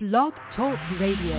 Blog Talk Radio.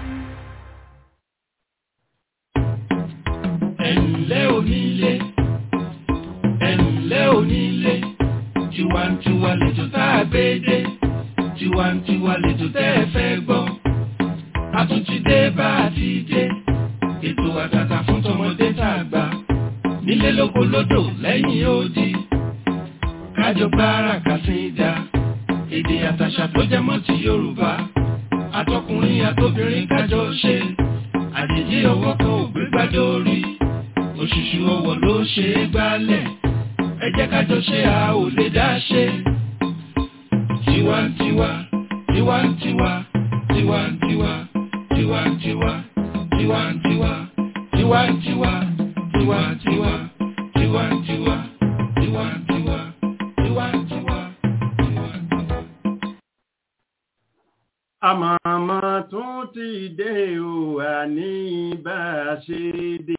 ẹ̀ǹlẹ́ onílé ẹ̀ǹlẹ́ onílé tiwantiwa lẹ́jọ́ tá a gbé dé tiwantiwa lẹ́jọ́ tẹ́ ẹ fẹ́ gbọ́ a tún ti dé bá a ti dé ètò àtàtà fún tọmọdé tá a gbà nílé lóko lódò lẹ́yìn odi kájọ gbára kàsíńdà èdè àtàṣà tó jẹ mọ́ ti Yorùbá àtọkùnrin àtobìnrin kájọ ṣe àjèjì ọwọ́ kan ò gbé gbájọ orí òṣùṣù ọwọ́ ló ṣe é gbálẹ̀ ẹ jẹ́ kájọ ṣe a ò lè dá ṣe. tiwantiwa tiwantiwa tiwantiwa tiwantiwa tiwantiwa tiwantiwa tiwantiwa tiwantiwa tiwantiwa tiwantiwa tiwantiwa. àmọ̀mọ̀ tún ti dé o àní bá a ṣe dé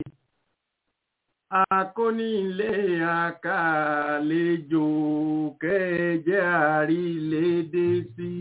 akónílé àkàlejò kẹjẹ àrílédé sí.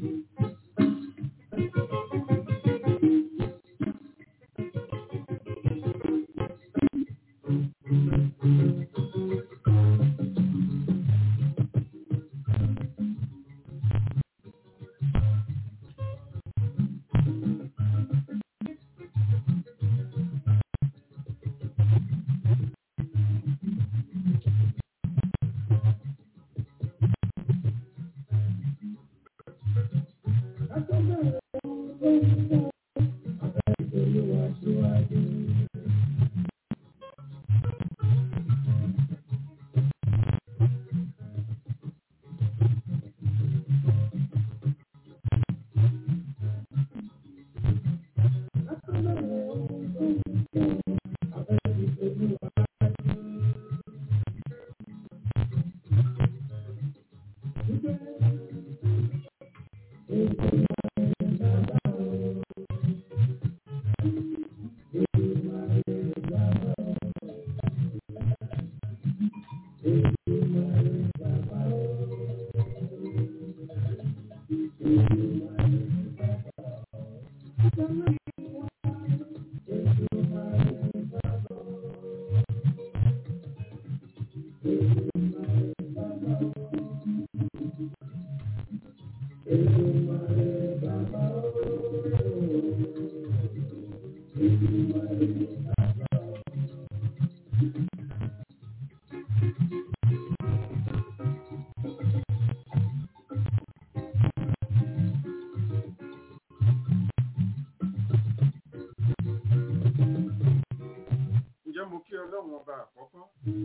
ǹjẹ́ mo kí ọlọ́run ọba àkọ́kọ́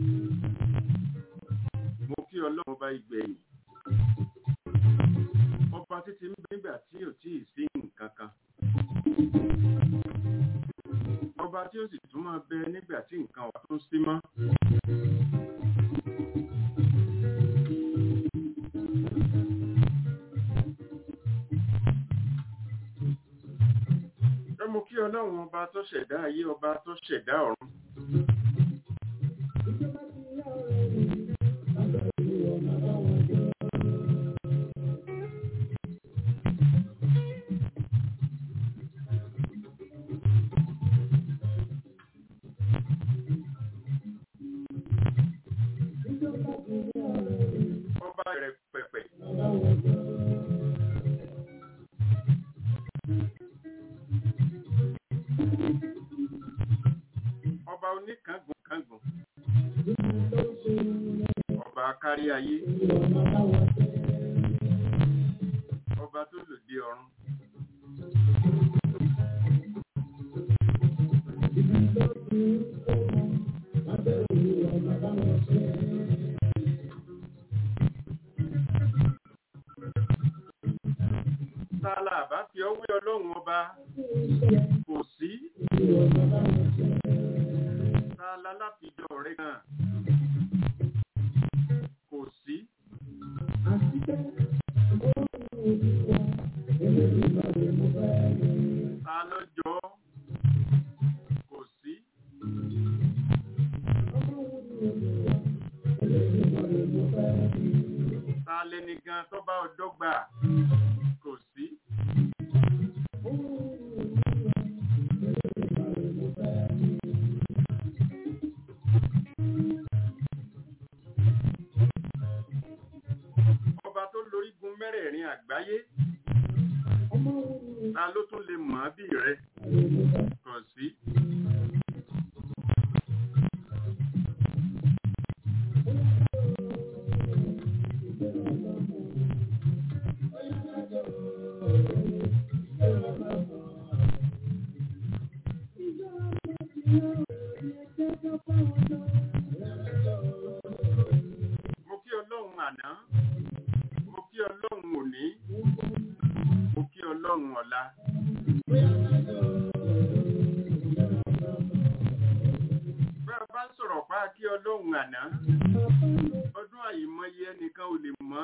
mo kí ọlọ́run ọba ìgbẹ̀yìn ọba títí ń bẹ nígbà tí ò tí ì sí nǹkan kan ọba tí ó sì tún máa bẹ nígbà tí nǹkan wà tó sí mọ́. ẹ mo kí ọlọ́run ọba tó ṣẹ̀dá ayé ọba tó ṣẹ̀dá ọ̀run. ọba rẹ̀ pẹ̀pẹ̀. ọba oníkángun kángun. ọba kárí ayé. ọba tó lòdì ọ̀run. Tálà bá fi ọwé ọlọ́run ọba kò sí. Tálà láfijọ́ rẹ̀ gan. Kò sí. Ta lọ́jọ́ kò sí. Ta lẹni gan tó bá ọjọ́ gbà kò sí. ta ló tún lè mọ̀ ọ́ bí rẹ kàn sí. mo kí ọlọ́run àná mo kí ọlọ́run òní mo kí ọlọ́run ọ̀la. bá a bá ń sọ̀rọ̀ pa kí ọlọ́run àná ọdún àyìmọye ẹnìkan ò lè mọ̀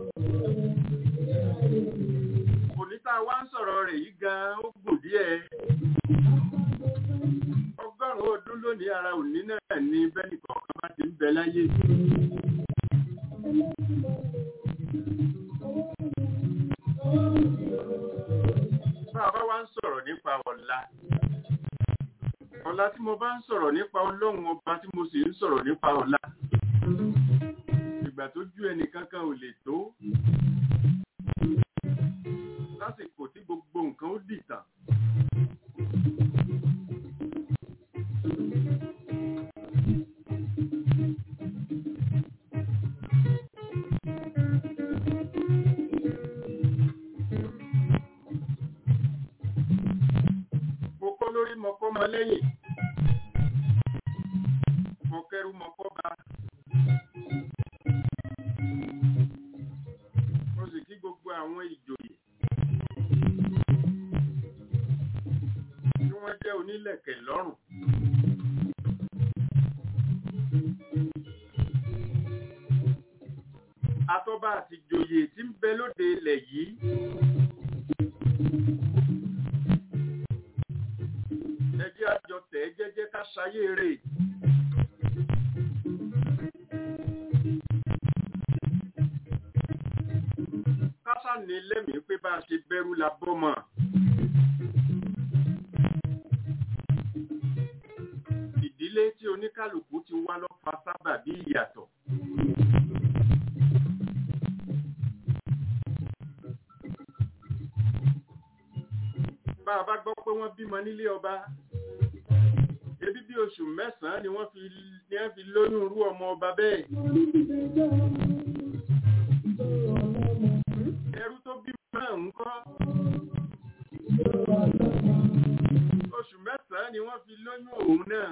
òní tá a wá ń sọ̀rọ̀ rẹ̀ yìí gan-an ó gùn díẹ̀ ọgọ́rùn-ún ọdún lónìí ara òní náà ní bẹ́ẹ̀ni kọ̀ọ̀kan bá ti ń bẹ láyé. bá a bá wá ń sọ̀rọ̀ nípa ọ̀la ọ̀la tí mo bá ń sọ̀rọ̀ nípa ọlọ́run ọba tí mo sì ń sọ̀rọ̀ nípa ọ̀la ìgbà tó ju ẹnì kankan ò lè tó lásìkò tí gbogbo nǹkan ó dìtàn. mo kọ́ lórí mo kọ́ mọ lẹ́yìn mo kẹ́rù mo kọ́ ba mo sì kí gbogbo àwọn ìjòyè tí wọ́n jẹ́ onílẹ̀kẹ̀ lọ́rùn. Atọ́ba àti ìjòyè tí ń bẹ lóde ilẹ̀ yìí. Ẹ jẹ́ àjọ tẹ̀ ẹ́ jẹ́jẹ́ ká ṣayé rè. Kásá ní lẹ́mìí pé bá a ṣe bẹ̀rù la bọ́ mọ̀. Ìdílé tí oníkálukú ti wá lọ fa sábà bí ìyàtọ̀. Bá a bá gbọ́ pé wọ́n bímọ nílé ọba, ebi bí oṣù mẹ́sàn-án ni wọ́n fi ni wọ́n fi lóyún irú ọmọ ọba bẹ́ẹ̀. Ẹrú tó bímọ náà ń kọ́. Oṣù mẹ́sàn-án ni wọ́n fi lóyún òun náà.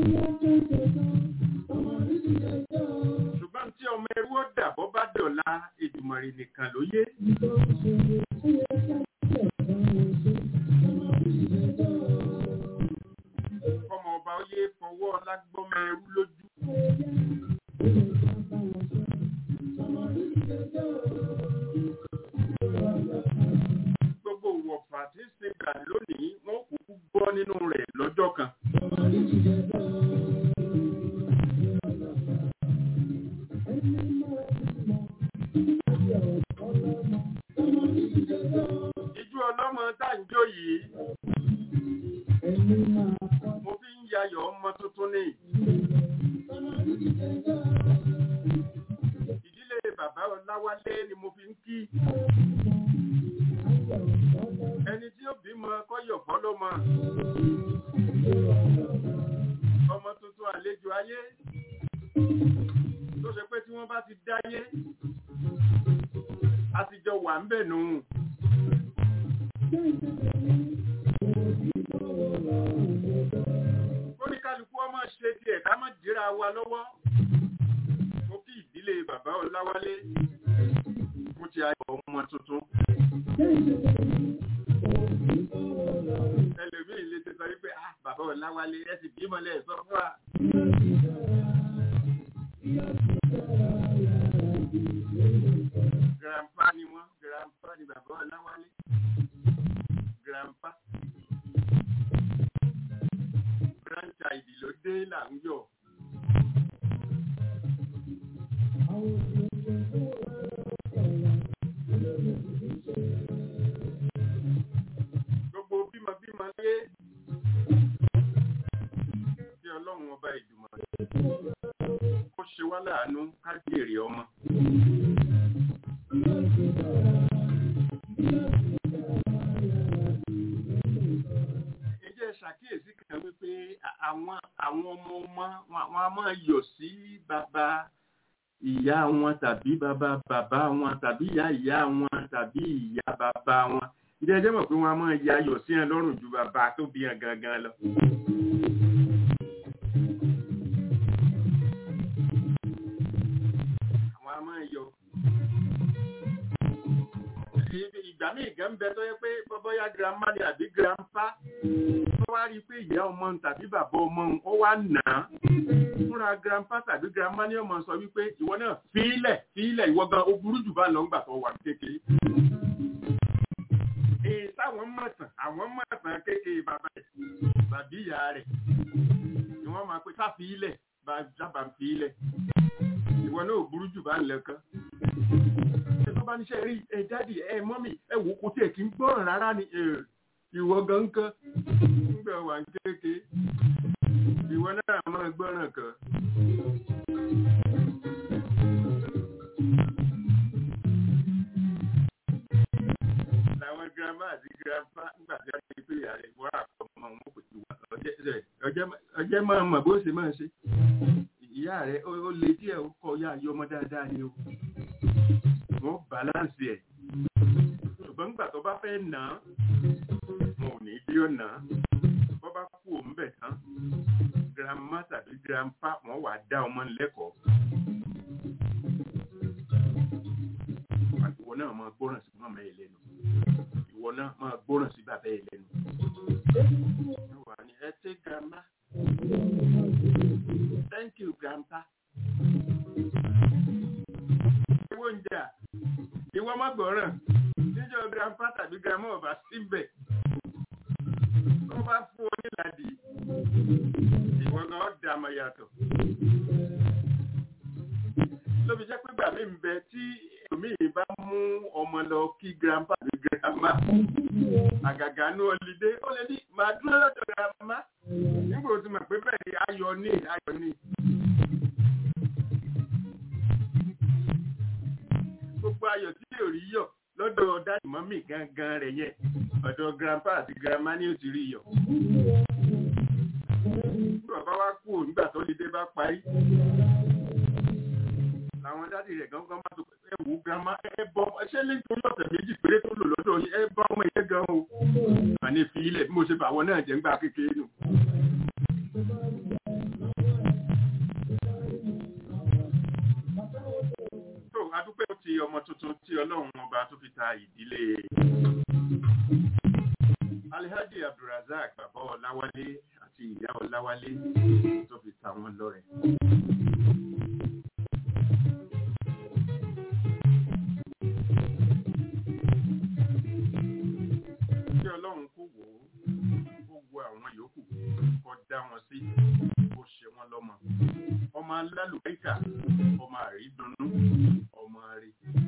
Ṣùgbọ́n tí ọmọ ẹrú ó dà bọ́ bá dọ̀la Èdùmàrè nìkan ló yé. Ọmọ ọba ó yé fọwọ́ lágbọ́mọ ẹrú lójú. Gbogbo wọ̀fà tí ń ṣe gbà lónìí, wọ́n kúkú gbọ́ nínú rẹ̀ lọ́jọ́ kan. Ijú ọlọ́mọ tá ń jó yìí, mo fi ń yayọ̀ ọmọ tuntun ní. Ìdílé bàbá Ọláwálé ni mo fi ń kí. Ẹni tí ó bímọ kọ́yọ̀ fọ́lọ́mọ. Ọmọ tuntun àlejò ayé. Tó ṣe pé tí wọ́n bá ti dáyé, a ti jọ wà ń bẹ̀ nù. Kóníkálukú ọmọ ṣe tiẹ̀ ká mọ̀ jíra wa lọ́wọ́. Mo kí ìdílé bàbá Ọláwálé. Mo ti ayọ̀ ọmọ tuntun. Ẹlòmíì lè ti sọ wípé, ah, bàbá Ọláwálé, ẹ sì bímọ lẹ̀ sọ fún wa. Grandpa ni wọ́n, grandpa ni bàbá Ọláwálé. Grandpa. Grandchild ló dé là ń yọ̀. Gbogbo bímọbímọ lé kí ọlọ́run ọba ìdùmọ̀ ó ṣe wá láàánú ká jèrè ọmọ. àwọn àwọn ọmọ ọmọ wọn a máa yọ̀ sí bàbá ìyá wọn tàbí bàbá bàbá wọn tàbí ìyá ìyá wọn tàbí ìyá bàbá wọn ìdí ẹjẹ́ mọ̀ pé wọ́n a máa ya ayọ̀ sí ẹ lọ́rùn ju bàbá tó bí ẹ gangan lọ. àwọn a máa yọ. ìgbà míì gan ń bẹ tó yẹ pé bọ́bọ́yá girama ni àbí girampa tó wá rí i pé ìyá ọmọ òun tàbí bàbá ọmọ òun ó wá nà á fúnra girampa tàbí girama ni ọmọ sọ wípé ìwọ náà fílẹ̀ fílẹ̀ ìwọ gan ó burú jù bá lọ ńgbà tó wà kékeré èyí táwọn mọ̀tàn àwọn mọ̀tàn kékeré bàbá rẹ̀ tàbí ìyá rẹ̀ ni wọ́n máa pé sáfi ilẹ̀ bá jábà ń fi ilẹ̀ ìwọ náà ò burú jù bá ń lẹ́kan. ẹ tó bá níṣẹ́ rí ẹ jáde ẹ mọ́mì ẹ wò kó tiẹ̀ kí ń gbọ́ràn rárá ni ìwọ gan kan nígbà wà ń kéèké ìwọ náà máa gbọ́ràn kan. làwọn girama àti girama nígbà tí a ti pè é àrẹ wọ́n àkọ́mọ́ wọn kò tí wà ọjẹ́ máa mọ̀ bó ṣe máa ṣe ìyá rẹ̀ ó lè díẹ̀ ó kọ́ ya ayé ọmọ dáadáa ni o wọ́n bàláǹsì ẹ̀ ṣùgbọ́n nígbà tó bá fẹ́ nà á wọn ò ní bí ó nà á bọ́ bá kú òun bẹ̀ tán girama tàbí girampa wọ́n wà dá ọmọ lẹ́kọ̀ọ́ ìwọ náà máa gbọ́ràn sí mọ́mọ́ ẹ lẹ́nu ìwọ náà máa gbọ́ràn sí bàbá ẹ lẹ́nu wà ní ẹ tẹ́ girama thank you grandpa. Owó ń jà, ìwọ má gbọ́ràn, níjọ́ grandpa tàbí grandma ọba síbẹ̀. Wọ́n bá fún ọ nílàdí, ìwọ gan ọ́ dà mọ̀ yàtọ̀. Lóbi jẹ́ pé gbà mí ń bẹ tí èmi bá mú ọmọ lọ kí grandpa tàbí grandma. Àgàgà ní ọlídé, ó lè ní màá dúró lọ́dọ̀ grandma nígbà tó mọ̀ pé bẹ́ẹ̀ ni ayọ̀ ní ayọ̀ ní. gbogbo ayọ̀ tí yóò rí yọ̀ lọ́dọ̀ dáàdì mọ́mì gangan rẹ̀ yẹn ọ̀dọ̀ grandpa àti grandma ni ó ti rí yọ̀. bàbá wa kú nígbà tó lè dé bá parí. làwọn dáàdì rẹ̀ gangan máa tó ẹ wò grandma ẹ bọ ṣé nítorí ọ̀sẹ̀ méjì péré tó lò lọ́dọ̀ yìí ẹ bá ọmọ yẹn gan o. àní fi ilẹ̀ bí mo ṣe bàwọ̀ náà jẹ́ ńgbà kékeré nù. adúpẹ́ ti ọmọ tuntun tí ọlọ́run ọba tó fi ta ìdílé alhaji abdulrasaq bàbá ọláwálé àti ìyá ọláwálé tó fi ta wọn lọ́rẹ. kí ọlọ́run kó wò ó kó wo àwọn yòókù kó dá wọn sí kó ṣe wọn lọ́mọ ọmọ alálùbáríkà ọmọ àrídùnnú ọmọ rí.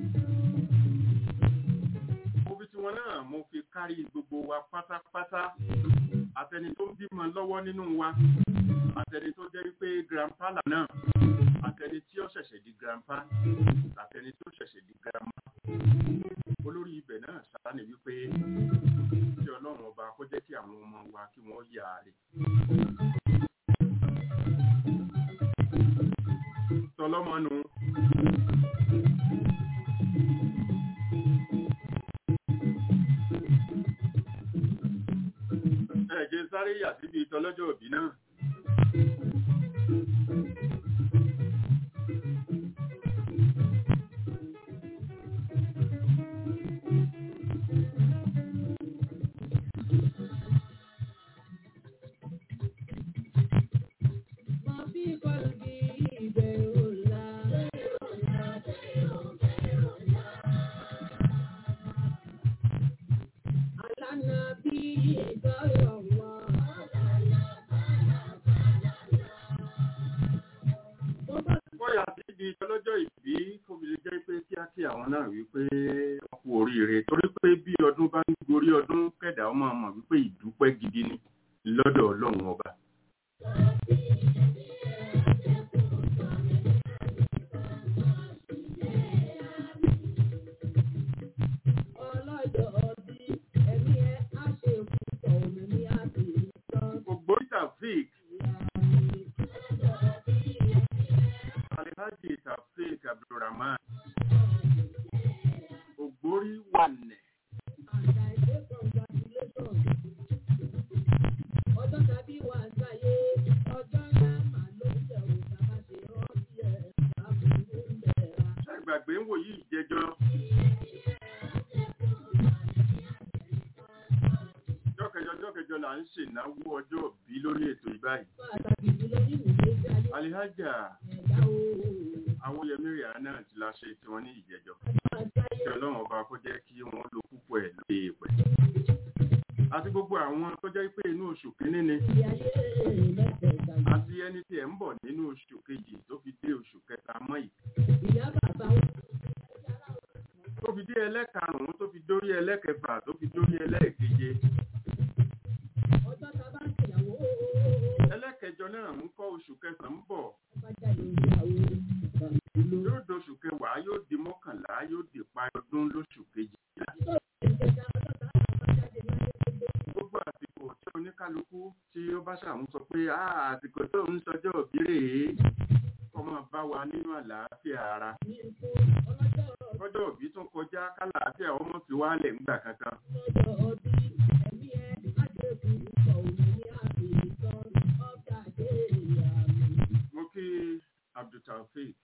mo fi tiwọn náà mo fi kárí gbogbo wa pátápátá àtẹni tó ń bímọ lọ́wọ́ nínú wa àtẹni tó jẹ́ pé grandpa náà àtẹni tí ó ṣẹ̀ṣẹ̀ di grandpa àtẹni tó ṣẹ̀ṣẹ̀ di grandma olórí ibẹ̀ náà sáà ní wípé kí ọlọ́run ọba kó jẹ́ kí àwọn ọmọ wa kí wọ́n yà á rè. tọlọ́mọnu. ẹ̀jẹ̀ sáré yà síbi ìtọ́lọ́jọ́ òbí náà. ọlọ́jọ́ ìbí kóbìlì jẹ́ pé kíákí àwọn náà wípé wọ́n kú oríire torí pé bí ọdún bá ń gorí ọdún kẹ̀dá ọmọ ọmọ wípé ìdúpẹ́ gidi ni lọ́dọ̀ ọlọ́run ọba. Ògbórí Taofik ọjọ́ kẹjọ là ń ṣènáwó ọjọ́ òbí lórí ètò ìbáyìí. pàtàkì jùlọ nínú ìgbésí ayé alihaja ẹ̀dá o. awóyẹmí rihanna ti la ṣe tiwọn ní ìjẹjọ àti ayé kí ọlọ́run ọba kó jẹ́ kí wọ́n lo púpọ̀ ẹ̀ lóye ìpẹ́. àti gbogbo àwọn tó jẹ́ pé inú oṣù kínní ni ilé ayé mẹ́tẹ̀ẹ̀ta àti ẹni tí ẹ̀ ń bọ̀ nínú oṣù kejì tó fi dé oṣù kẹta mọ́ yìí ìyá bàbá wọn. tó fi dé ẹlẹ́karùn-ún tó fi dórí ẹlẹ́kẹfà tó fi dórí ẹlẹ́ẹ̀keje ọjọ́ ta bá ń ṣèyàwó ẹlẹ́kẹjọ náà ń kọ́ oṣù kẹsàn-án ń bọ̀ bá jáde ìyàwó ìlú. yóò doṣù kẹwàá yóò di mọ́kànlá yóò di parí ọdún lóṣù kejì gbogbo àsìkò tí oníkálukú tí ó bá ṣàwọn sọ pé "Ah, àsìkò tó ń sọjọ́ òbí rèé kó máa bá wa nínú àlàáfíà ara kọjọ́ òbí tún kọjá kálàáfíà ọmọ fi wálẹ̀ ńgbà kankan mo kí abdultaofeek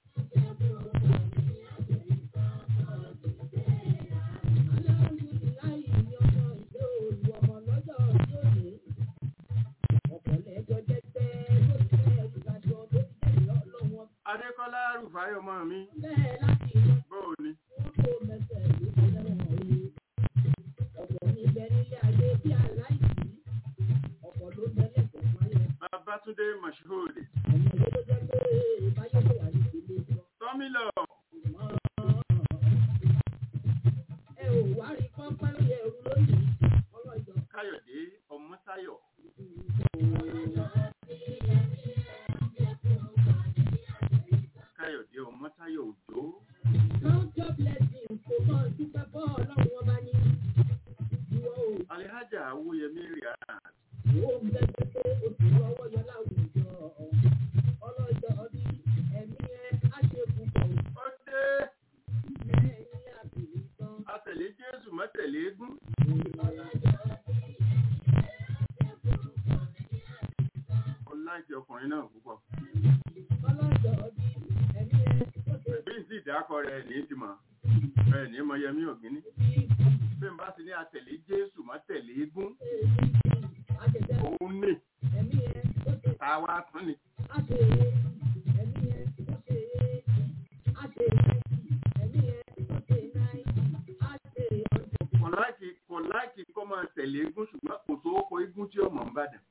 adékọ́lá rúfáyọ̀ ọmọ mi bóò ni babatunde mashood tọ́mílọ̀ káyọ̀dé ọmọ́táyọ̀ káyọ̀dé ọmọ́táyọ̀ òjò alihaja awóyẹmí rihanna ó dé atẹ̀lé jésù mọ́tẹ̀lé eégún ọláìkí ọkùnrin náà púpọ̀ bí n sì dákọ rẹ̀ ní ti mọ̀ rẹ̀ ní mọ̀yẹmí ògínní bí n bá ti ní atẹ̀lé jésù mọ́tẹ̀lé eégún òun ní táwa tún ni kò láìkí kò láìkí kó máa tẹ̀lé eégún ṣùgbọ́n kò tó kọ eégún tí ọmọ ń bàdàn.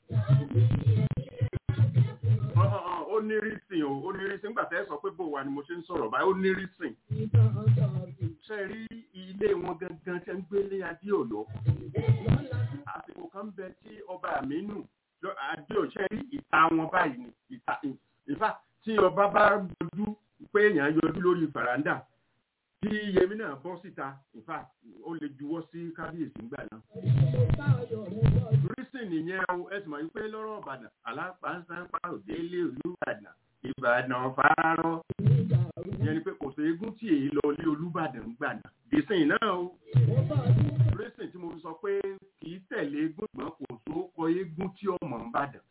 Ọ̀hún, ó ní rísìn o ó ní rísìn nígbà tẹ́ ẹ sọ pé bò wá ni mo ṣe ń sọ̀rọ̀ báyìí ó ní rísìn. ṣe rí ilé wọn gangan ṣe ń gbélé adéòlò àsìkò kan bẹ tí ọba àmínú lọ- adéò ṣe rí ìta wọn báyìí ni ìta ìfà tí ọba bá yọjú pé èèyàn yọjú lórí fàràǹdà tí yẹmi náà bọ́ síta ìfà ó lè juwọ́ sí kábíyèsí ńgbà náà rísìn nìyẹn o ẹ sì mọ̀ wípé lọ́rọ̀ ìbàdàn alápáńsápá òdélé olúbàdàn ìbàdàn fárárọ́ ìyẹn ni pé kò sí eégún tí èyí lọ lé olúbàdàn ń gbà náà ìsìn náà o rísìn tí mo fi sọ pé kì í tẹ̀lé eégún ìgbọ́n kò tó kọ eégún tí ọmọ ń bàdàn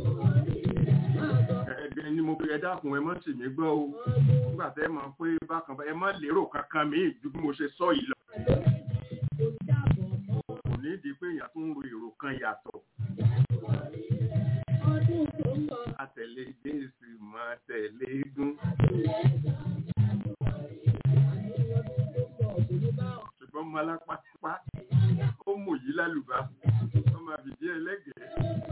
ẹ̀ẹ́dẹ̀ ni mo fi ẹ dákun ẹ mọ́ sì mí gbọ́ o nígbà tẹ́ ẹ mọ̀ pé bákan bá ẹ má lérò kankan míì ju bí mo ṣe sọ yìí lọ kò ní di pé èèyàn tún ń ro èrò kan yàtọ̀ àtẹ̀lé jésù máa tẹ̀lé eégún ṣùgbọ́n mo alápápá ó mú yìí lálùbá ó máa bìdí ẹlẹ́gẹ̀ẹ́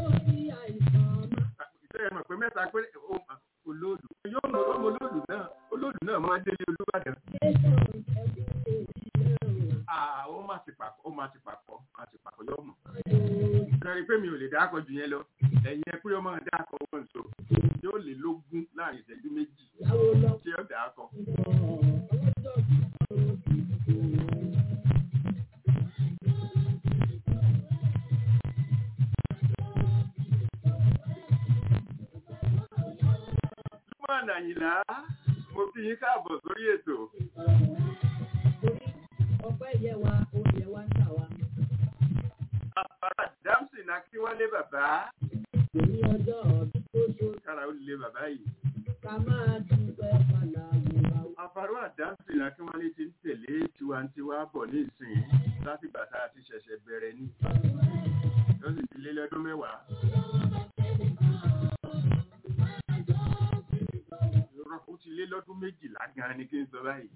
ṣé ẹ mọ̀ pé mẹ́ta pé ó- olóòlù yóò mọ ọmọ olóòlù náà olóòlù náà máa délé olúbàdàn Ah, ó máa ti pàkọ́ ó máa ti pàkọ́ máa ti pàkọ́ yóò mọ̀ kẹrin pé mi ò lè dákọ̀ jù yẹn lọ ẹ̀yin ẹ pé ọmọ dákọ̀ wọn so yóò lè lógún láàrin ìṣẹ́jú méjì tí ó dákọ̀. Lúmọ̀nà Àyìnlá mo kí yín káàbọ̀ sórí ètò. Ọpẹ́ yẹ wa, oúnjẹ wa ń tà wá. Àbára Dámsì náà kí wálé bàbá. Ní ọjọ́ ọdún tó ṣó Kára ó lé bàbá yìí. ká máa dúpẹ́ padà wò wá. Àfàrú àdáǹsì náà kí wálé ti ń tẹ̀lé tiwantiwa bọ̀ ní ìsìn láti gbà tá a ti ṣẹ̀ṣẹ̀ bẹ̀rẹ̀ ní. Ó sì wá. Irọ́, ó ti lé lọ́dún méjìlá gan-an ni kí n sọ báyìí.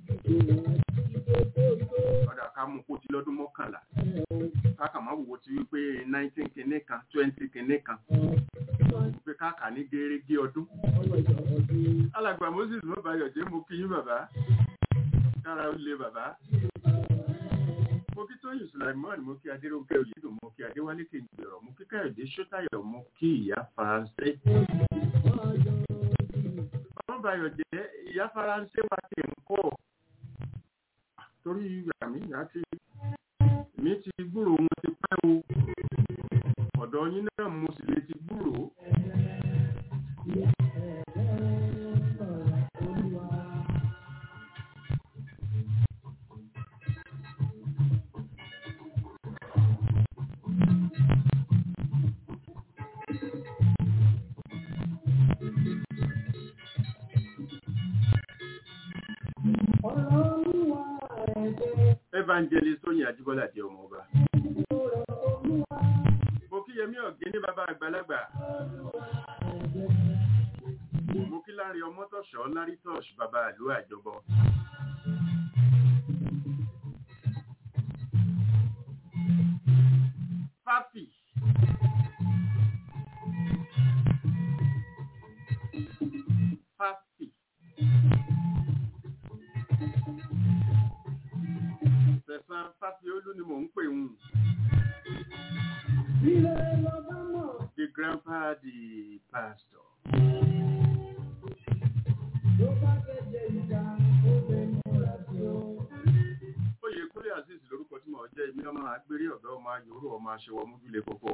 ọ̀dà ká mú kó ti lọ́dún mọ́kànlá káàkà má wò ó ti wípé nineteen kìíní kan twenty kìíní kan wípé káàkà ní gẹ́rẹ́gẹ́ ọdún. alàgbà moses mọ́bàyọ̀ jẹ́ mo kí yín bàbá kára ó lé bàbá. mo kí tóyìn sulaimon mo kí adéròǹkẹ́ òyìnbó mo kí adéwálé kejìlérò mo kí káyọ̀dé sọ́tàyọ̀ mo kí ìyá faransé. mọ́bàyọ̀ jẹ́ ìyá faransé wa ti ń kọ́ torí àmì àti mi ti gbúrò wọn ti pẹ́ o ọ̀dọ̀ yín náà mo sì lè ti gbúrò. evangelist tóyìn àjíbọ́lá jẹ́ ọmọ ọba. mo kí yẹmí ọ̀gẹ́ ní bàbá àgbàlagbà. mo kí lárí ọmọ tọ̀ṣọ́ lárí tọ̀ṣ bàbá àlú àjọbọ. fáfì. fáfì. Sẹ̀sán Fáfiolú ni mò ń pè ń. The grandpa the pastor. Oyè Kúlẹ̀ Azeez lórúkọ tí mo jẹ́ èmi ọmọ agbérí ọ̀dọ́ ọmọ ayòrò ọmọ aṣẹwọ̀ mújúlé kókó.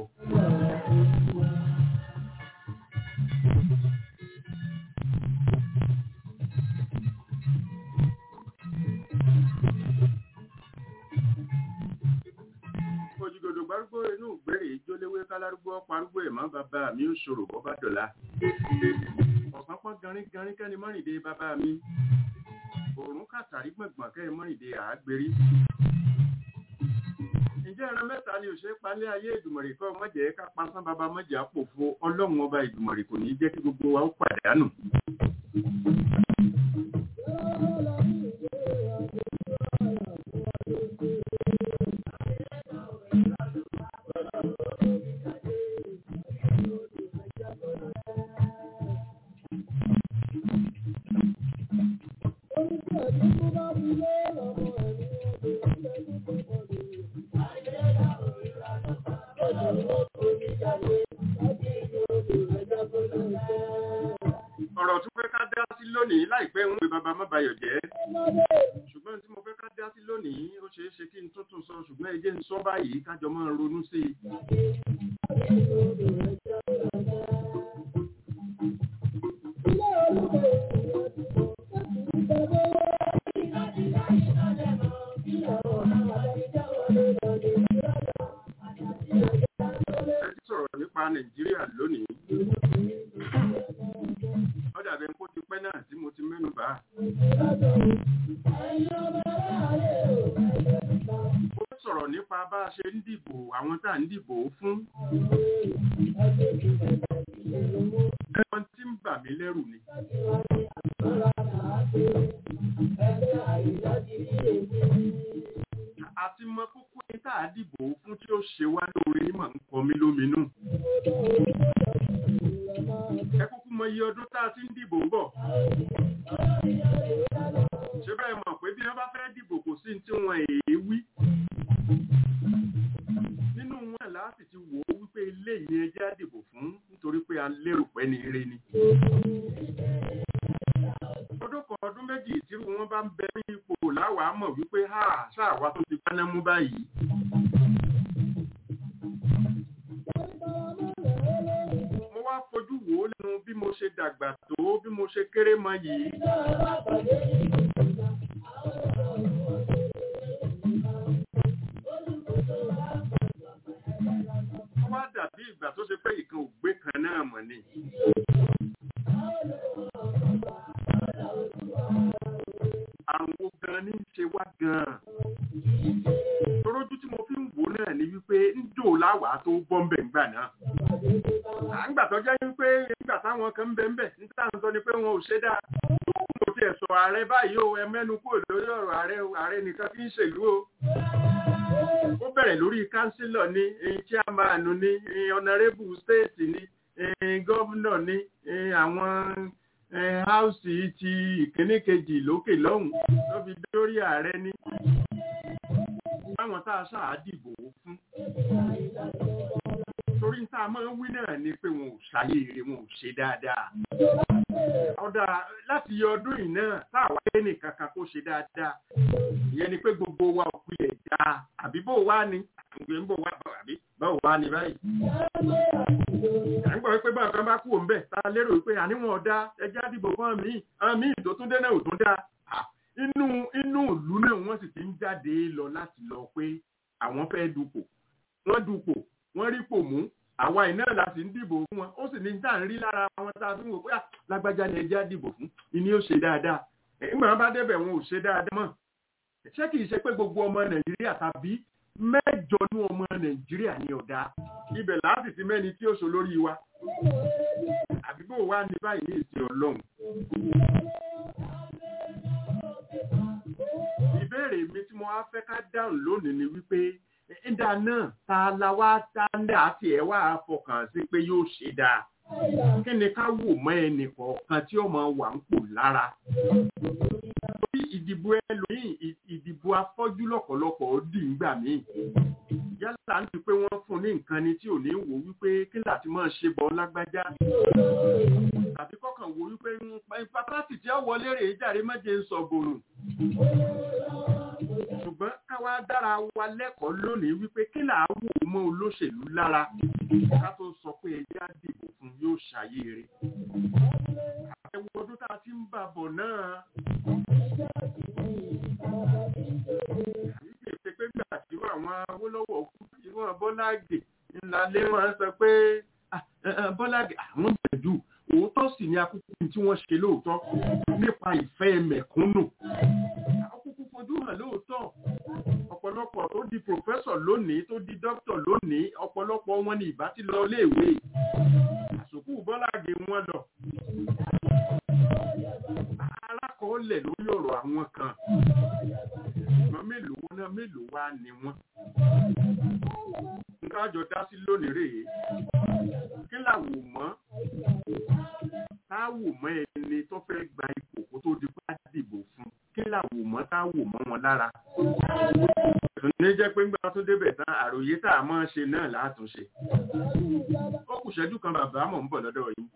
òjìgòdò gbárùgbó inú ìgbérè ìjóléwé kálárúgbó parúgbó ẹ̀mọ́ bàbá mi ó ṣòro bọ́ bá dọ̀la ọ̀sán pọ́n garin garin kẹ́ni mọ́rìndé bàbá mi òórùn kàtàrí gbọ̀ngbọ̀n kẹ́ni mọ́rìndé àágbérí ǹjẹ́ ẹran mẹ́ta ni òṣèré palẹ́ ayé ìdùmọ̀rì kọ́ mọ́jẹ́ ká pasán bàbá mọ́jẹ́ àpòfo ọlọ́run ọba ìdùmọ̀rì kò ní jẹ́ kí gbogbo wa ó pàdánù. ọ̀rọ̀ tó fẹ́ ká dá sí lónìí láìpẹ́ ń pe bàbá mọ́bayọ̀ jẹ́ ṣùgbọ́n tí mo fẹ́ ká dá sí lónìí ó ṣeé ṣe kí n tó tún sọ ṣùgbọ́n ẹ jẹ́ n sọ báyìí kájọ máa ronú sí i. ẹ ti sọ̀rọ̀ nípa nàìjíríà lónìí ó dàbí kó ti pẹ́ náà tí mo ti mẹ́nu bà á. ó sọ̀rọ̀ nípa bá a ṣe ń dìbò àwọn tá à ń dìbò fún. ẹ̀wọ̀n tí ń bà mí lẹ́rù ni. àti mọ kókó ní tá a dìbò fún tí ó ṣe wá lóore ní màá ń kọ mí lóminú. ẹ kúkú mọ iye ọdún tá a ti ń dìbò bọ̀. ṣé bẹ́ẹ̀ mọ̀ pé bí wọ́n bá fẹ́ dìbò kò sí ní tí wọ́n èé wí. nínú wọn láti ti wò ó wípé ilé yìí ẹjẹ́ á dìbò fún nítorí pé a lérò pé ní ire ni. ọdún kan ọdún méjì tí wọ́n bá ń bẹ ní ipò láwàá mọ̀ wípé ha ṣáà wá tó ti gbaná mú báyìí. mo wá fojú wò ó lẹ́nu bí mo ṣe dàgbà tó bí mo ṣe kéré mọ yìí. wọ́n wá dàbí ìgbà tó ṣe pé ìkan ògbé kan náà mọ̀ ni. àrùn wo gan ní í ṣe wá gan-an. torójú tí mo fi ń wò náà ni wípé ń dò láwọ̀ káwàá tó bọ́ ń bẹ̀ ńgbà náà à ń gbà tó jẹ́ wípé nígbà táwọn kan ń bẹ ń bẹ̀ níta ń sọ ni pé wọn ò ṣe dáa mo ti ẹ̀sọ̀ ààrẹ báyìí o ẹ mẹ́nu kúrò lórí ọ̀rọ̀ ààrẹ o ààrẹ nìkan fi ń ṣèlú o ó bẹ̀rẹ̀ lórí kánsílọ̀ ní chairman ní honourable state ní gọ́vnọ̀ ní àwọn háùsì ti ìkíní kejì lókè lọ́hùn tó fi dórí ààrẹ ní báwọn tá a ṣáà dìbò fún torí tá a máa ń wí náà ni pé wọn ò ṣàyè èrè wọn ò ṣe dáadáa ọ̀dà láti yọ ọdún yìí náà tá àwa lé nìkan kan kó ṣe dáadáa ìyẹn ni pé gbogbo wa ò pilẹ̀ já àbí bó wá ni àgbè ń bò wá àbí báwo wá ni báyìí. à ń gbọ́ pé báwọn kan bá kú òun bẹ̀ tá a lérò pé àníwọ̀n ọ̀dà ẹja dìbò fún àmì àmì tó tún dé náà ò tún dáa inú inú ìlú náà wọ́n sì ti ń jáde lọ láti lọ pé àwọn fẹ́ dupò wọ́n dupò wọ́n rí pò mú àwa iná la sì ń dìbò fún wọn ó sì ní tá à ń rí lára wọn tá a fi ń wò pé lágbájá ni ẹjẹ́ dìbò fún ìní ó ṣe dáadáa nígbà wọn bá débẹ̀ wọn ò ṣe dáadáa mọ́ ṣé kìí ṣe pé gbogbo ọmọ nàìjíríà tàbí mẹ́jọ ní ọmọ nàìjíríà ní ọ̀dà ibẹ̀ láti ti mẹ́ni tí ó ṣe lórí wa àbíbò wa ní báyìí ní ìsìn ọlọ́run ìbéèrè mi tí mo wá fẹ́ ká dáhùn lónìí ni wípé ìdá náà ta la wá tá ń dà á tiẹ̀ wá fọkàn sí pé yóò ṣe dáa kí ni ká wò mọ́ ẹnì kọ̀ọ̀kan tí ó máa wà ń pò lára torí ìdìbò ẹlòmíì ìdìbò afọ́jú lọ́pọ̀lọpọ̀ ó dì ń gbà míì yálà ń ti pé wọ́n fún ní nǹkan ni tí ò ní wò wípé kí láti máa ṣe bọ́ lágbájá tàbí kọ́kàn wò wípé pátátì tí ó wọlé rèé jàre méje ń sọ gbòòrò ṣùgbọ́n káwá dára wa lẹ́kọ̀ọ́ lónìí wípé kí là á wò ó mọ́ olóṣèlú lára ká tó sọ pé ẹjẹ́ á dìbò fún yóò ṣàyè rẹ̀. àtẹ̀wò ọdún tá a ti ń bà bọ̀ náà. àyíké ṣe pé gbà tí àwọn Awólọ́wọ̀ kú tí wọ́n Bọ́láàgì ńlá lé wọn sọ pé Bọ́láàgì àwọn gbẹ̀dù òótọ́ sì ni akúkú tí wọ́n ṣe lóòótọ́ nípa ìfẹ́ mẹ̀kúnnù fojú hàn lóòótọ́ ọ̀pọ̀lọpọ̀ tó di pòfẹ́sọ̀ lónìí tó di dókítà lónìí ọ̀pọ̀lọpọ̀ wọn ni ìbá ti lọ léèwé àsòkù bọ́láàgì wọn lọ. alákọ̀ọ́lẹ̀ lórí ọ̀rọ̀ àwọn kan ṣùgbọ́n mélòó náà mélòó wá ni wọ́n. nǹkan àjọ dá sí lónìí rèé kí làwò mọ́ táwò mọ́ ẹni tó fẹ́ gba ipò kó tó di bá dìbò fún kí làwò mọ́ táwò mọ́ wọn lára. ní jẹ́ pé ńgbà tó débẹ̀ tán àròyé tá a máa ṣe náà látúnṣe. ó kù ṣẹ́jú kan bàbá mọ̀ ń bọ̀ lọ́dọ̀ yìí.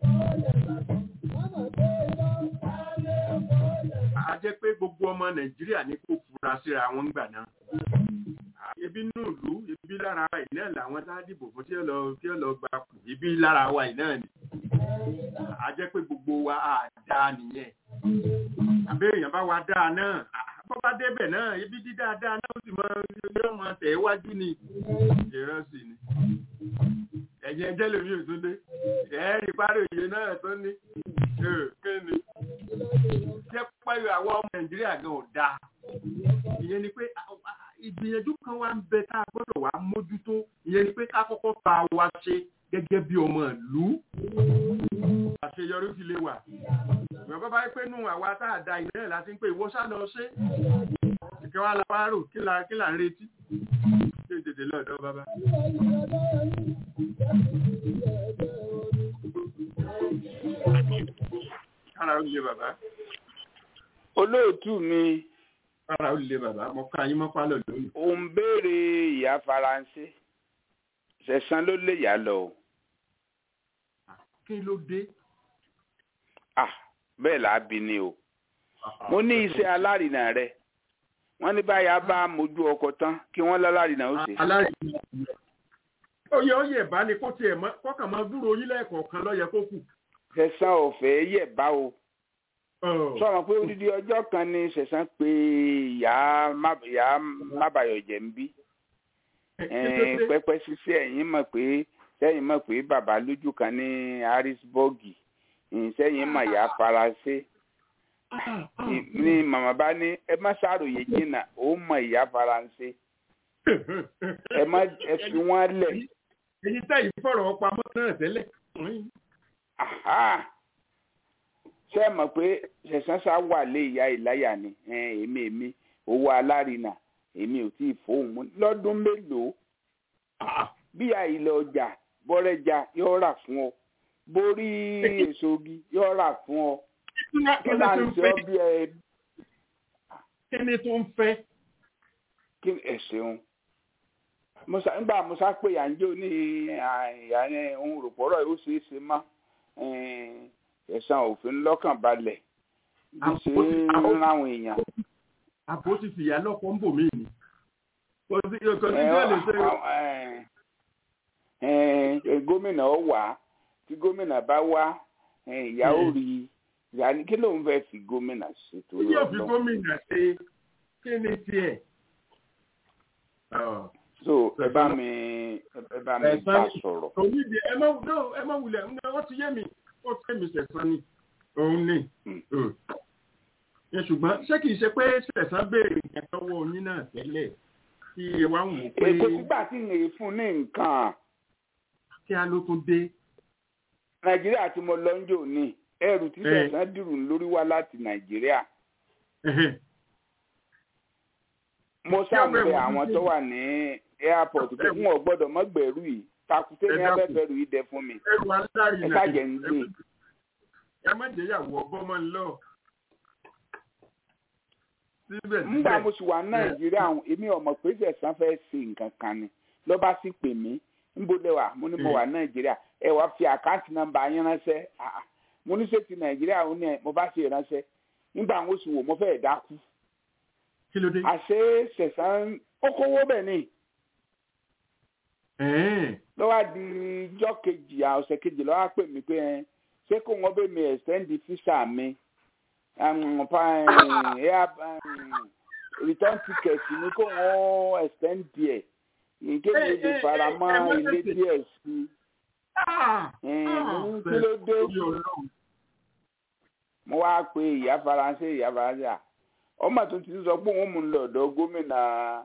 a jẹ́ pé gbogbo ọmọ nàìjíríà ní kó fura síra wọn gbà náà. ebi nínú ìlú ibi lára wa ìnáà làwọn tá a dìbò fún tí ó lọ tí ó lọ gba kù ibi lára wa ìnáà ni. a jẹ́ pé gbogbo wa á dáa nìyẹn àbẹ́ èèyàn bá wa dáa náà bọ́ bá débẹ̀ náà ibi dídáadáa náà ó sì mọ yóò mọ tẹ̀ wájú ni ìran sì ni ẹ̀yìn ẹjẹ́ lèmi ò tún dé ẹ̀ẹ́rì parí òye náà tó ní kí ni jẹ́ pẹ́lú àwọn ọmọ nàìjíríà gan ò dáa ìyẹn ni pé ìgbìyànjú kan wá ń bẹ tá a gbọ́dọ̀ wá mójútó ìyẹn ni pé ká kọ́kọ́ fa wa ṣe gẹ́gẹ́ bí ọmọ ìlú àṣeyọrí fi lè wà ìwọ̀n bá bá yẹ pé nù àwa tá a da ìnáyà láti ń pè ìwọ sá lọ ṣe ìkẹ́ wa la wá rò kí là kí là ń retí ṣé tètè lọ́dọ̀ bàbá. kára ó lè bàbá. olóòtú mi. kára ó lè bàbá mo ká yín mọ́ pálọ̀ lónìí. ò ń béèrè ìyá faransé ṣẹ̀sán ló lè yá lọ o. kí ló dé. ah bẹ́ẹ̀ là á bí ni o mo ní iṣẹ́ alárinà rẹ wọ́n ní báyà bá mojú ọkọ̀ tán kí wọ́n lálárinà ó ṣe. alárinà oyè oyè bá ní kó tiẹ̀ mọ́ kọ́kàn máa dúró yín lẹ́ẹ̀kọ̀ọ̀kan lọ́yẹ kó kù. ṣẹ̀sán ọ̀fẹ́ yẹ̀ bá o sọ̀rọ̀ pé odidi ọjọ́ kan ní ṣẹ̀sán pé ìyá mábàyọ̀jẹ̀ ń bí pẹ́pẹ́ ṣiṣẹ́ ẹ̀yìn mọ̀ pé sẹ́yìn mọ̀ pé bàbá lójú kan ní harrisburg sẹ́yìn mọ̀ ìyá faransé ni màmá bá ní ẹ má ṣàròyé jìnnà ó mọ̀ ìyá faransé ẹ má ẹ fi wọ́n lẹ̀ èyí tẹ́ ìfọ̀rọ̀ pamọ́ náà tẹ́lẹ̀. ṣé ẹ mọ̀ pé ṣẹ̀sán sá wà lé ìyá ìláyà ni èmi èmi owó alárinà èmi ò tí ì fóun mú lọ́dún mélòó bí àìlẹ̀ ọjà bọ́rẹ́jà yóò rà fún ọ borí èso igi yóò rà fún ọ kí là ń sọ bí ẹ. kí ni tó ń fẹ́. kí ẹ ṣeun musa nígbà musa pé yànjẹ ní ìyá ohun rògbòrò yóò ṣeé ṣe má ẹ̀sán òfin lọ́kàn balẹ̀ bí ṣe ń ráwọn èèyàn. àpò ti fìyà lọ́kọ̀ ń bò mí ni. kò sí kò sí bí ó lè ṣe. gómìnà ó wà tí gómìnà bá wá ìyá ó rí ìyá ní kí ló ń fẹ́ fi gómìnà ṣe tó lọ. yóò fi gómìnà ṣe kí ni tiẹ̀. so ẹ bá mi ẹ bá mi bá sọ̀rọ̀. onídìí ẹ má ẹ má wulẹ̀ wọ́n ti yé mi wọ́n ti yé mi sẹ̀sán ni òun ni. ṣùgbọ́n ṣé kìí ṣe pé sẹ̀sán béèrè nǹkan tọ́wọ́ oyin náà tẹ́lẹ̀ kí ẹ wá wò pé. èkó sígbà tí ń lè fún ní nǹkan. kí a ló tún dé. nàìjíríà tí mo lọ ń jò ní ẹrù tí sẹ̀sán dìrù lórí wá láti nàìjíríà. mo ṣàmùlẹ̀ àwọn tó wà ní airport pé n ò gbọ́dọ̀ mọ́ gbẹ̀rú yìí takùté ní abẹ́fẹ́rù yìí dẹ fún mi. ẹrù alárinà ẹ ṣàjẹ́ ń gbé. ẹ má jẹ́yàwó ọgbọ́mọ ńlọ. nígbà mo sì wà nàìjíríà èmi ọmọ pé sẹ̀sán fẹ́ ṣe nǹkan kan ni ló bá sì pè mí níbo lẹ wà mo ní mo wà nàìjíríà ẹ wá fi àkáǹtì nọ́mbà yín ránṣẹ́ mo ní sèti nàìjíríà ó ní mo bá ṣe ránṣẹ́ nígbà mo sì wò mo fẹ́ dákú. kí ló dé. àṣé sẹ̀sán ó kówó bẹ̀ ni. lọ́wọ́ di ijọ́ kejì ọ̀sẹ̀ kejì lọ́wọ́ pè mí pé ṣé kò wọ́n bẹ̀ mi ẹ̀sẹ̀ndì físà mi return ticket ni kò wọ́n ẹ̀sẹ̀ndì ẹ̀ nkéde lè fara mọ́ ilé díẹ̀ sí i kí ló dé mo wá pe ìyá faransé ìyá faransé à ọmọ tó ti sọ pé òun mú un lọ́dọ̀ gómìnà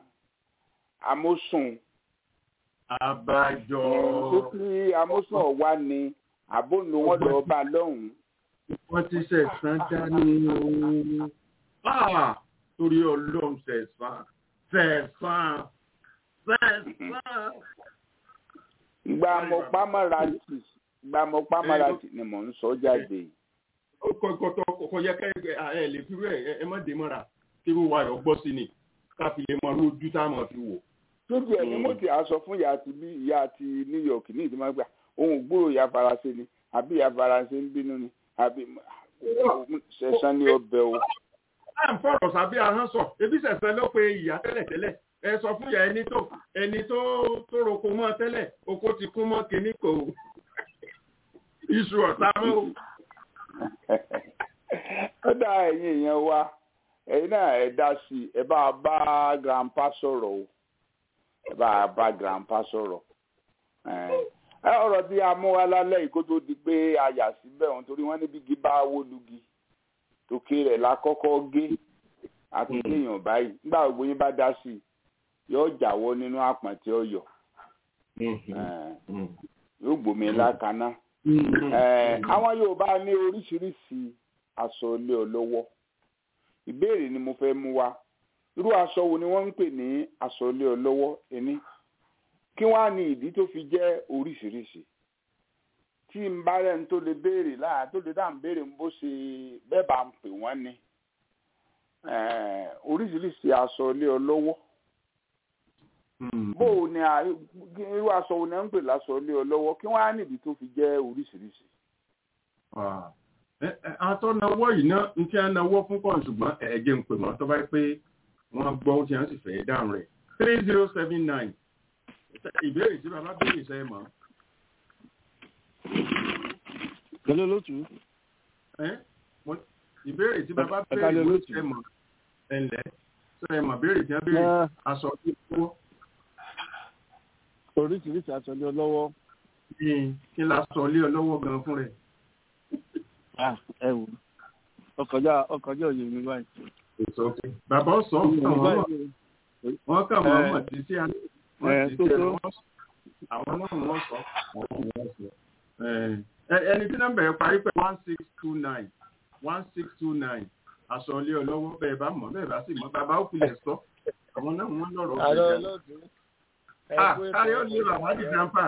amósùn abájọ tó kí amósùn ọ̀wá ni àbónú wọn lọ bá lọ́hùn-ún. wọ́n ti ṣẹ̀sán dání o torí ọlọ́run ṣẹ̀sán ṣẹ̀sán ṣẹ̀sán. ìgbà mo pamọ́ra tì ìgbà mo pamọ́ra tì ni mò ń sọ jáde. kọ̀kọ̀tọ̀ kò yẹ ká ẹ lè fi rẹ̀ ẹ má dé mọ́ra kí wọ́n wá yọ gbọ́ sí ni ká fi lè mọ lójú tá a mọ̀ fi wò. tóbi ẹ̀ ni mo ti aṣọ fún ìyá àti bí ìyá àti New York ní ìdímọ̀ gbà ohun gbúrò ìyá faransé ni àbí ìyá faransé ń bínú ni àbí ṣẹ̀sán ní ọbẹ̀ o. à ń fọ̀rọ̀ sábẹ́ ahọ́n sọ ebi ṣẹ̀sán ló pe ìyá tẹ́lẹ̀tẹ́lẹ̀ ẹ sọ fún ìyá ẹni tó ẹni tó tó roko mọ́ tẹ́lẹ̀ oko ti kún mọ́ kínní kò iṣu ọ̀tá mọ́ o. ó dá ẹ̀yin èèyàn wa ẹ̀yin náà ẹ dá sí i ẹ bá bá grandpa sọ̀rọ̀ o ẹ bá bá grandpa sọ̀rọ̀ ẹ ọ̀rọ̀ tí a mú wa lálẹ́ yìí kó tó di pé a yà síbẹ̀ wọn torí wọ́n níbi igi bá wó lugi tòkè rẹ̀ la kọ́kọ́ gé àti kéèyàn báyìí nígbà gbogbo yín bá dá sí i yóò jáwọ́ nínú àpọ̀n tí ó yọ yóò gbòmí lákaná àwọn Yorùbá ní oríṣiríṣi aṣọ ilé olówó ìbéèrè ni mo fẹ́ mú wá irú aṣọ wo ni wọ́n ń pè ní aṣọ ilé olówó ẹni kí wọ́n á ní ìdí tó fi jẹ́ oríṣiríṣi tí n bá rẹ̀ ń tó lè béèrè láà tó lè dáhùn béèrè ń bó ṣe bẹ́ẹ̀ bá ń pè wọ́n ní oríṣiríṣi aṣọ ilé olówó bó o ní irú aṣọ wo ni wọ́n ń pè láṣọ ilé olówó kí wọ́n á ní ìdí tó fi jẹ́ oríṣiríṣi. àwọn tó náwó yìí náà ń tí wọ́n náwó fún pọ̀ ṣùgbọ́n ẹ̀jẹ̀ ń pè wọ́n tó bá pé wọ́n gbọ́ tí wọ́n sì fẹ́ dáhùn rẹ̀ three zero seven nine ìbéèrè tí bàbá béèrè sẹ́ mọ́. Kẹ́lẹ́ lótú. ìbéèrè tí bàbá béèrè sẹ́ mọ́ ẹ̀lẹ́ sẹ́ mọ́ béèrè tí wọ́n béèrè aṣọ tó kọ́. Oríṣiríṣi aṣọ lé ọlọ́wọ́. Kí la sọ lé ọlọ́wọ́ gan fún rẹ̀? Ẹ wò ọkọjá ọkọjá òye mi báyìí. Èso òkè. Bàbá ọ̀sán kàn wọ́n mọ̀. Wọ́n kàn wọ́n mọ̀ títí àná àwọn náà wọ́n sọ àwọn náà wọ́n sọ. ẹni tí nọ́mbà yẹn parí pé one six two nine one six two nine aṣọ ilé ọlọ́wọ́ bẹ́ẹ̀ bá mọ̀ bẹ́ẹ̀ bá sì mọ̀ bàbá ó filẹ̀ sọ àwọn náà wọ́n lọ́rọ̀ àlọ́ ọ̀gbìn olóòtú ah kárí ó lé bàbá di grandpa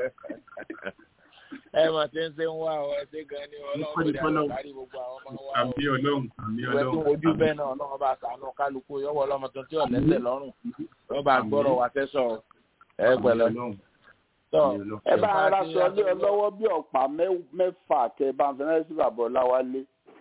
ẹ mà ti ń ṣe ń wá ọ ẹ ṣe gan ni ọlọ́run kò dé àwọn kárí gbogbo àwọn ọmọ wa o àmì ọlọ́run àmì ìwé tó ọlọ́run wojú bẹ́ẹ̀ náà ọlọ́run bá sànú kálukú yọwọ́ ọlọ́mọ tó tí ò lẹ́sẹ̀ lọ́rùn wọ́n bá gbọ́rọ̀ wá tẹ́sọ̀ ẹ pẹ̀lẹ́ tọ́ ẹ bá ara sọ ilé ọlọ́wọ́ bí ọ̀pá mẹ́- mẹ́fà tẹ bá ń fẹ́rẹ́ sí bàbá ọláwálé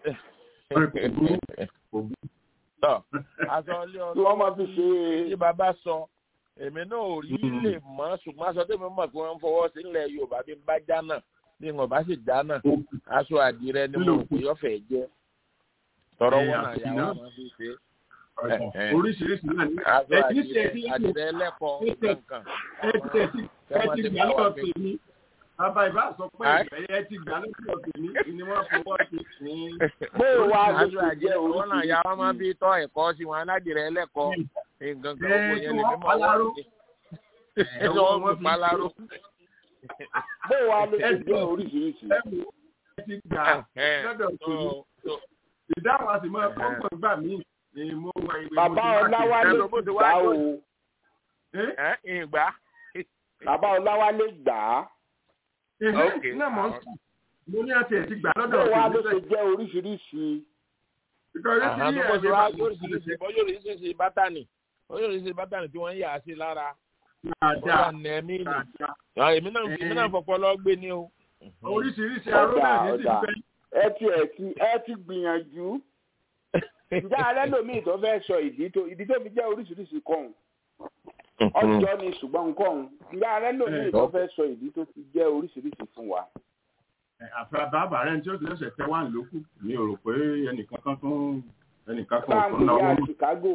tọ́ aṣọ ilé tí wọ́n máa fi ṣe tí bàbá sọ èmi náà ò rí lè mọ́ ṣùgbọ́n aṣọ tèmi mọ̀ pé wọ́n ń fọwọ́ sí ilẹ̀ yorùbá bí n bá já náà bí n ò bá sì já náà aṣọ àdìrẹ ni mo rò pé yọ̀fẹ̀ jẹ́ tọrọ Eh, wọn náà àti yà náà. wọ́n máa fi ṣe oríṣiríṣi náà ní aṣọ ẹ kì í ṣe àdìrẹ ẹtí àdìrẹ ẹlẹ́kọ̀ọ́ kankan ẹ ti ẹ ti ẹ ti gbà lọ́dọ̀ tèmi bàbá ìbá sọ pé ẹ ti gbà lọ́dọ̀ tèmi ni wọ́n fọwọ́ sí ní. bó o wá ló aṣọ ṣe àdìrẹ jẹ́ wọn náà yà wọ́n máa fi tọ́ ẹ̀kọ́ sí wọn aládìrẹ ẹlẹ́kọ̀ọ́ nǹkan kan Eh, owó tí yẹn lè wọ́n fi mọ̀ paláró. wọ́n sí ẹ sọ wọn fi paláró. bó o wá ló ṣe jẹ́ oríṣiríṣi ẹ ti gbà lọ́dọ̀ tèmi ìdáhùn àti mọ́ ọkọ̀ gbà mí ni mo wà ìwé bàbá ọláwálé Ẹ bó ti wá gbà o lóyún. ẹ ìgbà bàbá ọláwálé gbà á Ok. náà mọ̀ ń sùn mo ní àti ẹ̀ ti gbà bó lọ́dọ̀ o wá ló tèmi ṣe jẹ́ oríṣiríṣi ìkọ̀rẹ́ àhán sí tó bó ẹ̀ ti wá lóríṣiríṣi bọ́ yóò rí ṣèṣe bátànì ó yóò rí ṣe bátànì tí wọ́n ń yà á sí lára ó dáadáa wà ní ẹ̀mí nì dáadáa. èmi náà èmi náà fọpọ́ lọ gbé ní o. oríṣiríṣi aró náà ní ti Ọ̀dà, fẹ́. ẹ ti ẹ ti ẹ ti gbìyànjú ǹjẹ́ alẹ́ lòmíì tó fẹ́ sọ ìdí tó ìdí tó fi jẹ́ oríṣiríṣi kọ́hún ọjọ́ ni ṣùgbọ́n kọ́hún ǹjẹ́ alẹ́ lòmíì tó fẹ́ sọ ìdí tó fi jẹ́ oríṣiríṣi fún wa. àfẹ́ bàbá rẹ̀ tí ó ti lọ́sẹ̀ tẹ́ wà lókù mi ò rò pé ẹnìkan kan tún ẹnìkan kan ò báńkì tún náwó ya mọ́. Chicago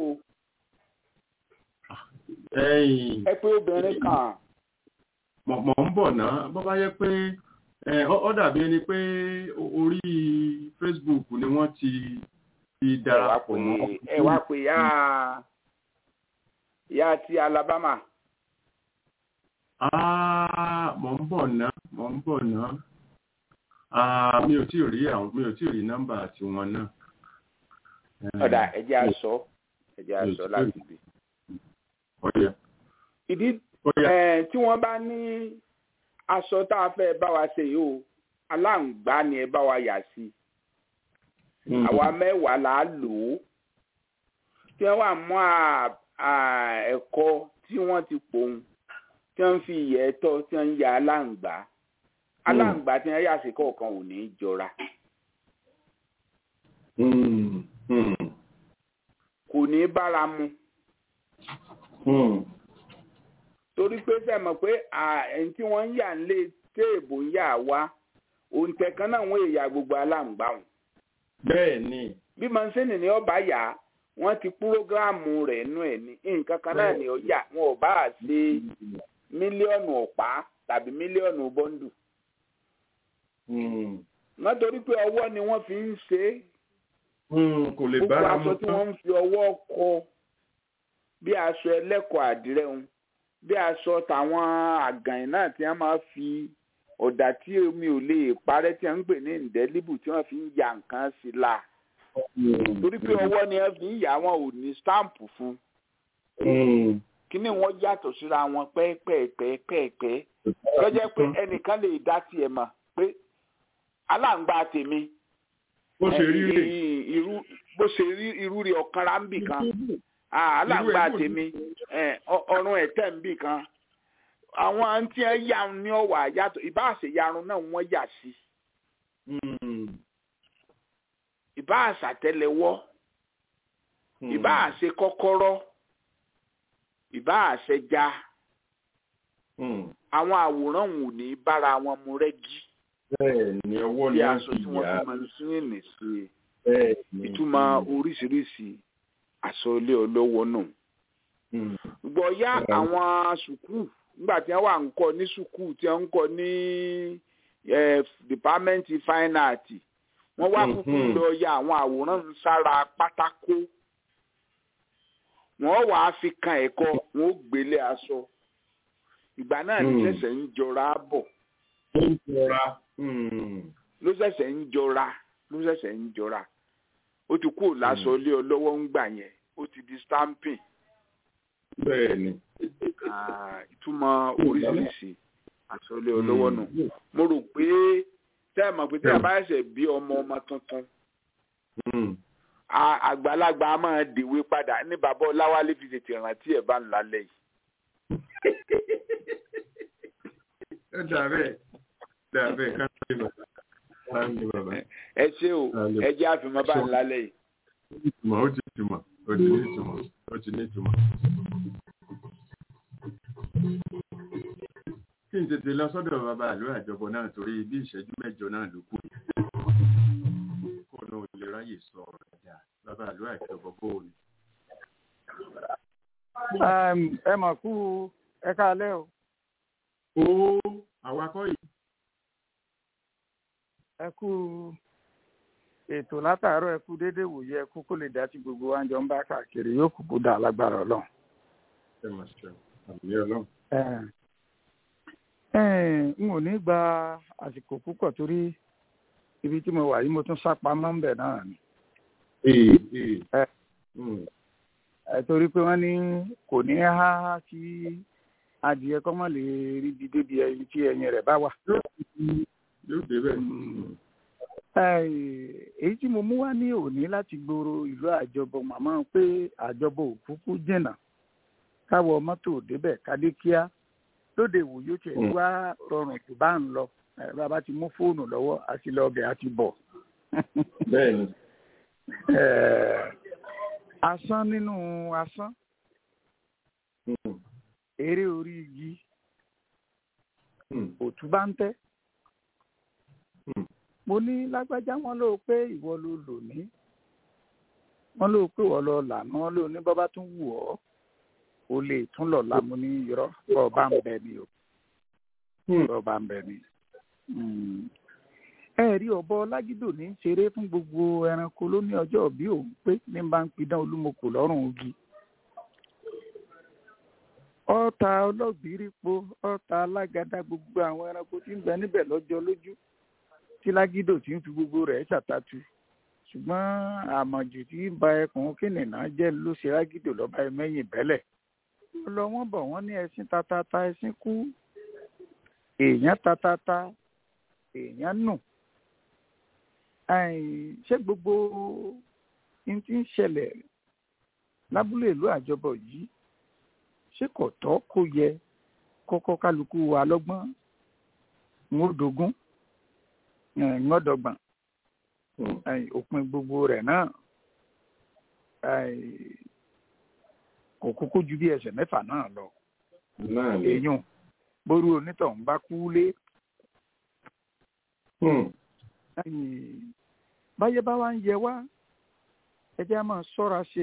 ẹ̀yìn ẹ pé obìnrin kan mọ̀ mọ̀ ń bọ̀ náà bó bá yẹ pé ẹ, ó ó dàbí ẹni pé o- orí Facebook ni wọ́n ti ti ẹ wá darapọ̀ pè mọ́. ẹ wá pè ya ya ti Alabama Ah, mọ̀ ń bọ̀ náà mọ̀ ń bọ̀ náà Ah, mi ò tí ì rí àwọn mi ò tí ì rí nọ́mbà tiwọn náà. Eh, ọ̀dà ẹ̀jẹ̀ aṣọ ẹ̀jẹ̀ aṣọ láti gbé. ọ̀yà ìdí ọ̀yà ẹ tí wọ́n bá ní aṣọ tá a fẹ́ bá wa ṣe yìí o aláǹgbá ni ẹ bá wa yà sí Mm. àwa mẹ́wàá là á lò ó tí wọ́n wà mọ́ à- à- ẹ̀kọ́ tí wọ́n ti pòun tí wọ́n fi ìyẹ́ tọ́ tí wọ́n ń ya aláǹgbá aláǹgbá tí wọ́n yà sí kọ̀ọ̀kan ò ní í jọra Mm. Mm. kò ní í bára mu Mm. torí pé sẹ́mọ̀ pé à, ẹni tí wọ́n ń yà ń lé téèbù ń yà wá òǹtẹ̀ kan náà wọ́n èèyàn gbogbo aláǹgbá wọn. bẹ́ẹ̀ ni bí mọ̀nsẹ́nì ni ọba yà wọ́n ti púrógíráàmù rẹ̀ nú ẹ̀ ní nǹkan kan náà ni ó yà wọn ò bá ṣe mílíọ̀nù ọ̀pá tàbí mílíọ̀nù bọ́ńdù. Mm. wọ́n torí pé ọwọ́ ni wọ́n fi ń ṣe é Mm. kò lè gbogbo bára aṣọ mu tí tán. wọ́n ń fi ọwọ́ kọ bí aṣọ ẹlẹ́kọ̀ọ́ àdìrẹ́ wọn bí aṣọ tàwọn àgànyìn náà tí wọ́n máa fi ọ̀dà tí omi ò lè parẹ́ tí wọ́n ń pè ní ìdẹ́líbù tí wọ́n fi ń ya nǹkan sí la Mm. torí pé ọwọ́ ni wọ́n fi ń yà wọn ò ní stáǹpù fún Mm. kíní wọn yàtọ̀ síra wọn pẹ́ẹ́pẹ́ẹ́pẹ́ẹ́pẹ́ lọ́jọ́ pé ẹnìkan lè dá tiẹ̀ mọ̀ pé aláǹgbá tèmi bó ṣe rí rè. ì- irú bó ṣe rí irú rẹ̀ ọ̀kan ra ń bì kan Ah, aláǹgbá Irú ẹ̀ tèmi eh, ọ- ọrùn ẹ̀tẹ̀ ń bì kan àwọn àǹtí ẹ̀ yà ní ọ̀wà yàtọ̀ ìbáàṣẹ yarun náà wọ́n yà sí Mm. ìbáàṣàtẹ́lẹwọ́ Mm. ìbáàṣẹ kọ́kọ́rọ́ ìbáàṣẹ já Mm. àwọn àwòrán wọn ò ní bára wọn mu rẹ́gí bẹ́ẹ̀ ni ọwọ́ bí ni wọ́n aṣọ fi tí wọ́n yà fi máa ń sún ní sí i bẹ́ẹ̀ ni. ìtumọ̀ oríṣiríṣi aṣọ ilé olówó náà. Mm. gbọ́ yá Yeah. àwọn sùkúù nígbà tí wọ́n wà ń kọ́ ní sùkúù tí wọ́n ń kọ́ ní eh, dìpámẹ́ǹtì fine art wọ́n wá kúkú Mhm. lọ ya àwọn àwòrán ń sára pátákó wọ́n wàá fi kan ẹ̀kọ́ wọ́n ó gbélé aṣọ ìgbà náà ní ṣẹ̀ṣẹ̀ ń jọra bọ̀ ó ń jọra. ló ṣẹ̀ṣẹ̀ ń jọra ló ṣẹ̀ṣẹ̀ ń jọra ó ti kúrò lásọ lé ọ lọ́wọ́ ń gbà yẹn ó ti di stamping bẹ́ẹ̀ ni. Ah, ìtumọ̀ oríṣiríṣi àsọlé ọ lọ́wọ́ nù mo rò pé tẹ́ ẹ mọ̀ pé tẹ́ ẹ bá ṣẹ̀ bí ọmọ ọmọ tuntun a- àgbàlagbà a máa dèwé padà ní bàbá ọláwálé fi tètè rántí ẹ̀ bá ń lálẹ́ yìí. ó dà bẹ́ẹ̀ dà bẹ́ẹ̀ ká ló dé bàbá ká ló dé bàbá. ẹ ṣé o ẹ jẹ́ àfihàn bá ń lálẹ́ yìí. ìtumọ̀ ó ti túmọ̀ ó ti ní ìtumọ̀ ó ti ní ìtumọ̀. kí n tètè lọ sọ́dọ̀ bàbá àlọ́ àjọpọ̀ náà torí bí ìṣẹ́jú mẹ́jọ náà ló kù kó náà lè ráyè sọ ọ̀rọ̀ ẹ̀dá bàbá àlọ́ àjọpọ̀ bó o ní. ẹ mà kú ẹ káalẹ́ o ó àwakọ̀ yìí ẹ kú ètò látàárọ̀ ẹ kú déédéé wòye ẹ kú kó lè dá sí gbogbo wa ń jọ ń bá káàkiri yóò kúkú dá lágbára Ọlọ́run. ẹ mà ṣe àmì ọlọ́run. ẹ ẹ n ò ní gba àsìkò púpọ̀ torí ibi tí mo wà yìí mo tún sá pamọ́ ń bẹ̀ náà ni. ee ee. ẹ Mm. ẹ torí pé wọ́n ní kò ní há kí adìẹ kọ́ mọ̀ lè ríbi débi ẹyin tí ẹyin rẹ̀ bá wà. yóò débẹ̀. Ẹ, èyí tí mo mú wá ní òní láti gbòòrò ìlú àjọbọ màmá pé àjọbọ òkúkú jìnnà káwọ mọ́tò débẹ̀ kádé kíá lóde ìwòye tiẹ̀ Mm. wá rọrùn tó bá ń lọ ẹ, bàbá ti mú fóònù lọ́wọ́ àti lọ ọbẹ̀ àti bọ̀. bẹ́ẹ̀ ni. Ẹ, asán nínú asán Mm. eré orí igi Mm. òtún bá ń tẹ́. Mm. mo ní lágbájá wọn ló pé ìwọ ló lò ní wọn ló pé ìwọ lọ lànà wọn ló ní bọ́bá tún wù ọ́ o lè tún lọ lámú ní irọ́ bọ́ bá ń bẹ ni o Mm. bọ́ bá ń bẹ ni. Mm. ẹ rí ọ̀bọ lágídò ní í ṣeré fún gbogbo ẹranko ló ní ọjọ́ bí òun pé ní bá ń pidán olúmọkò lọ́rùn ogi ọ̀tá ọlọ́gbìrípo ọ̀tá alágàdá gbogbo àwọn ẹranko tí ń bẹ níbẹ̀ lọ́jọ́ lójú tí lágídò tí ń fi gbogbo rẹ̀ ṣàtàtù ṣùgbọ́n àmọ̀jù tí ń ba ẹkùn kìnìún jẹ́ ló ṣe lágídò lọ́ba ẹ̀mẹ́yìn bẹ́lẹ̀ lọ wọ́n bọ̀ wọ́n ní ẹṣin tatata ẹṣin kú èèyàn tatata èèyàn nù Àì, ṣé gbogbo n tí ń ṣẹlẹ̀ lábúlé ìlú àjọbọ̀ yìí ṣé kò tọ́ kó yẹ kọ́kọ́ kálukú wa lọ́gbọ́n ń ó dogún ń ó dọ́gbọ̀n Mm. Àì, òpin gbogbo rẹ̀ náà àì, kò kúkú ju bí ẹsẹ̀ mẹ́fà náà lọ náà ni. èèyàn bórú onítọ̀hún bá kú lé Mm. àì, báyé bá wá ń yẹ wá ẹ jẹ́ á máa ṣọ́ra ṣe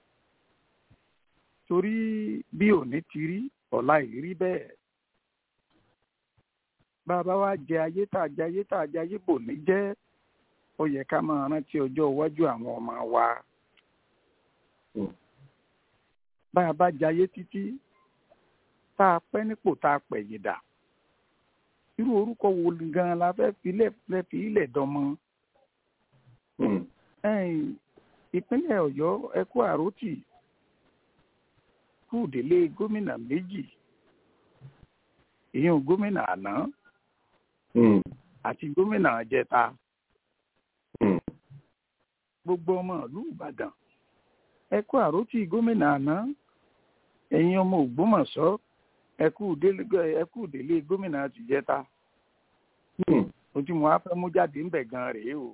torí bí òní ti rí ọ̀la ìrí bẹ́ẹ̀ bá a bá wá jẹ ayé tá a jẹ ayé tá a jẹ ayé bò ní jẹ́ ó yẹ ká máa rántí ọjọ́ iwájú àwọn ọmọ wa Mm. bá a bá jayé títí tá a pẹ́ nípò tá a pẹ̀yìn dà irú orúkọ wo gan-an la fẹ́ filẹ̀ fẹ́ fi ilẹ̀ dánmọ́ Mm. ẹ̀yìn ìpínlẹ̀ ọ̀yọ́ ẹkú àròtì kú délé gómìnà méjì ìyẹn gómìnà àná Mm. àti gómìnà àjẹta Mm. gbogbo ọmọ ìlú ìbàdàn ẹkú àròtì gómìnà àná ẹ̀yin ọmọ ògbómọ̀ṣọ́ ẹkú délé ẹkú délé gómìnà àtìjẹta Mm. ojú mo wá fẹ́ mú jáde ńbẹ̀ gan rèé o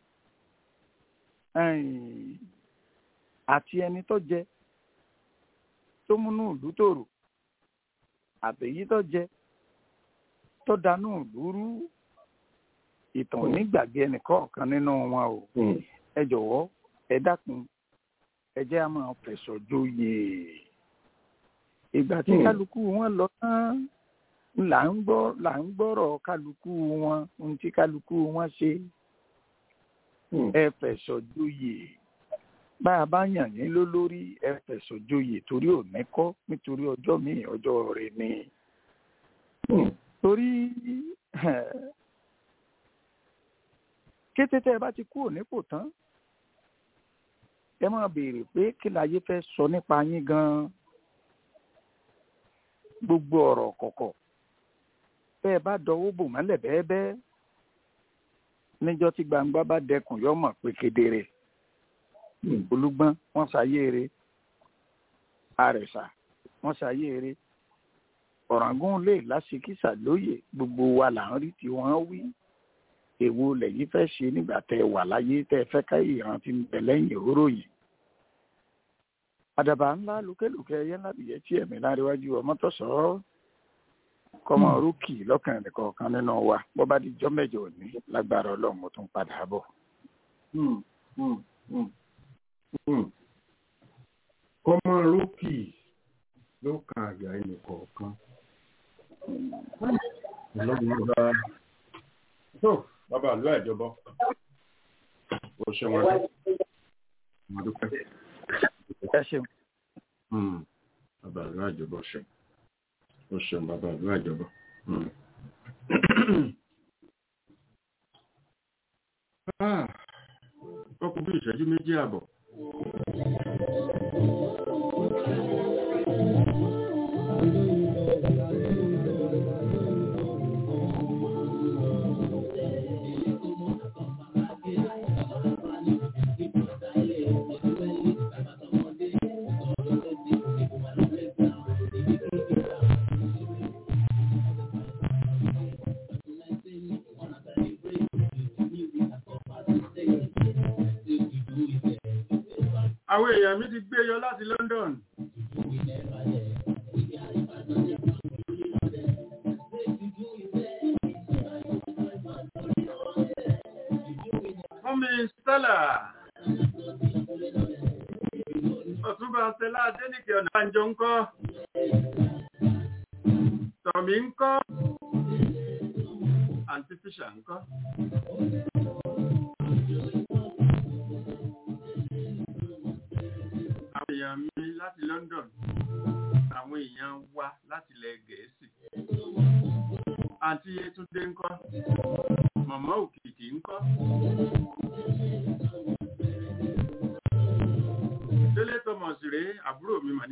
ẹ̀yìn àti ẹni tó jẹ tó múnú ìlú tòrò àtèyí tó jẹ tó danú ìlú rú ìtàn onígbàgbé ẹnìkọ̀ọ̀kan nínú wọn o Mm. ẹ jọ̀wọ́ ẹ dákun ẹ jẹ́ á máa fẹ̀sọ̀ joyè ìgbà tí Hmm. kálukú wọn lọ tán là ń gbọ́ là ń gbọ́rọ̀ kálukú wọn ohun tí kálukú wọn ṣe Mm. ẹ fẹ̀sọ̀ joyè bá a bá yàn yín lólórí ẹ fẹ̀sọ̀ joyè torí òní kọ́ nítorí ọjọ́ míì ọjọ́ rẹ̀ ni torí kété tẹ́ ẹ bá ti kúrò nípò tán ẹ máa béèrè pé kí láyé fẹ́ sọ nípa yín gan-an gbogbo ọ̀rọ̀ kọ̀kọ̀ bẹ́ ẹ bá dọwọ́ bò mọ́lẹ̀ bẹ́ẹ́bẹ́ níjọ́ tí gbangba bá dẹkùn yọ mọ̀ pé kedere olúgbọ́n wọ́n ṣàyéere àrẹ̀sà wọ́n ṣàyéere ọ̀ràngún lè láṣìkísà lóye gbogbo wa là ń rí tí wọ́n wí èwo lẹ́yìn fẹ́ ṣe nígbà tẹ́ ẹ wà láyé tẹ́ ẹ fẹ́ ká ìrántí ń bẹ lẹ́yìn òróró yìí àdàbà ńlá lókèlókè ẹyẹ ńlá bìyẹ tí ẹ̀mí láríwájú ọmọ tó sọ ọ́ kọ́mọ rúkì lọ́kàn nìkọ̀ọ̀kan nínú wa bó bá di jọ́ mẹ́jọ òní lágbára ọlọ́run mo tún padà bọ̀. kọ́mọ rúkì ló kan àyà ẹnìkọ̀ọ̀kan. ọlọ́run ọba tó bàbá àlọ́ ìjọba ó ṣe wọn wọn dúpẹ́. ẹ ṣeun. bàbá àlọ́ ìjọba ṣe ó ṣeun bàbá àlọ́ ìjọba. ó kú bí ìṣẹ́jú méjì àbọ̀. àwọn èèyàn mi ti gbé yọ láti London. Mọ́mí Stella. Ọ̀túnba Stella Adéníkè ọ̀nà àjọ ń kọ́. Tọ̀mí ń kọ́. Àǹtí Fíṣà ń kọ́. àwọn èèyàn mi láti London àwọn èèyàn wa láti ilẹ̀ Gẹ̀ẹ́sì àǹtí Yétúndé ńkọ́ màmá Òkìkí ńkọ́ Délé Thomas rèé àbúrò mi mà ní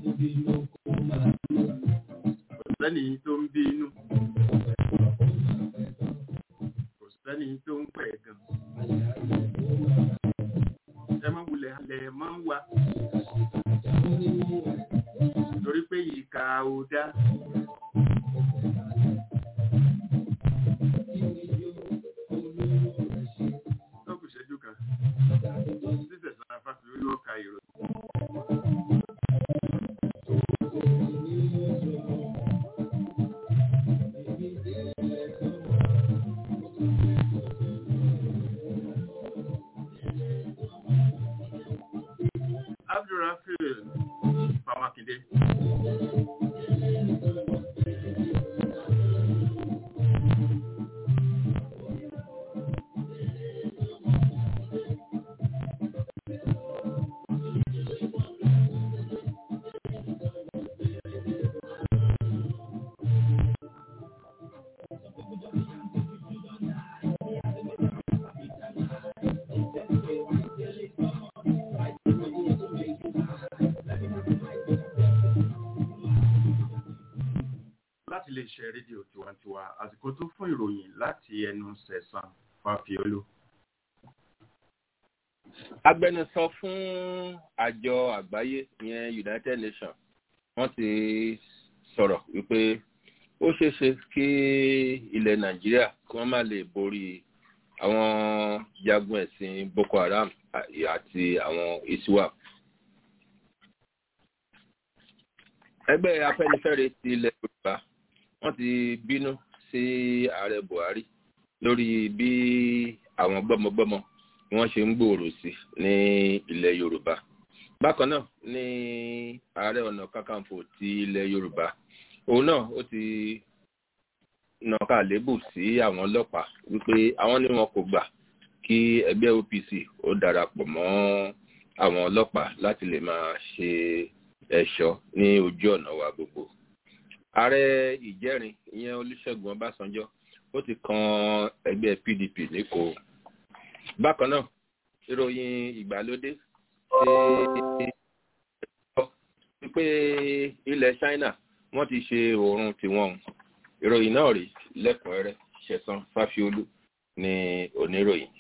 kò sẹ́ni tó ń bí inú kò sẹ́ni tó ń pẹ̀ gan ẹ máa wulẹ̀ alẹ̀ máa ń wa torí pé ìka ò dá. tó kù ṣẹ́jú kan títẹ̀ sára fáfi yóò ka ìròyìn. Abdulrafil Famakinde. láti lè ṣe rédíò tiwantiwa àsìkò tó fún ìròyìn láti ẹnu sẹ̀sán fàfiolú. agbẹnusọ fún àjọ àgbáyé ìyẹn United Nations wọ́n ti sọ̀rọ̀ wípé ó ṣeé ṣe kí ilẹ̀ Nàìjíríà kí wọ́n má lè borí àwọn jagun ẹ̀sìn Boko Haram àti àwọn ISWAP. ẹgbẹ́ Afẹ́nifẹ́re ti ilẹ̀ Yorùbá wọ́n ti bínú sí ààrẹ Buhari lórí bí àwọn gbọ́mọgbọ́mọ bí wọ́n ṣe ń gbòòrò sí ní ilẹ̀ Yorùbá bákan náà ní ààrẹ ọ̀nà kakanfò ti ilẹ̀ Yorùbá òun náà ó ti nàka lébù sí àwọn ọlọ́pàá wípé àwọn ni wọn kò gbà kí ẹgbẹ́ OPC ó darapọ̀ mọ́ àwọn ọlọ́pàá láti lè máa ṣe ẹ̀ṣọ́ ní ojú ọ̀nà wa gbogbo ààrẹ ìjẹrin ìyẹn olùṣègùn ọbásanjọ́ ó ti kan ẹgbẹ́ pdp lẹ́kọ̀ọ́ bákan náà ìròyìn ìgbàlódé ṣe wípé ilẹ̀ china wọ́n ti ṣe oòrùn tiwọn ìròyìn náà rí lẹ́kùnrẹ́rẹ́ ṣẹ̀san fáfiolú ní oníròyìn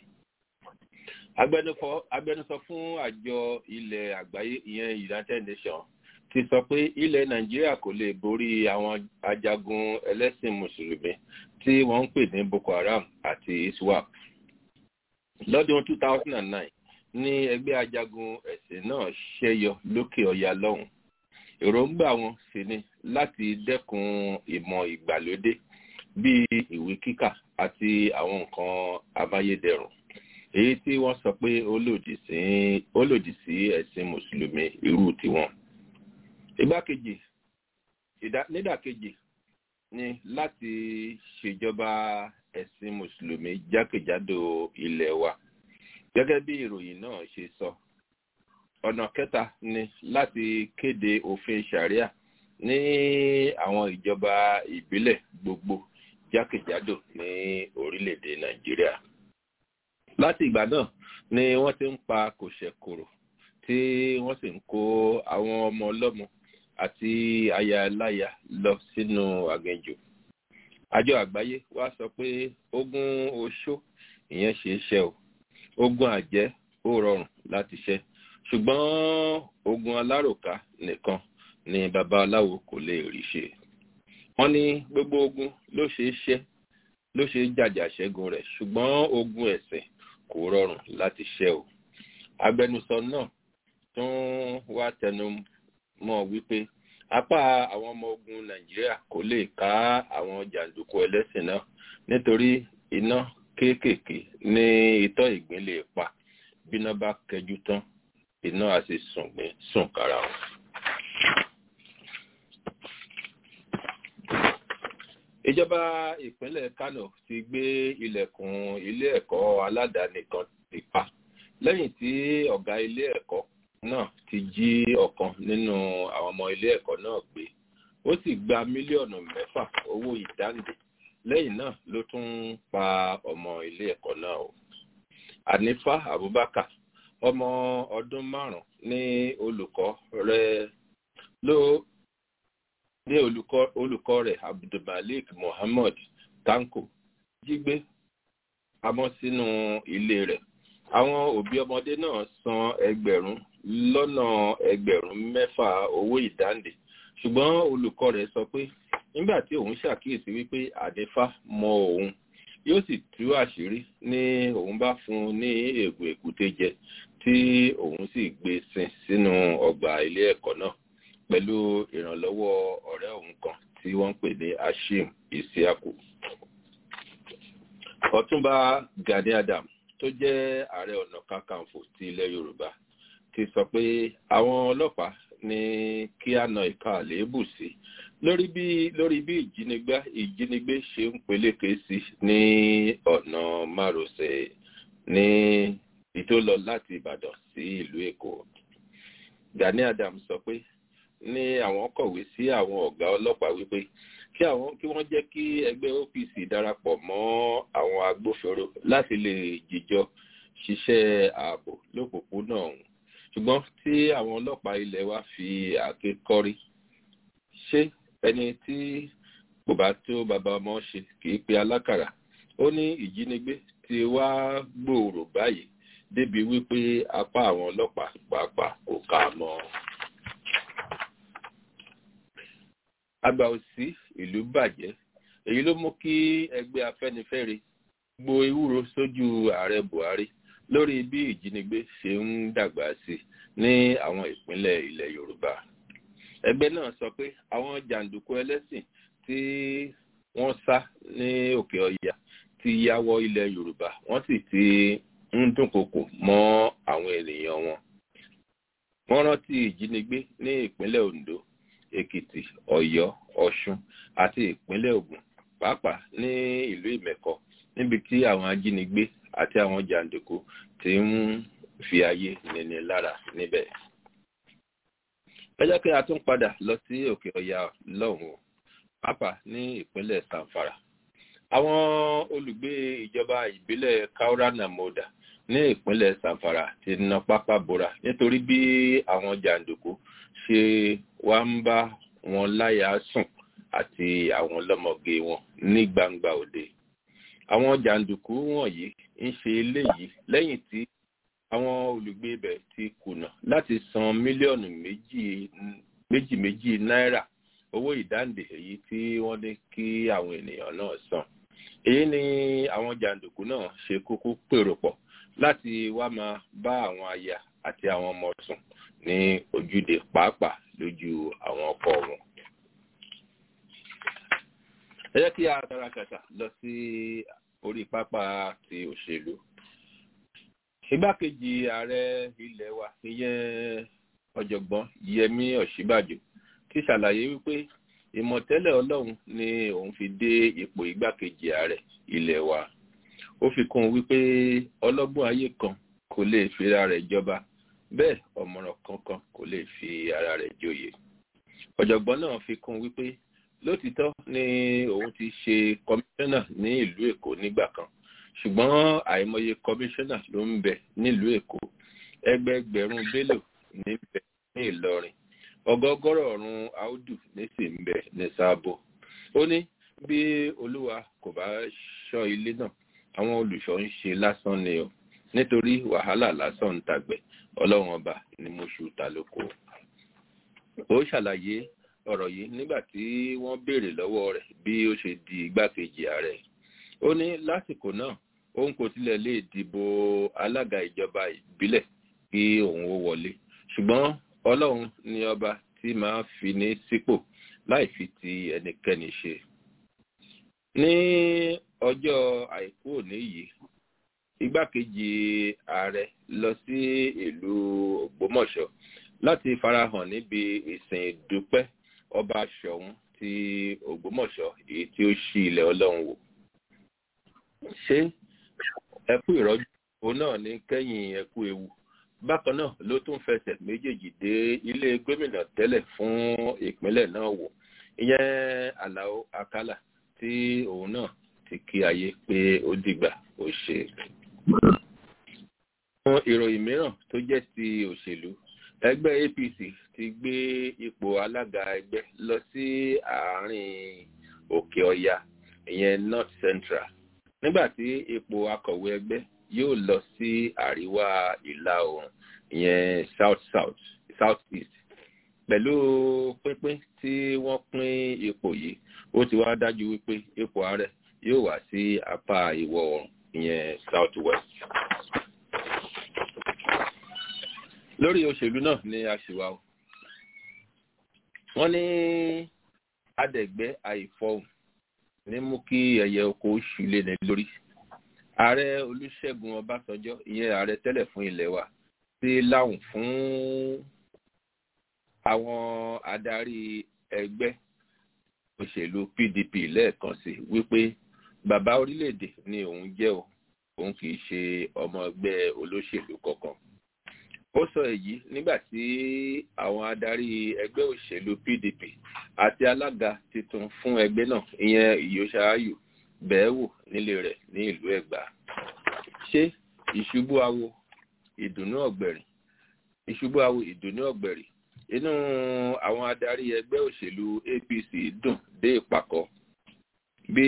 agbẹnusọ fún àjọ ilẹ̀ àgbáyé ìyẹn united nations ti sọ pé ilẹ̀ nàìjíríà kò lè borí àwọn ajagun ẹlẹ́sìn mùsùlùmí tí wọ́n ń pè ní boko haram àti iswap lọ́dún 2009 ní ẹgbẹ́ ajagun ẹ̀sìn náà ṣẹ́yọ lókè ọya lọ́hùn èròǹgbà wọn sì ni láti dẹ́kun ìmọ̀ ìgbàlódé bíi ìwé kíkà àti àwọn nǹkan amáyédẹrùn èyí tí wọ́n sọ pé ó lòdì sí ẹ̀sìn mùsùlùmí irú tiwọn igbákejì nídàkejì ni láti ṣèjọba ẹ̀sìn mùsùlùmí jákèjádò ilẹ̀ wa gẹ́gẹ́ bí ìròyìn náà ṣe sọ ọ̀nà kẹta ni láti kéde òfin sharia ní àwọn ìjọba ìbílẹ̀ gbogbo jákèjádò ní orílẹ̀-èdè nàìjíríà láti ìgbà náà ni wọ́n ti ń pa kòṣẹ̀kòrò tí wọ́n sì ń kó àwọn ọmọ ọlọ́mọ àti ayaláya lọ sínú àgẹjò àjọ àgbáyé wá sọ pé ogun oṣó ìyẹn ṣe é ṣe o ogun àjẹ ó rọrùn láti ṣe ṣùgbọ́n ogun aláròká nìkan ni babaláwo kò lè rí ṣe wọ́n ní gbogbo ogun ló ṣe é ṣe ló ṣe é jàjà ṣẹ́gun rẹ̀ ṣùgbọ́n ogun ẹ̀sìn kò rọrùn láti ṣe o agbẹnusọ náà tún wá tẹnu mọ́ wípé apá àwọn ọmọ ogun nàìjíríà kò lè ká àwọn jàǹdùkú ẹlẹ́sìn náà nítorí iná kéékèèké ní itọ́ ìgbín lè pa bíná bá kẹjú tán iná á sì sùngbìn sùn kára wọn. ìjọba ìpínlẹ̀ kano ti gbé ilẹ̀kùn ilé ẹ̀kọ́ aládàáni kan ti pa lẹ́yìn tí ọ̀gá ilé ẹ̀kọ́ náà ti jí ọ̀kan nínú àwọn ọmọ ilé ẹ̀kọ́ náà gbé ó sì gba mílíọ̀nù mẹ́fà owó ìdáǹdè lẹ́yìn náà ló tún pa ọmọ ilé ẹ̀kọ́ náà o anifa abubakar ọmọ ọdún márùn ní olùkọ́ rẹ̀ ló ní olùkọ́ rẹ̀ abdulmalik mohammed tanko jí gbé pamọ́ sínú ilé rẹ̀ àwọn òbí ọmọdé náà san ẹgbẹ̀rún lọ́nà ẹgbẹ̀rún mẹ́fà owó ìdáǹdè ṣùgbọ́n olùkọ́ rẹ̀ sọ pé nígbà tí òun ṣàkíyèsí wípé àdífá mọ òun yóò sì tú àṣírí ní òun bá fún un ní ègbò èkúté jẹ tí òun sì gbé sin sínú ọgbà ilé ẹ̀kọ́ náà pẹ̀lú ìrànlọ́wọ́ ọ̀rẹ́ òun kan tí wọ́n ń pè ní ashim isiaku ọ̀túnba gani adam tó jẹ́ ààrẹ ọ̀nà kakanfò ti ilẹ̀ yorùbá ti sọ pé àwọn ọlọ́pàá ní kí á na ìka àléébù sí lórí bí lórí bí ìjínigbé ìjínigbé ṣe ń peléke sí ní ọ̀nà márosẹ̀ ní ìtòlọ láti ìbàdàn sí ìlú èkó gani adam sọ pé ní àwọn kọ̀wé sí àwọn ọ̀gá ọlọ́pàá wípé kí àwọn kí wọ́n jẹ́ kí ẹgbẹ́ opc darapọ̀ mọ́ àwọn agbófinró láti lè jíjọ ṣiṣẹ́ ààbò lópòpónà ọ̀hún ṣùgbọ́n tí àwọn ọlọ́pàá ilẹ̀ wa fi àáké kọ́rí ṣé ẹni tí kò bá tó bàbá ọmọ ṣe kì í pe alákàrà ó ní ìjínigbé ti wá gbòòrò báyìí débi wípé apá àwọn ọlọ́pàá pàápàá kò ká mọ́ ọ. àgbà òsì ìlú bàjẹ́ èyí ló mú kí ẹgbẹ́ afẹ́nifẹ́re gbo ewúro sójú ààrẹ buhari lórí bí ìjínigbé ṣe ń dàgbà sí ní àwọn ìpínlẹ̀ ilẹ̀ yorùbá ẹgbẹ́ náà sọ pé àwọn jàǹdùkú ẹlẹ́sìn tí wọ́n sá ní òkè ọya ti ya wọ ilẹ̀ yorùbá wọ́n sì ti ń dúnkokò mọ́ àwọn ènìyàn wọn wọ́n rántí ìjínigbé ní ìpínlẹ̀ ondo èkìtì ọ̀yọ́ ọ̀ṣun àti ìpínlẹ̀ ògùn pàápàá ní ìlú ìmẹ̀kọ níbi tí àwọn ajínigbé àti àwọn jàǹdùkú ti ń fi ayé nini lára níbẹ̀. ẹ jẹ́ kí a tún padà lọ sí òkè ọ̀yà lọ́hùn-ún pàápàá ní ìpínlẹ̀ sanfara àwọn olùgbé ìjọba ìbílẹ̀ kaurana moda ní ìpínlẹ̀ sanfara ti na pápá bora nítorí bí àwọn jàǹdùkú ṣe wá ń bá wọn láyà sùn àti àwọn ọlọ́mọge wọn ní gbangba òde àwọn jàǹdùkú wọ̀nyí ń ṣe eléyìí lẹ́yìn tí àwọn olùgbé ibẹ̀ ti kùnà láti san mílíọ̀nù méjì méjì méjì náírà owó ìdáǹdè èyí tí wọ́n ní kí àwọn ènìyàn náà san èyí ni àwọn jàǹdùkú náà ṣe kúkú pèrò pọ̀ láti wá máa bá àwọn aya àti àwọn ọmọ sùn ní ojúde pàápàá lójú àwọn ọkọ wọn. ẹ jẹ́ kí a dára kàtà lọ sí orí pápá ti òṣèlú igbákejì ààrẹ ilẹ̀ wa ìyẹn ọ̀jọ̀gbọ́n yẹmí ọ̀ṣíbàjò ti ṣàlàyé wípé ìmọ̀tẹ́lẹ̀ ọlọ́run ni òun fi dé ipò igbákejì ààrẹ ilẹ̀ wa ó fi kún un wípé ọlọ́gbọ́n ayé kan kò lè fi ara rẹ̀ jọba bẹ́ẹ̀ ọ̀mọ̀ràn kankan kò lè fi ara rẹ̀ joyè ọ̀jọ̀gbọ́n náà fi kún un wípé lótìtọ́ ni òun ti ṣe kọmíṣánná ní ìlú èkó nígbà kan ṣùgbọ́n àìmọye kọmíṣánná ló ń bẹ nílùú èkó ẹgbẹẹgbẹ̀rún bello ní bẹ ní ìlọrin ọgọgọrọ ọrùn áùdù ní sì ń bẹ ní sáàbò ó ní bí olúwa kò bá ṣọ́ ilé náà àwọn olùṣọ́ ń ṣe lásán ni o nítorí wàhálà lásán ń tàgbẹ̀ ọlọ́run ọba ni mo ṣù ta lóko ó ṣàlàyé ọ̀rọ̀ yìí nígbà tí wọ́n béèrè lọ́wọ́ rẹ̀ bí ó ṣe di igbákejì ààrẹ ó ní lásìkò náà òun kò tilẹ̀ lè dìbò alága ìjọba ìbílẹ̀ kí òun ó wọlé ṣùgbọ́n ọlọ́run ni ọba tí máa fi ní sípò láì fi ti ẹnikẹ́ni ṣe. ní ọjọ́ àìkú òní yìí igbákejì ààrẹ lọ sí ìlú ògbómọ̀ṣọ́ láti farahàn níbi ìsìn ìdúpẹ́ ọba ṣọ̀ún ti ògbómọ̀ṣọ́ èyí tí ó ṣí ilẹ̀ ọlọ́run wò ṣé ẹkú ìrọ́jú òun náà ní kẹ́yìn ẹkú ewu bákan náà ló tún fẹsẹ̀ méjèèjì dé ilé gómìnà tẹ́lẹ̀ fún ìpínlẹ̀ náà wò ìyẹn alao akala tí òun náà ti kí ayé pé ó dìgbà ó ṣe. fún ìròyìn mìíràn tó jẹ́ ti òṣèlú ẹgbẹ́ apc ti gbé ipò alága ẹgbẹ́ lọ sí àárín òkè ọya ìyẹn north central nígbà tí ipò akọ̀wé ẹgbẹ́ yóò lọ sí àríwá ìlà oòrùn ìyẹn south south south east pẹ̀lú pínpín tí wọ́n pín ipò yìí ó ti wá dájú wípé ipò ààrẹ yóò wá sí apá ìwọ̀ oòrùn ìyẹn south west. lórí òṣèlú náà ni a ṣì wá o wọ́n ní adẹ̀gbẹ́ àìfọhùn ní mú kí ẹyẹ oko oṣù lé ní lórí ààrẹ olùṣègùn ọbásanjọ́ ìyẹn ààrẹ tẹ́lẹ̀ fún ilẹ̀ wa ti láwùn fún àwọn adarí ẹgbẹ́ òṣèlú pdp lẹ́ẹ̀kan sí wípé bàbá orílẹ̀-èdè ni òun jẹ́ o òun kì í ṣe ọmọ ẹgbẹ́ olóṣèlú kankan ó sọ èyí nígbà tí àwọn adarí ẹgbẹ́ òṣèlú pdp àti alága tuntun fún ẹgbẹ́ náà ìyẹn ìyóṣááyù bẹ́ẹ̀ wò nílé rẹ̀ ní ìlú ẹ̀gbá ṣé ìṣubú awo ìdùnnú ọ̀gbẹ̀rì ìṣubú awo ìdùnnú ọ̀gbẹ̀rì inú àwọn adarí ẹgbẹ́ òṣèlú apc dùn dé ìpàkọ́ bí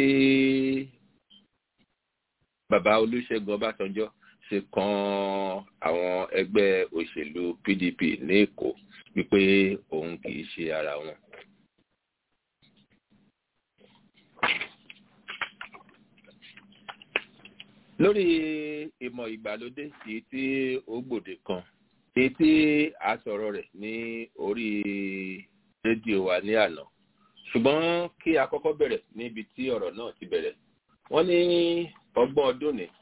bàbá olùṣègùn ọbásanjọ́ ṣe kan àwọn ẹgbẹ́ òṣèlú pdp ní èkó wípé òun kì í ṣe ara wọn. lórí ìmọ̀ ìgbàlódé èyí tí ó gbòde kan èyí tí a sọ̀rọ̀ rẹ̀ ní orí rédíò wa ní àná ṣùgbọ́n kí a kọ́kọ́ bẹ̀rẹ̀ níbi tí ọ̀rọ̀ náà ti bẹ̀rẹ̀ wọ́n ní ọgbọ́n ọdún ni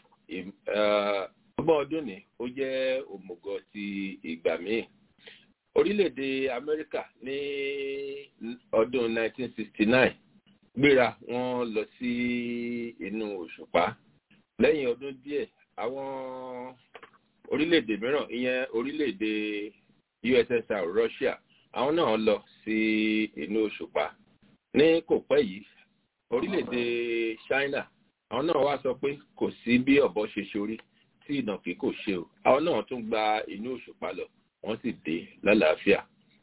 ọgbọ́n ọdún ni ó jẹ́ òmùgọ̀ ti ìgbà míì orílẹ̀-èdè amẹ́ríkà ní ọdún 1969 gbéra wọn lọ sí inú òṣùpá lẹ́yìn ọdún díẹ̀ àwọn orílẹ̀-èdè mìíràn ìyẹn orílẹ̀-èdè ussr russia àwọn náà lọ sí inú òṣùpá ní kò pẹ́ yìí orílẹ̀-èdè China àwọn náà wá sọ pé kò sí bí ọ̀bọ ṣe ṣorí tí ìnàkí kò ṣe o àwọn náà tún gba inú òṣùpá lọ wọ́n sì dé lálàáfíà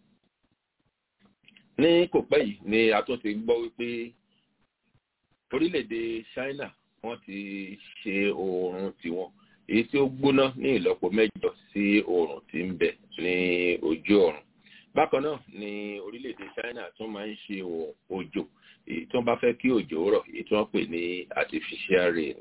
ní kò pẹ́ yìí ni a tún ti gbọ́ wípé orílẹ̀-èdè China wọ́n ti ṣe oòrùn tiwọn èyí tí ó gbóná ní ìlọ́po mẹ́jọ sí oòrùn tí ń bẹ ní ojú ọ̀run bákan náà ni orílẹ̀-èdè China tún máa ń ṣe òjò èyí tí wọ́n bá fẹ́ kí òjò rọ̀ èyí tí wọ́n pè ní artificial rain.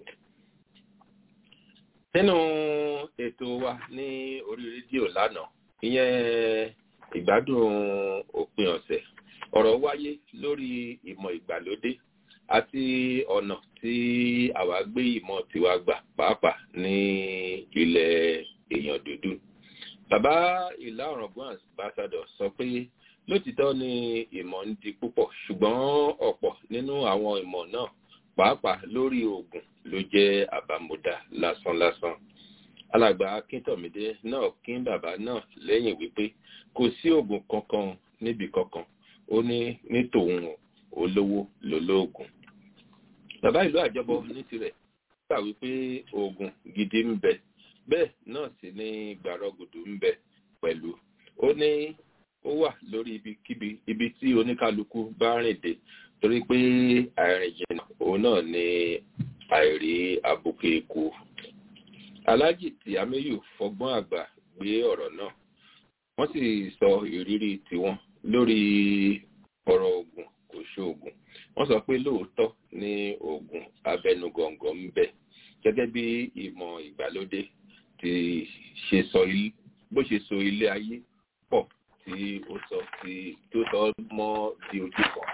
nínú ètò wa ní orí rédíò lánàá ìyẹn ìgbádùn òpin ọ̀sẹ̀ ọ̀rọ̀ wáyé lórí ìmọ̀ ìgbàlódé àti ọ̀nà tí àwa gbé ìmọ̀ tiwa gbà pàápàá ní ilẹ̀ èèyàn dúdú. Bàbá ìlà ọ̀rọ̀gbọ́n ambassador sọ pé lótìtọ́ ni ìmọ̀ ń di púpọ̀ ṣùgbọ́n ọ̀pọ̀ nínú àwọn ìmọ̀ náà pàápàá lórí oògùn ló jẹ́ àbámúdá lásánlásán. Alàgbà Akíntọ̀mídé náà kín bàbá náà lẹ́yìn wípé kò sí oògùn kankan níbi kankan ó ní ní tòun olówó lolóògùn. Bàbá ìlú àjọbọ ní tirẹ̀ gbà wípé oògùn gidi ń bẹ bẹ́ẹ̀ náà sì ní gbàrọgùdù ń bẹ pẹ̀lú ó ní ó wà lórí ibikíbi ibi tí oníkálukú bá rìn dé torí pé àìrìn jìnnà òun náà ní àìrí abuké eku aláàjì tí améyù fọgbọ́n àgbà gbé ọ̀rọ̀ náà wọ́n sì sọ ìrírí tiwọn lórí ọ̀rọ̀ oògùn kò ṣoògùn wọ́n sọ pé lóòótọ́ ní oògùn abẹnugọ̀ngọ̀ ń bẹ gẹ́gẹ́ bí ìmọ̀ ìgbàlódé ti ṣe sọ bó ṣe so ilé ayé pọ̀ tí ó sọ tí tó sọ mọ́ di ojú kan.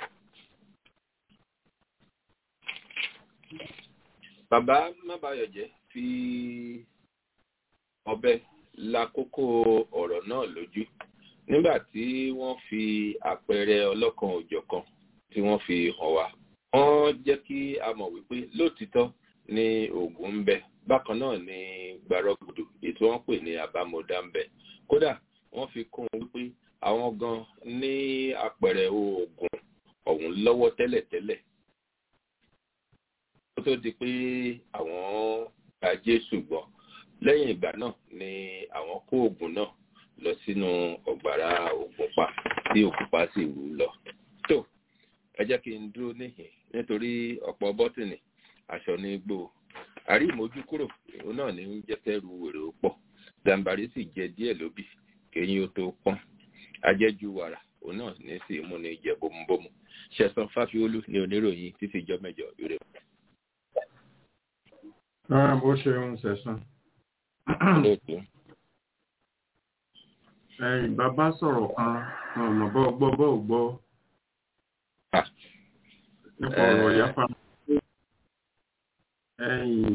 bàbá mábàyọ̀jẹ́ fi ọ̀bẹ la kókó ọ̀rọ̀ náà lójú nígbà tí wọ́n fi àpẹẹrẹ ọlọ́kan òjọ̀kan tí wọ́n fi hàn wá wọ́n jẹ́ kí a mọ̀ wípé lóòtítọ́ ní oògùn ń bẹ bákan náà ní gbàrọgùdù ètò wọn pè ní àbámọdá ń bẹ kódà wọ́n fi kún un wípé àwọn gan ní àpẹẹrẹ oògùn ọ̀hún lọ́wọ́ tẹ́lẹ̀tẹ́lẹ̀ kó tó di pé àwọn gba Jésù gbọ́ lẹ́yìn ìgbà náà ni àwọn kó oògùn náà lọ sínú ọ̀gbàrá ògùnpá tí ògùnpá sì wú lọ tó ẹ jẹ́ kí n dúró níhìn nítorí ọ̀pọ̀ bọ́tìnì aṣọ ní gbó àrí ìmójú kúrò òun náà ní ń jẹ́ kẹ́rù èrè ó pọ̀ gàǹbàrí sì jẹ díẹ̀ lóbì kéyìn ó tó pọ́n ajẹ́jú wàrà òun náà ní sì mú ní jẹ bómúbómú ṣẹ̀san fáfiolú ní oníròyìn títí ìjọ mẹ́jọ ire. rárá bó ṣe ń ṣẹ̀san. ẹ̀yìn bàbá sọ̀rọ̀ kan ọ̀nà bọ́ gbọ́ bọ́ gbọ́ nípa ọ̀rọ̀ ìyáfa ẹ̀yìn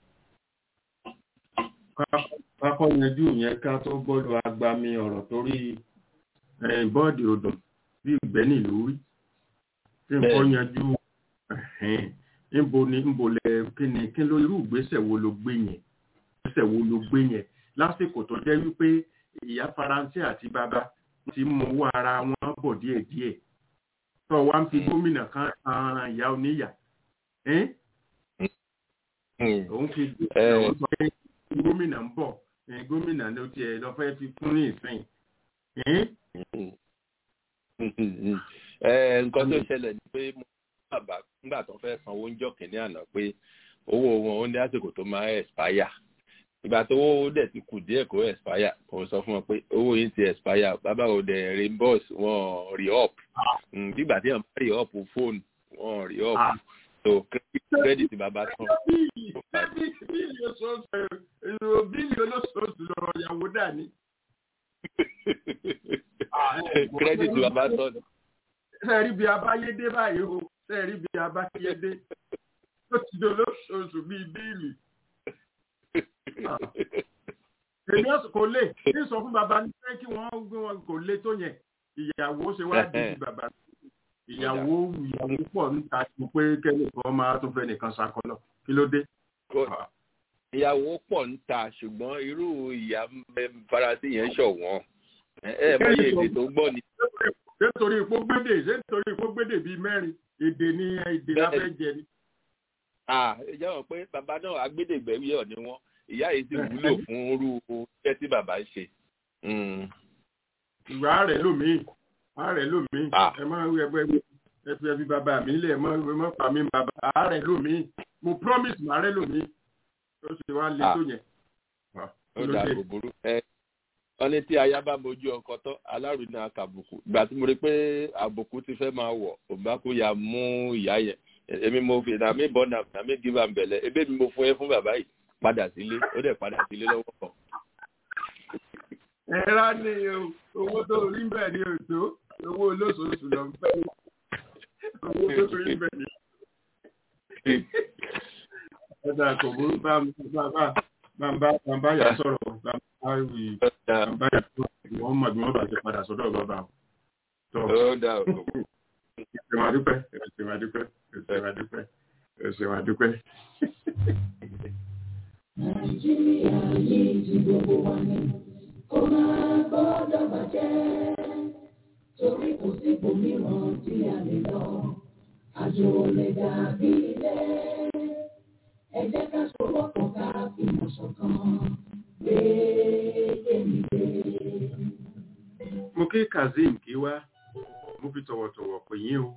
kákọ́ yanjú yẹn ká tó gbọ́dọ̀ agbami ọ̀rọ̀ torí bọ́ọ̀dì odò bí ìgbẹ́ nílùú rí tí nǹkan yanjú níbo ni níbo lẹ kí ni kí ló irú ìgbésẹ̀ wo ló gbé yẹn ìgbésẹ̀ wo ló gbé yẹn lásìkò tó jẹ́ wípé ìyá faransé àti bàbá ti mú owó ara wọn bọ̀ díẹ̀díẹ̀ tó wá ń fi gómìnà kan ran ìyá oníyà òun fi òun sọ pé gómìnà ń bọ̀ gómìnà ló tiẹ̀ lọ fẹ́ fi fún ní ìsìn. nǹkan tó ṣẹlẹ̀ ni pé mo bàbá nígbà tó fẹ́ san owó ń jọ kìnní àná pé owó wọn ó ní àsìkò tó máa expire ìgbà tó owó dẹ̀ ti kù díẹ̀ kó expire kò sọ fún wọn pé owó yìí ti expire bàbá ò dẹ̀ reimburse wọn re up nígbà tí wọn bá re up fóònù wọn re up so credit bàbá tán. bílì olóṣooṣù lọ́rọ̀ ìyàwó dà ní. credit bàbá tán. sẹ́ẹ̀rí bí abáyédé báyìí o sẹ́ẹ̀rí bí abáyédé ó ti di olóṣooṣù bíi bíìlì. èmi ọ̀sùn kò lè ní sọ fún bàbá ní pé kí wọ́n gbé wọn kò lè tó yẹn ìyàwó ṣe wá di bàbá ìyàwó ìyàwó pọ̀ níta mo pé kẹ́lẹ́ kan máa tún fẹ́ nìkan ṣàkọlọ kí ló dé. ìyàwó pọ̀ níta ṣùgbọ́n irú ìyá faransé yẹn ṣọ̀wọ́n ẹ ẹ mọ iye èdè tó gbọ́ ni. ṣé nítorí ipò gbédè ṣé nítorí ipò gbédè bíi mẹ́rin èdè ni èdè la fẹ́ jẹ ni. ìjà wọn pé bàbá náà agbẹ́dẹ̀gbẹ́wí ọ̀ ni wọ́n ìyá yìí sì wúlò fún irú iṣẹ́ tí bàbá ń ṣe. ìwà rẹ̀ lómii ààrẹ lómii ẹ máa ń ẹgbẹ́ ẹ fi ẹbí bàbá mi lẹ̀ mọ́ ẹ mọ́ pa mí bàbá ààrẹ lómii mo promise mà ààrẹ lómii ó sì wá lé tó yẹn. ó dà kò burú ẹ wọ́n ní tí aya bá mojú ọkọ tán alárùn náà kàbùkù ìgbà tí mo rí pé àbùkù ti fẹ́ máa wọ̀ òbákú ya mú ìyá yẹn èmi mo fi nàmí bọ́ nàmí gíba mbẹ̀lẹ̀ ebe mi mo fún ẹ fún bàbá yìí padà sílé ó dẹ̀ padà sílé lọ́wọ́ kan. ẹ rà ní owó tó rí bẹ́ẹ̀ ni òtó owó olóṣooṣù lọ bẹ́ẹ̀ owó tó rí bẹ́ẹ̀ ni. ẹ dà kò burú bá bá bá yà sọ̀rọ̀ bá wí bá yà sọ̀rọ̀ wọ́n mọ̀ bí wọ́n bá ti padà sọ́dọ̀ bàbá o. ó dà o. ẹsẹ̀ wà dúpẹ́ ẹsẹ̀ wà dúpẹ́ ẹsẹ̀ wà dúpẹ́ ẹsẹ̀ wà dúpẹ́. Nàìjíríà yìí ti gbogbo wa ní kó máa gbọ́dọ̀ bàjẹ́ torí kò sí ibòmíràn tí a lè lọ àjò lè dàbí ilé ẹ jẹ́ ká sọ̀rọ̀pọ̀ ká fìmọ̀ ṣọ̀kan gbé èmi gbé. mo kí kazeem kí wá mo fi tọ̀wọ̀tọ̀wọ̀ pè yín o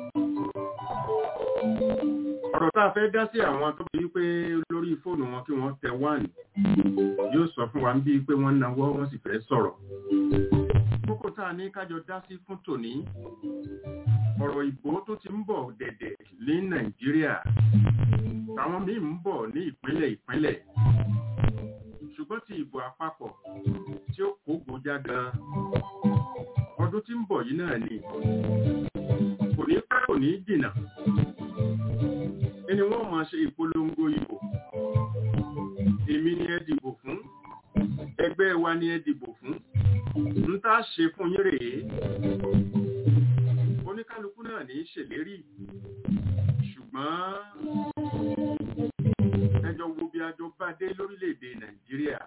ọ̀rọ̀ tá a fẹ́ dá sí àwọn tó bí pé lórí fóònù wọn kí wọ́n tẹ wáàní yóò sọ fún wa bí pé wọ́n náwó wọ́n sì fẹ́ sọ̀rọ̀ kókó tá a ní kájọ dá sí fún tòní ọ̀rọ̀ ìbò tó ti ń bọ̀ dẹ̀dẹ̀ ní nàìjíríà táwọn míì ń bọ̀ ní ìpínlẹ̀ ìpínlẹ̀ ṣùgbọ́n ti ìbò àpapọ̀ tí ó kó gbòjá gan ọdún tí ń bọ̀ yìí náà ni kò ní pẹ́ kò ní jìnnà ẹni wọ́n máa ṣe ìpolongo ìbò èmi ni ẹ dìbò fún ẹgbẹ́ wa ni ẹ dìbò fún ń tá a ṣe fún yín rèé oníkálukú náà ní í ṣèlérí ṣùgbọ́n ẹjọ́ wo bí ajọ bá dé lórílẹ̀‐èdè nàìjíríà.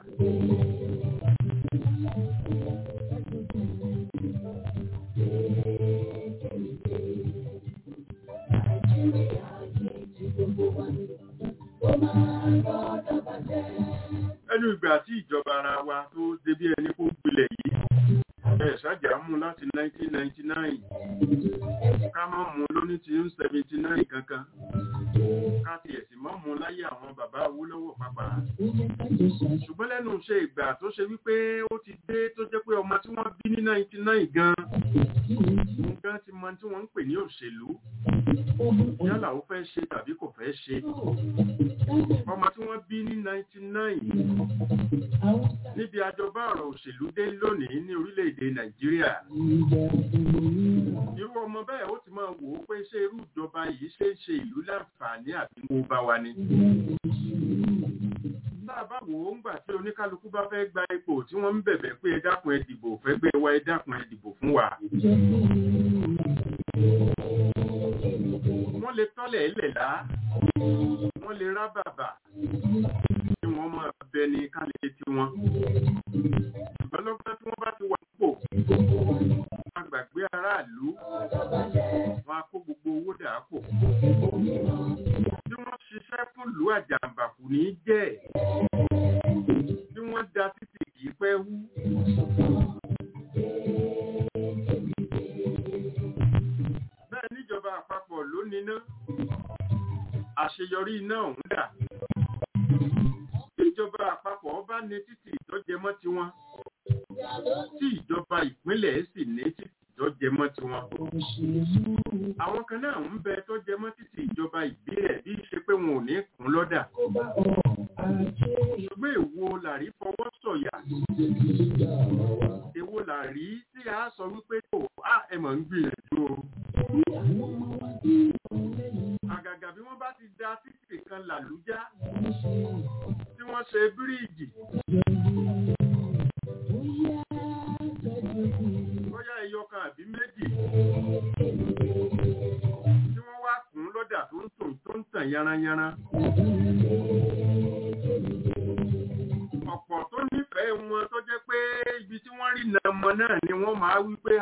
ẹnu ìgbà tí ìjọba ara wa tó débí ẹni kó gbilẹ̀ yìí ẹ̀ ṣáàjà mú láti 1999 ká má mú lóní tí ń 79 kankan ká tiẹ̀ sì má mú láyé àwọn bàbá Awólọ́wọ̀ pápá ṣùgbọ́n lẹ́nu ṣe ìgbà tó ṣe wípé ó ti dé tó jẹ́ pé ọmọ tí wọ́n bí ní 99 gan nǹkan ti mọ tí wọ́n ń pè ní òṣèlú yálà ó fẹ́ ṣe tàbí kò fẹ́ ṣe ọmọ tí wọ́n bí ní 99 níbi àjọba ọ̀rọ̀ òṣèlú dé lónìí ní orílẹ̀-èdè Nàìjíríà irú ọmọ bẹ́ẹ̀ ó ti máa wò ó pé ṣé irú ìjọba yìí ṣe ń ṣe ìlú láǹfààní àbí mo bá wa ni tá a bá wò ó ńgbà tí oníkálukú bá fẹ́ gba ipò tí wọ́n ń bẹ̀bẹ̀ pé ẹ dákun ẹ dìbò fẹ́ gbé wa ẹ dákun ẹ dìbò fún wa. wọ́n lè tọ́lẹ̀ ẹlẹ̀ lá wọ́n lè rá bàbà tí wọ́n máa bẹ ní kálẹ̀ tí wọ́n. ṣùgbọ́n lọ́gbọ́n tí wọ́n bá ti wà pò wọ́n á gbàgbé aráàlú wọ́n á kó gbogbo owó dà á pò. bí wọ́n ṣiṣẹ́ fún ìlú àjàǹbàkù ní jẹ́ bí wọ́n da títì kì í pẹ́ wú. bẹ́ẹ̀ níjọba àpapọ̀ ló níná àṣeyọrí iná ọ̀hún dà. ìjọba àpapọ̀ bá ní títì ìtọ́jẹmọ́ tiwọn tí ìjọba ìpínlẹ̀ sì ní títì ìtọ́jẹmọ́ tiwọn. àwọn kan náà ń bẹ tọ́jẹmọ́ títì ìjọba ìbílẹ̀ bí ṣe pé wọn ò ní kún lọ́dà. ṣùgbọ́n èwo làrí fọwọ́ sọ̀yà èwo làrí tí a sọ wípé tó a ẹ mọ̀ ń gbìyànjú o. àgàgà bí wọ́n bá ti da títì kan làlújá tí wọ́n ṣe bíríìjì. bóyá ẹyọ kan àbí méjì tí wọ́n wá kún lọ́dà tó ń tàn tó ń tàn yaranyaran. ọ̀pọ̀ tó nífẹ̀ẹ́ wọn tó jẹ́ pé ibi tí wọ́n rí nà ọmọ náà ni wọ́n máa wí pé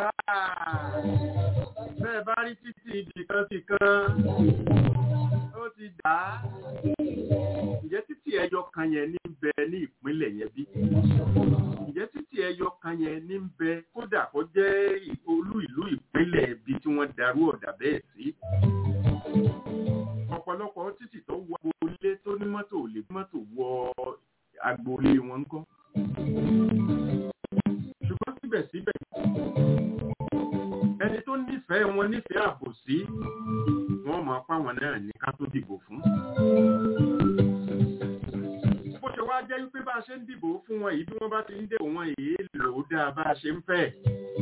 bẹ́ẹ̀ bá rí títì ibìkan ti kan ó ti dà á ǹjẹ́ títì ẹyọ kan yẹn ní bẹ ní ìpínlẹ̀ yẹn bí ǹjẹ́ títì ẹyọ kan yẹn ní bẹ kódà kó jẹ́ olú ìlú ìpínlẹ̀ ibi tí wọ́n darú ọ̀dà bẹ́ẹ̀ sí ọ̀pọ̀lọpọ̀ títì tó wọ agboolé tó ní mọ́tò ò lè mọ́tò wọ agboolé wọn ń kọ́ ṣùgbọ́n síbẹ̀síbẹ̀ ẹni tó nífẹ̀ẹ́ wọn nífẹ̀ẹ́ àbòsí wọ́n máa pa wọn náà ní ká tó dìbò fún. bó ṣe wá jẹ́ wípé bá a ṣe ń dìbò fún wọn yìí bí wọ́n bá ti ń dèbò wọn èyí lò ó dáa bá a ṣe ń fẹ́.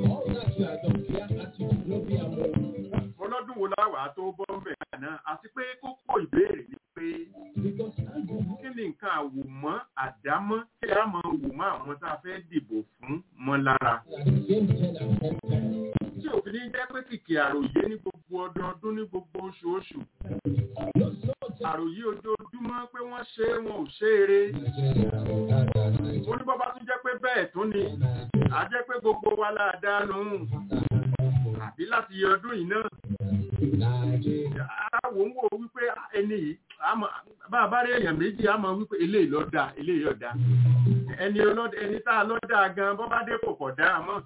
ọlọ́dún wo láwàá tó bọ́ ń bẹ̀ náà àti pé kókó ìbéèrè ni pé kí ni nǹkan àwòmọ́ àdámọ́ tí a máa wò mọ́ àwọn tá a fẹ́ dìbò fún mọ́ lára. tí òfin ní jẹ́ pé kìkì àròyé ní gbogbo ọdọọdún ní gbogbo oṣooṣù. àròyé ojoojúmọ́ pé wọ́n ṣe é wọn ò ṣe é re. ó ní bọ́bá tún jẹ́ pé bẹ́ẹ̀ tún ni a jẹ́ pé gbogbo wa la dá lóhùn àbí láti ọdún yìí náà. Àwọn ń wò wípé ẹni yìí bá a bá rí èèyàn méjì á mọ wípé eléyìí ló dáa eléyìí ló dáa ẹni ẹni tá a lọ dáa gan bọ́ bá dé kò pọ̀ dáa mọ́.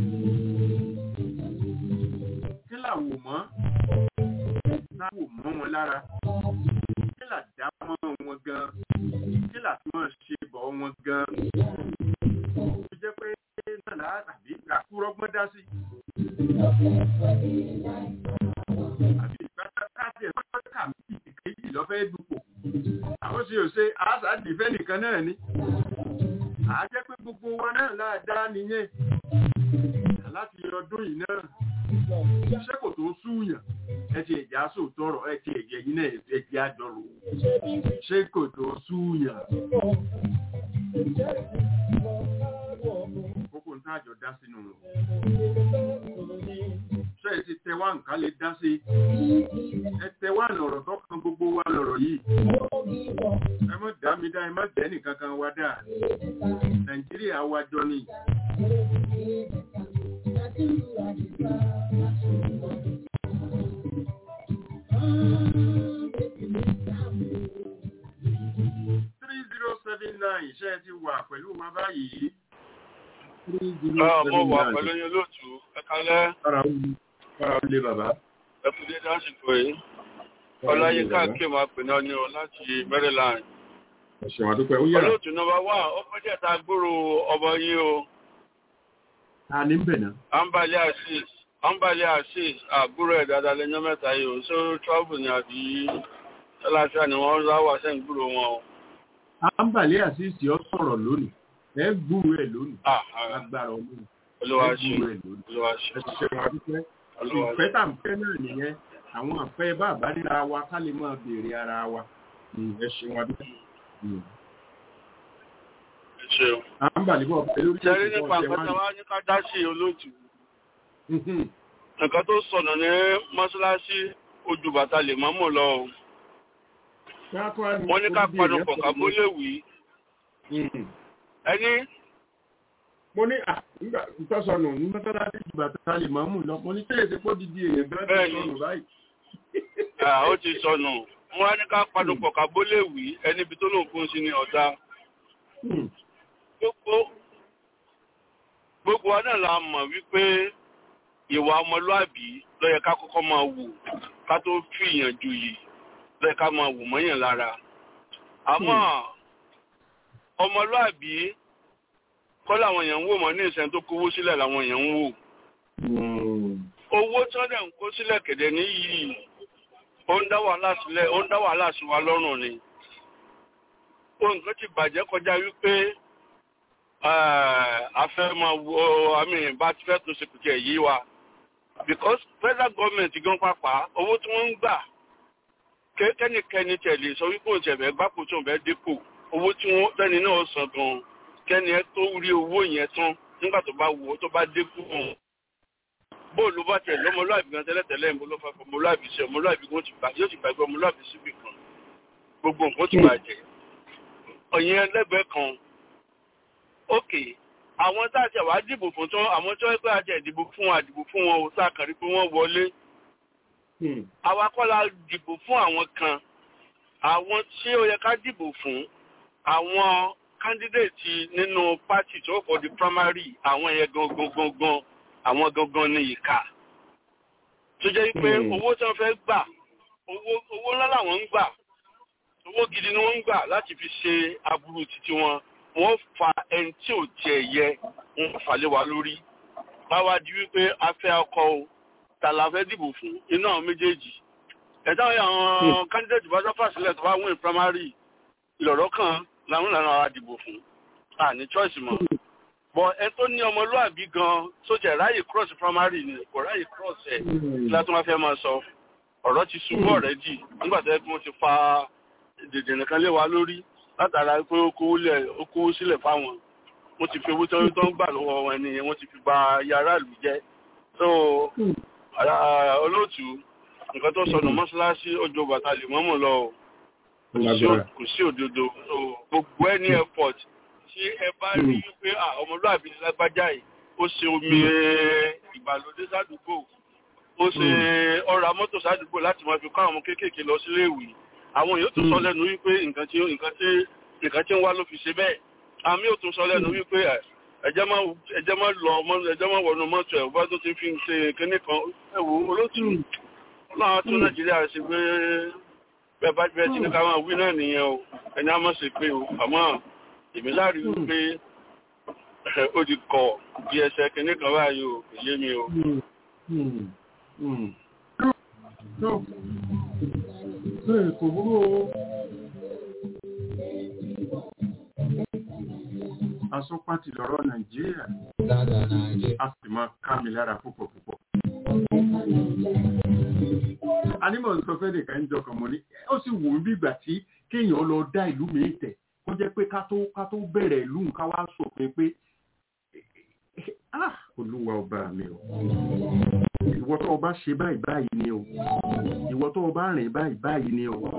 kí làwò mọ́ láwò mọ́ wọn lára kí là dá mọ́ wọn gan kí là tí wọ́n ṣe bọ̀ wọn gan. ó jẹ́ pé náà láà tàbí àkúrọ́gbọ́n dá sí. àbí káàtì ẹ̀ fọ́n kà mí ìkejì lọ́fẹ́ dupò àwọn ṣe ò ṣe àṣà dìfẹ́ nìkan náà ni àá jẹ́ pé gbogbo wa náà láàdá nìyẹn láti ọdún yìí náà ṣé kò tó súyàn ẹ ti ẹ̀já sòtọ́rọ̀ ẹ ti ẹ̀jẹ̀ yìí náà ẹ̀jẹ̀ àjọrò ṣé kò tó súyàn. kókó ń táàjọ dá sínú wọn ṣé ẹ ti tẹ wá nǹkan lè dá sí ẹ tẹ wá lọ̀rọ̀ tó kan gbogbo wa lọ̀rọ̀ yìí ẹ mọ̀ dá mi dá ẹ má jẹ́ nìkan kan wá dá nàìjíríà wa jọ ni. three zero seven nine ṣé ẹ ti wà pẹ̀lú wa báyìí. mo wà pẹ̀lú yín lóòtú ẹ kálẹ́. Fara olè bàbá. ẹ kú dédé àsìkò yìí. ọláyínká kí máa pè náà ní o láti maryland. Ẹ̀ṣẹ̀ wà dúpẹ́, ó yára. olóòtú nọ́mbà wà ó pẹ́jẹ́ ta gbúrò ọmọ yín o. A ní ń bẹ̀ náà. ambali asis ambali asis àbúrò ẹ̀ dáadáa lẹ́yìn mẹ́ta yìí o ṣé travel ni àbí ṣáláṣá ni wọ́n rá wà sẹ́yìn gbúrò wọn o. Ambali àṣìṣì ọ sọ̀rọ̀ lónìí. Ẹ gbúrò ẹ̀ lónìí. Agbára ọlọ́run. olúwa ṣe Ẹ gbúrò ẹ̀ lónìí. olúwa ṣe Ẹ̀ṣẹ̀ wà dúpẹ́. olúwa ṣe. Ìfẹ́ tà ń fẹ́ náà nìyẹn. Àwọn àfẹ́ bá àbáríra wa ká lè máa béèrè ara wa. Ẹ ṣeun wa dúpẹ́. ẹ ṣeun. Ambali bọ̀ pẹ̀lú orí ṣẹ́rí nípa nǹkan tí wọ́n á ní ká dá sí olóòtú. nǹkan tó sọ̀nà ní mọ́ṣáláṣí ojú bàtà lè mọ́mọ́ lọ o. wọ́n ní ká panu pọ̀ ká bó lè wí. ẹni mo ní nígbà tó sọnù ní mọ́tàlásí ìgbà tó ta lè máa mú lọ mo ní kéde tí kò dìde èèyàn bẹ́ẹ̀ tó sọnù báyìí. ó ti sọnù wọ́n á ní ká panu pọ̀ ká bó lè wí ẹni ibi tó lóun fún sí ni ọ̀dà. gbogbo gbogbo wa náà la mọ̀ wípé ìwà ọmọlúàbí ló yẹ ká kọ́kọ́ máa wù ká tó fìyàn ju yìí ló yẹ ká máa wù mọ́yàn lára. àmọ́ ọmọlúàbí kọ́ làwọn èèyàn ń wò mọ́ ní ìsẹ́ni tó kówó sílẹ̀ làwọn èèyàn ń wò. owó tí wọ́n dẹ̀ ń kó sílẹ̀ kẹ̀dẹ̀ níyì ó ń dá wàhálà sílẹ̀ ó ń dá wàhálà sí wa lọ́rùn ni. ohun kan ti bàjẹ́ kọjá wípé afẹ́ máa wo àmì bá ti fẹ́ tó ṣe kùtì yìí wa because federal government gan pàpà owó tí wọ́n ń gbà kẹ́nikẹ́ni tẹ̀lé sọ wípé òun tẹ̀fẹ́ gbápò tí òun fẹ́ dépò owó tí wọ́n tẹ́ni náà san gan kẹ́ni ẹ tó rí owó yẹn tán nígbà tó bá wò ó tó bá dépò hàn bóòlù bá tẹ̀ lọ́mọlúàbí gan tẹ́lẹ̀tẹ́lẹ̀ ń bọ́ ló fẹ́ ọmọlúàbí sí ọmọlúàbí gan yóò ti gbàgbé ọmọlúàbí síbì kan gbogbo nǹkan ti bàjẹ́ ọ̀yìn ẹlẹ́gbẹ̀ẹ́ kan ókè àwọn tá a ti wá dìbò fún tán àwọn tó ń pẹ́ àti ìdìbò fún àdìbò fún wọn ò tá a kàn rí pé wọ́n wọlé àwa kọ́ la dìbò fún àwọn kan àwọn tí ó yẹ ká dìbò fún àwọn kándídéètì nínú pátì tó kọ́ di primary àwọn yẹn gangan gangan àwọn gangan ní ìka tó jẹ́ pé owó tí wọ́n fẹ́ gbà owó owó ńlá làwọn ń gbà owó gidi ni wọ́n ń gbà láti fi ṣe aburú títí wọn wọ́n fa ẹni tí ò tiẹ̀ yẹ wọ́n fà lé wa lórí báwa di wípé a fẹ́ ọkọ o ta la fẹ́ dìbò fún inú àwọn méjèèjì ẹ̀dá àwọn candidate bá sáfà sílẹ̀ tó bá win primary ìlọ̀rọ̀ kan làwọn ìlànà ara dìbò fún a ní choice mọ́ bọ̀ ẹ tó ní ọmọlúàbí gan sójà ráyè cross primary ni kò ráyè cross ẹ̀ kí látọ́ máa fẹ́ máa sọ ọ̀rọ̀ ti ṣubú ọ̀rẹ́dì nígbà tó yẹ kí wọ́n ti fa dèdè nìkan lé wa lórí látara pé ó kówó sílẹ̀ fáwọn wọ́n ti fi owó tó ń gbà lọ́wọ́ wọn ni wọ́n ti fi ba yàrá ìlú jẹ́ so olóòtú nǹkan tó sọnù mọ́ṣáláṣí ọjọ́ bàtà lè mọ́mọ́ lọ kò sí òdodo gbogbo ẹni airport tí ẹ bá rí wípé ọmọlúàbí ni lágbájá yìí ó ṣe omi ìgbàlódé sádùúgbò ó ṣe ọ̀rọ̀ mọ́tò sádùúgbò láti máa fi kọ́ àwọn kéékèèké lọ sílé ìwé àwọn èèyàn tó sọ lẹ́nu wípé nǹkan tí nǹkan tí nǹkan tí ń wá ló fi ṣe bẹ́ẹ̀ àmì ò tún sọ lẹ́nu wípé ẹ̀jẹ̀ máa ẹ̀jẹ̀ máa lọ ẹ̀jẹ̀ máa wọnú mọ́tò ẹ̀ bá tó ti fi ṣe kínní kan ẹ wò olótù ọlọ́run tún nàìjíríà ṣe pé bẹ́ẹ̀ bá bẹ́ẹ̀ tí ní ká máa wí náà nìyẹn o ẹni á mọ̀ sí pé o àmọ́ èmi láàrin wípé ó ti kọ̀ bí ẹsẹ̀ kínní kan báyìí o kò yé mi o. kò burú o. asọ́pàtì lọ́rọ̀ nàìjíríà a sì máa ká mi lára púpọ̀ púpọ̀. anímọ̀ sọ fẹ́ nìkan ń jọkàn mọ́ ní ó sì wù mí bígbà tí kéèyàn lọ dá ìlú mi tẹ̀ kó jẹ́ pé ká tó ká tó bẹ̀rẹ̀ ìlú nǹkan wá sòfin pé olúwa ọba mi o ìwọ tó o bá ṣe báyìí báyìí ni o ìwọ tó o bá rìn báyìí báyìí ni o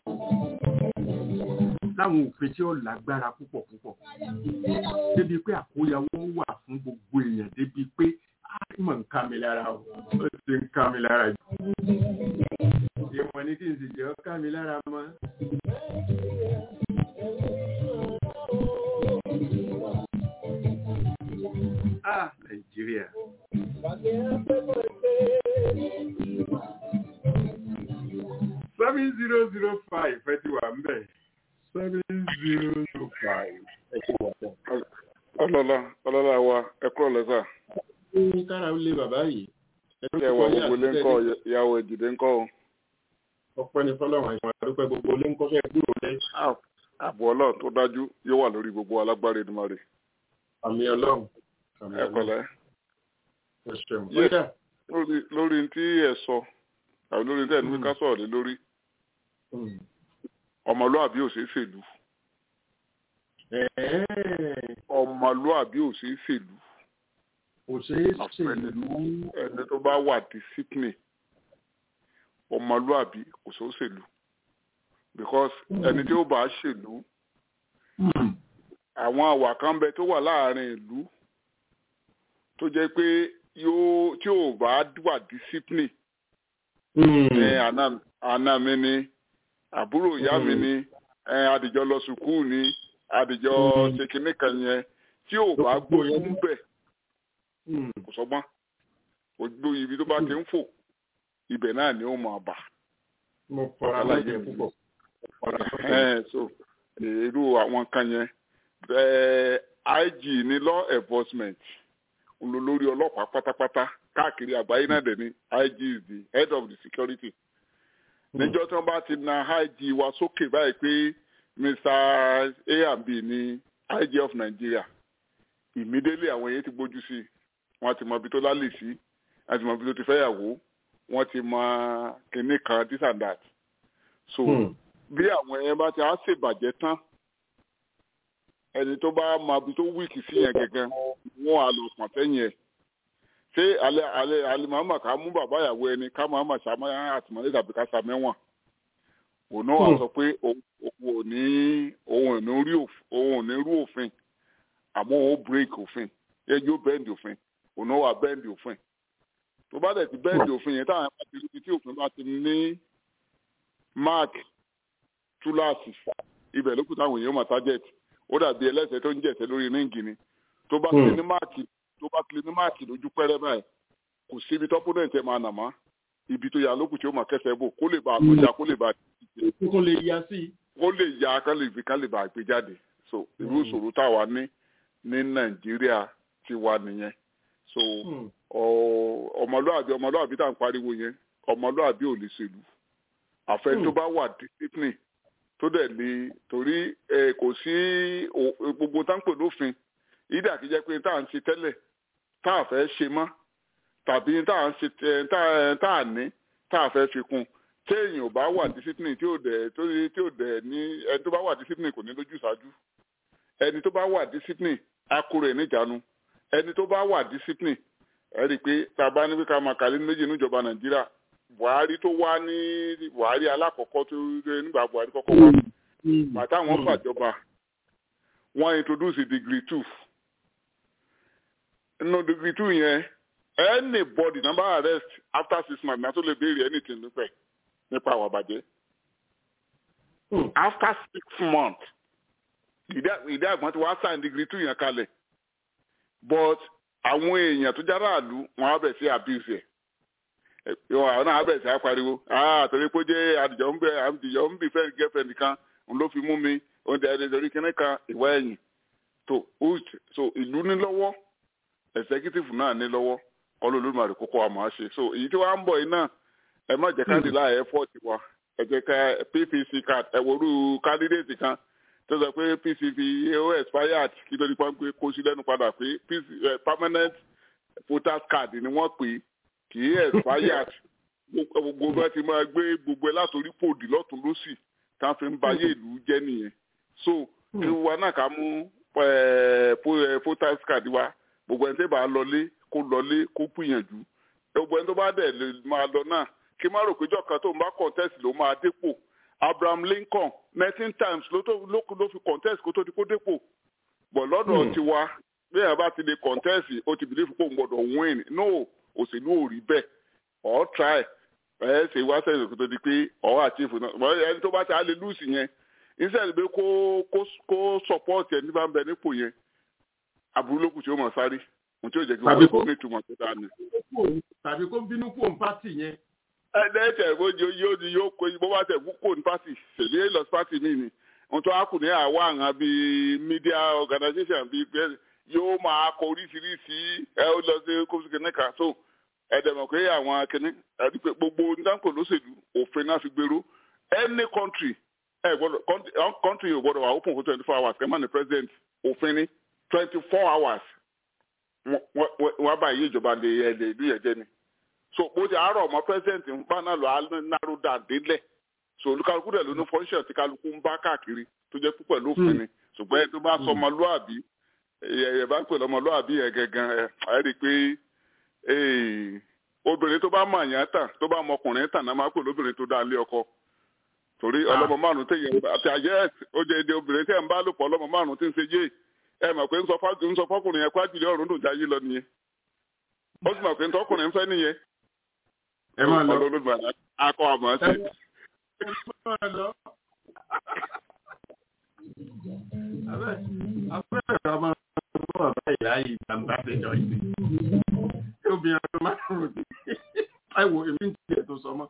láwọn òfin tí ó lágbára púpọ̀ púpọ̀ débi pé àkóyawó wà fún gbogbo èèyàn débi pé àìmọ̀ ń ká mi lára o ó ti ń ká mi lára jù ìmọ̀ ní kí n sì jẹ́ ọ́ ká mi lára mọ́. Ah, Nàìjíríà. Seven zero zero five ẹ ti wà ń bẹ̀ seven zero two five. ọlọ́lá ọlọ́lá wa ẹ kúrò lẹ́sà. ní kára ó lé bàbá yìí. ẹ wà gbogbo ilé ńkọ́ ìyàwó ìdìdé ńkọ́ o. ọpẹ́ ní fọlọ́run àìsàn àdúpẹ́ gbogbo ilé ńkọ́ fẹ́ gbúrò lẹ. ààbò ọlọ́run tó dájú yóò wà lórí gbogbo alágbára Èdùmàrè. àmì ọlọ́run. ẹ pẹ̀lẹ́. ẹ ṣeun. lórí tí ẹ sọ àbí lórí tí ẹ ní ká sọ̀rọ̀ lé lórí ọmọlúàbí ò ṣeé ṣèlú ọmọlúàbí ò ṣeé ṣèlú ò ṣeé ṣèlú ẹni tó bá wà discipline ọmọlúàbí kò ṣeé ṣèlú because ẹni tí ó bá ṣèlú àwọn àwà kan bẹ tó wà láàrin ìlú tó jẹ́ pé yóò tí ò bá wà discipline ní àná mi ni àbúrò ìyá mi ni adìjọ lọ sùkúù ni adìjọ ṣe kinní kan yẹn tí ò bá gbóyún bẹ kò sọgbọ́n ojú ibi tó bá ti ń fò ibẹ̀ náà ni ó máa bà. mo fara láyé púpọ̀. so irú àwọn kan yẹn IG ní law enforcement ń lo lórí ọlọ́pàá pátápátá káàkiri àgbáyé náà dẹ̀ ni IG is the head of the security níjọ́ tí wọ́n bá ti na IG wa sókè báyìí pé Mr A and B ní IG of Nigeria immediately àwọn yẹn ti gbójú sí wọ́n ti mọ ibi tó lálẹ́ sí wọ́n ti mọ ibi tó ti fẹ́yàwó wọ́n ti mọ kinní kan this and that so bí àwọn yẹn bá ti á ṣèbàjẹ́ tán ẹni tó bá mọ ibi tó wíìkì sí yẹn gẹ́gẹ́ wọ́n á lọ pọ̀n sẹ́yìn ẹ̀ ṣé alẹ́ alẹ́ alimama ká mú bàbá ìyàwó ẹni ká máa ma ṣàmọ́ àtìmọ́lé tàbí ká sa mẹ́wọ̀n òun náà wà sọ pé òun ò ní òun ò ní rí òun ò ní rú òfin àmọ́ òun ó break òfin ẹjọ́ bẹ́ẹ̀ndì òfin òun náà wà bẹ́ẹ̀ndì òfin tó bá dẹ̀ ti bẹ́ẹ̀ndì òfin yẹn táwọn bá ti rí tí òfin bá ti ní mark túláàsì ibẹ̀ ló kù táwọn èèyàn máa target ó dàbí ẹlẹ́sẹ̀ tó ń jẹ̀sẹ̀ lórí ríǹgì ni tó bá ti ní máàkì tó bá ti ní máàkì lójú pẹ́rẹ́ báyìí kò síbi tọ́pọ́nẹ̀ntì ẹ̀ máa nà má ibi tó yà lókù tí ó máa kẹsẹ̀ bò kó lè bá àgbéjà kó lè bá kó lè ya sí. kó lè ya ká lè fi ká lè bá àgbé jáde so irú ìṣòro táwa ní ní nàìjíríà ti wà nìyẹn so ọmọlúàbí ọmọlúàbí tá à ń pariwo yẹn ọmọlúàbí ò lè ṣèlú àfẹ tó bá wà discipline tó dẹ̀ lè torí kò sí gbogbo tá ń pè lófin ìdá kìí jẹ́ pé tá à ń ṣe tẹ́lẹ̀ tá à fẹ́ ṣe mọ́ tàbí tá à ń ṣe tá à ní tá à fẹ́ fi kún téèyàn ò bá wà discipline tí ò dẹ̀ tí ò dẹ̀ ní ẹni tó bá wà discipline kò ní lójú ìṣáájú ẹni tó bá wà discipline akúrò ẹ̀ níjàánu ẹni tó bá wà discipline ẹ rí i pé tá a bá ní pé ká máa kàlí méjì níjọba nàìjíríà buhari tó wá ní buhari alákọ̀ọ́kọ́ tó nígbà buhari kọ́kọ́ wá bàtà wọn gbàjọba wọn introduce degree two nínú degree two yẹn anybody number arrest after six months náà tó lè béèrè anything nípa nípa àwọn àbàjẹ́ after six months ìdí àgbọn tí wàá sign degree two yẹn kalẹ̀ but àwọn èèyàn tó jára àlú wọn á bẹ̀ sí abuse ẹ̀ yọ àwọn náà á bẹ̀ sí apariwo ah torí pé ó jẹ́ àdìjọ́ ń bẹ àdìjọ́ ń bì fẹ́ẹ́ girlfriend kan òun ló fi mú mi òun dẹ̀ ẹ̀ torí kíní kan ìwà ẹ̀yìn tó so ìlú ní lọ́wọ́ executive náà ní lọ́wọ́ kọ́ ló lórí kókó àmọ́ àṣe so èyí tí wàá ń bọ̀ yìí náà ẹ má jẹ́ káàdì láàyè effort wa ẹ jẹ́ ká PPC card ẹ wòlú candidate kan tó sọ pé pcv ó expired kí ló ní pa pé kó sí lẹ́nu padà pé permanent voters card ni wọ́n pè kì í expired gbogbo bá ti máa gbé gbogbo ẹ látòrí pòdì lọ́tún lọ́sì tá a fi ń bayé ìlú jẹ́ nìyẹn so kí wa náà ká mú voters card wa gbogbo ẹni tó bá lọlé kó lọlé kó gbìyànjú gbogbo ẹni tó bá dẹ̀ lè máa lọ náà kí má rò pé jọ̀kan tó ń bá contest ló máa dépò abraham lincoln nineteen times ló tó ló ló fi contest kó tó di kó dépò bọ̀ lọ́dọ̀ tiwa bí ẹ̀ bá ti lè contest ó ti believe pé òun gbọ́dọ̀ win no òṣèlú ò rí bẹ́ẹ̀ ọ̀ try ẹ̀ ṣe wá sẹ́yìn kó tó di pé ọ̀ achieve náà bọ̀ ẹni tó bá ti á lè lose yẹn instead pé kó kó kó support ẹ̀ nígbà ń bẹ nípò yẹn aburú lókùn tí ó mọ̀ sáré ohun tí ó jẹ́ kí wọ́n kó ní ìtumọ̀ tó dáa ni. tàbí kó bínú kó ń pàtì yẹn ẹ̀ẹ́dẹ́gbẹ̀ bójú yóò di yóò kó bó bá tẹ̀ kó ní pátì ṣèlú lọ pátì mi ni ohun tó wá kù ní àwa àwọn bíi media organization bíi bẹ́ẹ̀ yóò máa kọ oríṣiríṣi ẹ ó lọ sí kófíìsì kìnìún kan so ẹ̀ẹ́dẹ̀mọ̀ pé àwọn kìnìún ẹ̀ẹ́dí pé gbogbo nígbàpọ̀ lóṣèlú òfin náà fi gbèrú any country ẹ̀ gbọ́dọ̀ country yóò gbọ́dọ̀ wà open for twenty four hours kẹ́mà ní president òfin ní twenty four hours wọ́n bá yí ìjọba lè ẹ̀ lè ìlú yẹn jẹ́ ni so bó ti àárọ̀ ọmọ president ń bá náà lọ aláró dàdélẹ̀ so olúkálukú dẹ̀ ló ní function tí kálukú ń bá káàkiri tó jẹ́ púpọ̀ lófin ni ṣùgbọ́n ẹni tó bá sọ ọmọlúàbí ẹ̀ bá ń pè lọ́mọlúàbí ẹ̀ gangan ẹ̀ ẹ̀ rí i pé obìnrin tó bá mọ àyàn tàn tó bá mọ ọkùnrin tàn náà máa pè lóbìnrin tó dá lé ọkọ torí ọlọ́mọ márùn téèyàn àti àyẹ́ ó jẹ́ èdè obìnrin tẹ́ ń bá lò pọ̀ ọlọ́mọ márùn tí ń ṣe yé ẹ mọ̀ pé ń sọ fọkùnrin yẹn kwájú lé ọ̀run dùn jáyé lọ nìyẹn ó sì mọ̀ pé ń tọkùnrin ń fẹ́ nìyẹn ẹ máa lọ. olólùbàdàn akọ àmọ́ sí. abẹ́rẹ́ ọmọ ọmọ bàbá ìyá yìí gbàgbà péjọ yìí. obìnrin ọdún márùn-ún ní àìwò èmi ń tiẹ̀ tó sọmọ.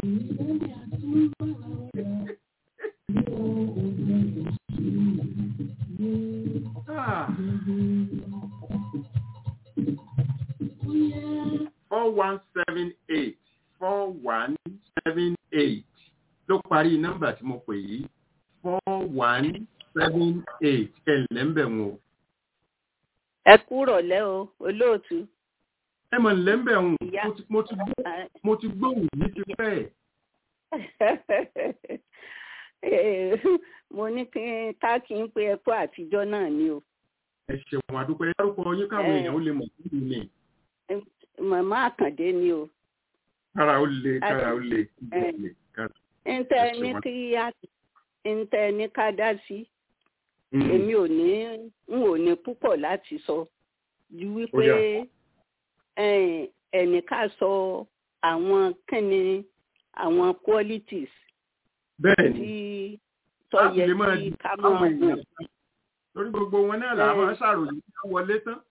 four one seven eight four one seven eight ló parí nọ́mbà tí mo pè yìí four one seven eight ẹ̀lẹ́ ń bẹ̀ wọ́n o. ẹ kúrò lẹ́ o olóòtú. ẹ mọ̀ nílẹ̀ ń bẹ̀ wọ́n mo ti gbóhùn yìí ti pẹ́. mo ní kí ká kí n pe ẹkọ àtijọ́ náà ni o. ẹ ṣeun àdúpẹ́ dárúkọ yín káwọn èèyàn ó lè mọ̀ sí mi ni. màmá àkàndé ni o. kára ó le kára ó le. ntẹ ní kí á ntẹ ní ká dá sí èmi ò ní n ò ní púpọ̀ láti sọ ju wípé ẹnìkan sọ àwọn kíni àwọn qualities tí tó yẹ kí ká máa wò. lórí gbogbo wọn náà làwọn ṣàròyìn tí wọ́n wọlé tán.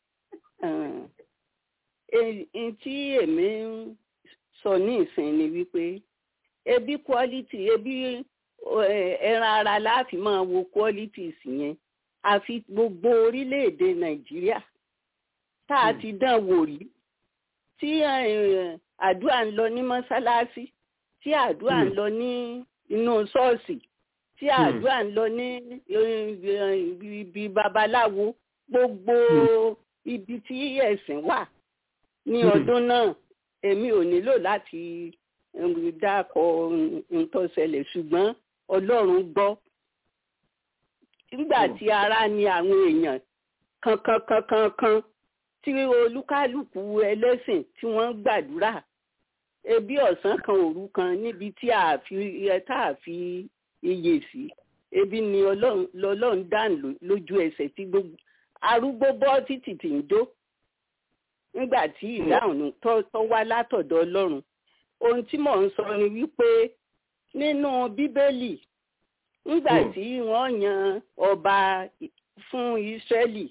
tí èmi ń sọ ní ìsìn ni wípé ebi quality ebi ẹran ara láàfin máa wo qualities yẹn àfi gbogbo orílẹ̀-èdè nàìjíríà tá a ti dán wò rí tí àdúrà ń lọ ní mọ́sálásí tí àdúrà ń lọ ní inú ṣọ́ọ̀ṣì tí àdúrà ń lọ ní ibi babaláwo gbogbo ibi tí ẹ̀sìn wà ní ọdún náà èmi ò nílò láti dákọ̀ nǹkan ṣẹlẹ̀ ṣùgbọ́n ọlọ́run gbọ́ nígbà tí ara ni àwọn èèyàn kankan kankan kan tí olúkálùkù ẹlẹ́sìn tí wọ́n ń gbàdúrà ebi ọ̀sán kan òru kan níbi tí a fi tá a fi iyè sí ebi ni ọlọ́run dàn lójú ẹsẹ̀ tí gbogbo arúgbó bọ́ títì tí ń dó nígbà tí ìdáhùn tó wá látọ̀dọ̀ ọlọ́run ohun tí mò ń sọ ni wípé nínú bíbélì nígbà tí wọ́n yan ọba fún ìsírẹ́lì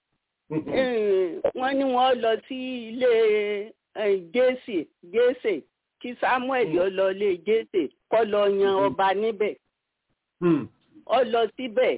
wọ́n ní wọ́n lọ sí ilé jésè jésè kí samuel ó lọ ilé jésè kó lọ yan ọba níbẹ̀ ó lọ síbẹ̀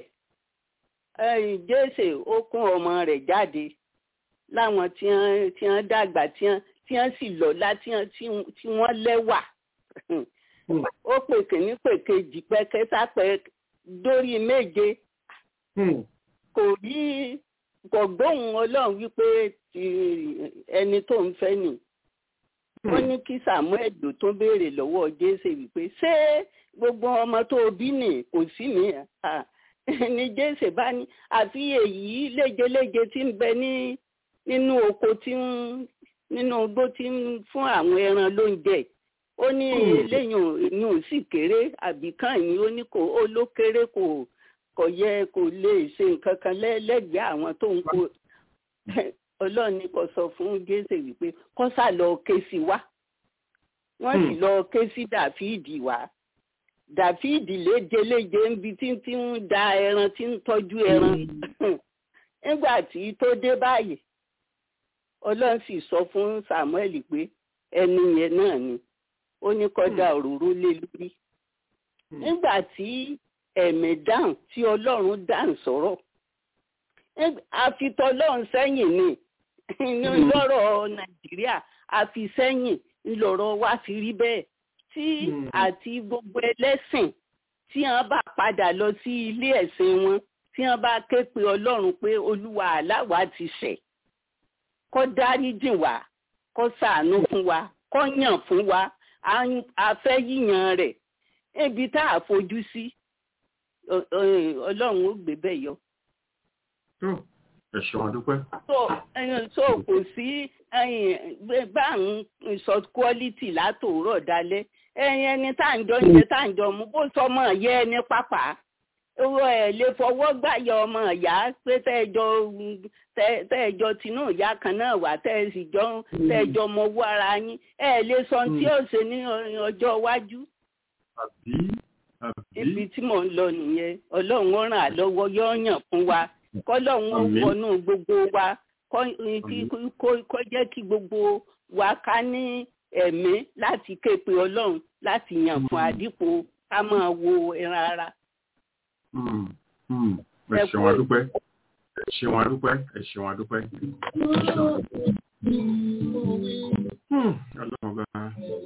jésè ó kún ọmọ rẹ̀ jáde láwọn tí wọ́n dàgbà tí wọ́n sì lọ́lá tí wọ́n lẹ́wà ó pè kìíní pè kejì pẹ kẹta pẹ dórí méje kò rí kò gbóhùn ọlọ́run wípé ẹni tó ń fẹ́ nì wọ́n ní kí samuel ló tó béèrè lọ́wọ́ jésè wípé ṣé gbogbo ọmọ tó bí nì kò sí mi ni jésè bá ní àfi èyí léjeléje tí ń bẹ ní nínú oko tí ń nínú igbó tí ń fún àwọn ẹran lóúnjẹ ó ní eléyìn inú sì kéré àbí kàn yín ó ní kò ó ló kéré kò kò yẹ kò lè ṣe nǹkan kan lẹ́gbẹ̀ẹ́ àwọn tó ń kó ọlọ́run ní kò sọ fún jésè wípé kó sá lọ ké sí wa wọ́n sì lọ ké sí dàfíìdì wá dàfíìdì léjeléje níbi tí tí ń da ẹran tí ń tọ́jú ẹran nígbà tí tó dé báyìí ọlọ́run sì sọ fún samuel pé ẹni yẹn náà ni ó ní kọjá òróró lé lórí nígbà tí ẹ̀mí dáhùn tí ọlọ́run dáhùn sọ̀rọ̀ àfitọ́lọ́run sẹ́yìn ni ní lọ́rọ̀ nàìjíríà àfi sẹ́yìn ńlọrọ̀ wá fi rí bẹ́ẹ̀ tí àti gbogbo ẹlẹ́sìn tí wọ́n bá padà lọ sí ilé ẹ̀sìn wọn tí wọ́n bá ké pe ọlọ́run pé olúwa aláwa ti ṣẹ̀ kó dáríjìn wá kó ṣàánú fún wa kó yàn fún wa a fẹ́ yíyan rẹ̀ ebi tá a fojú sí ọlọ́run ó gbé bẹ́ẹ̀ yọ. ẹ ṣeun adúpẹ́. so kò sí bá ń sọ quality látòórọ̀ dalẹ́ ẹyin ẹni tá à ń jọ ń jẹ tá à ń jọ mú bó sọmọ yẹ ẹni pápá owó ẹ lè fọwọ́ gbàyà ọmọ ìyá pé tẹ́ẹ̀jọ tẹ́ẹ̀jọ tinú ìyá kan náà wà tẹ́ẹ̀sì jọ tẹ́ẹ̀jọ mọ owó ara yín ẹ lè sọ tí ó ṣe ní ọjọ́ iwájú. ibi tí mò ń lọ nìyẹn ọlọ́run ó ràn á lọ́wọ́ yóò yàn fún wa kọ́lọ́run ó wọnú gbogbo wa kó jẹ́ kí gbogbo wa ká ní ẹ̀mí láti ké pe ọlọ́run láti yàn fún àdípò ká máa wo ẹran ara ẹ ṣeun adúpẹ́ ẹ ṣeun adúpẹ́ ẹ ṣeun adúpẹ́. ọlọ́run gan-an.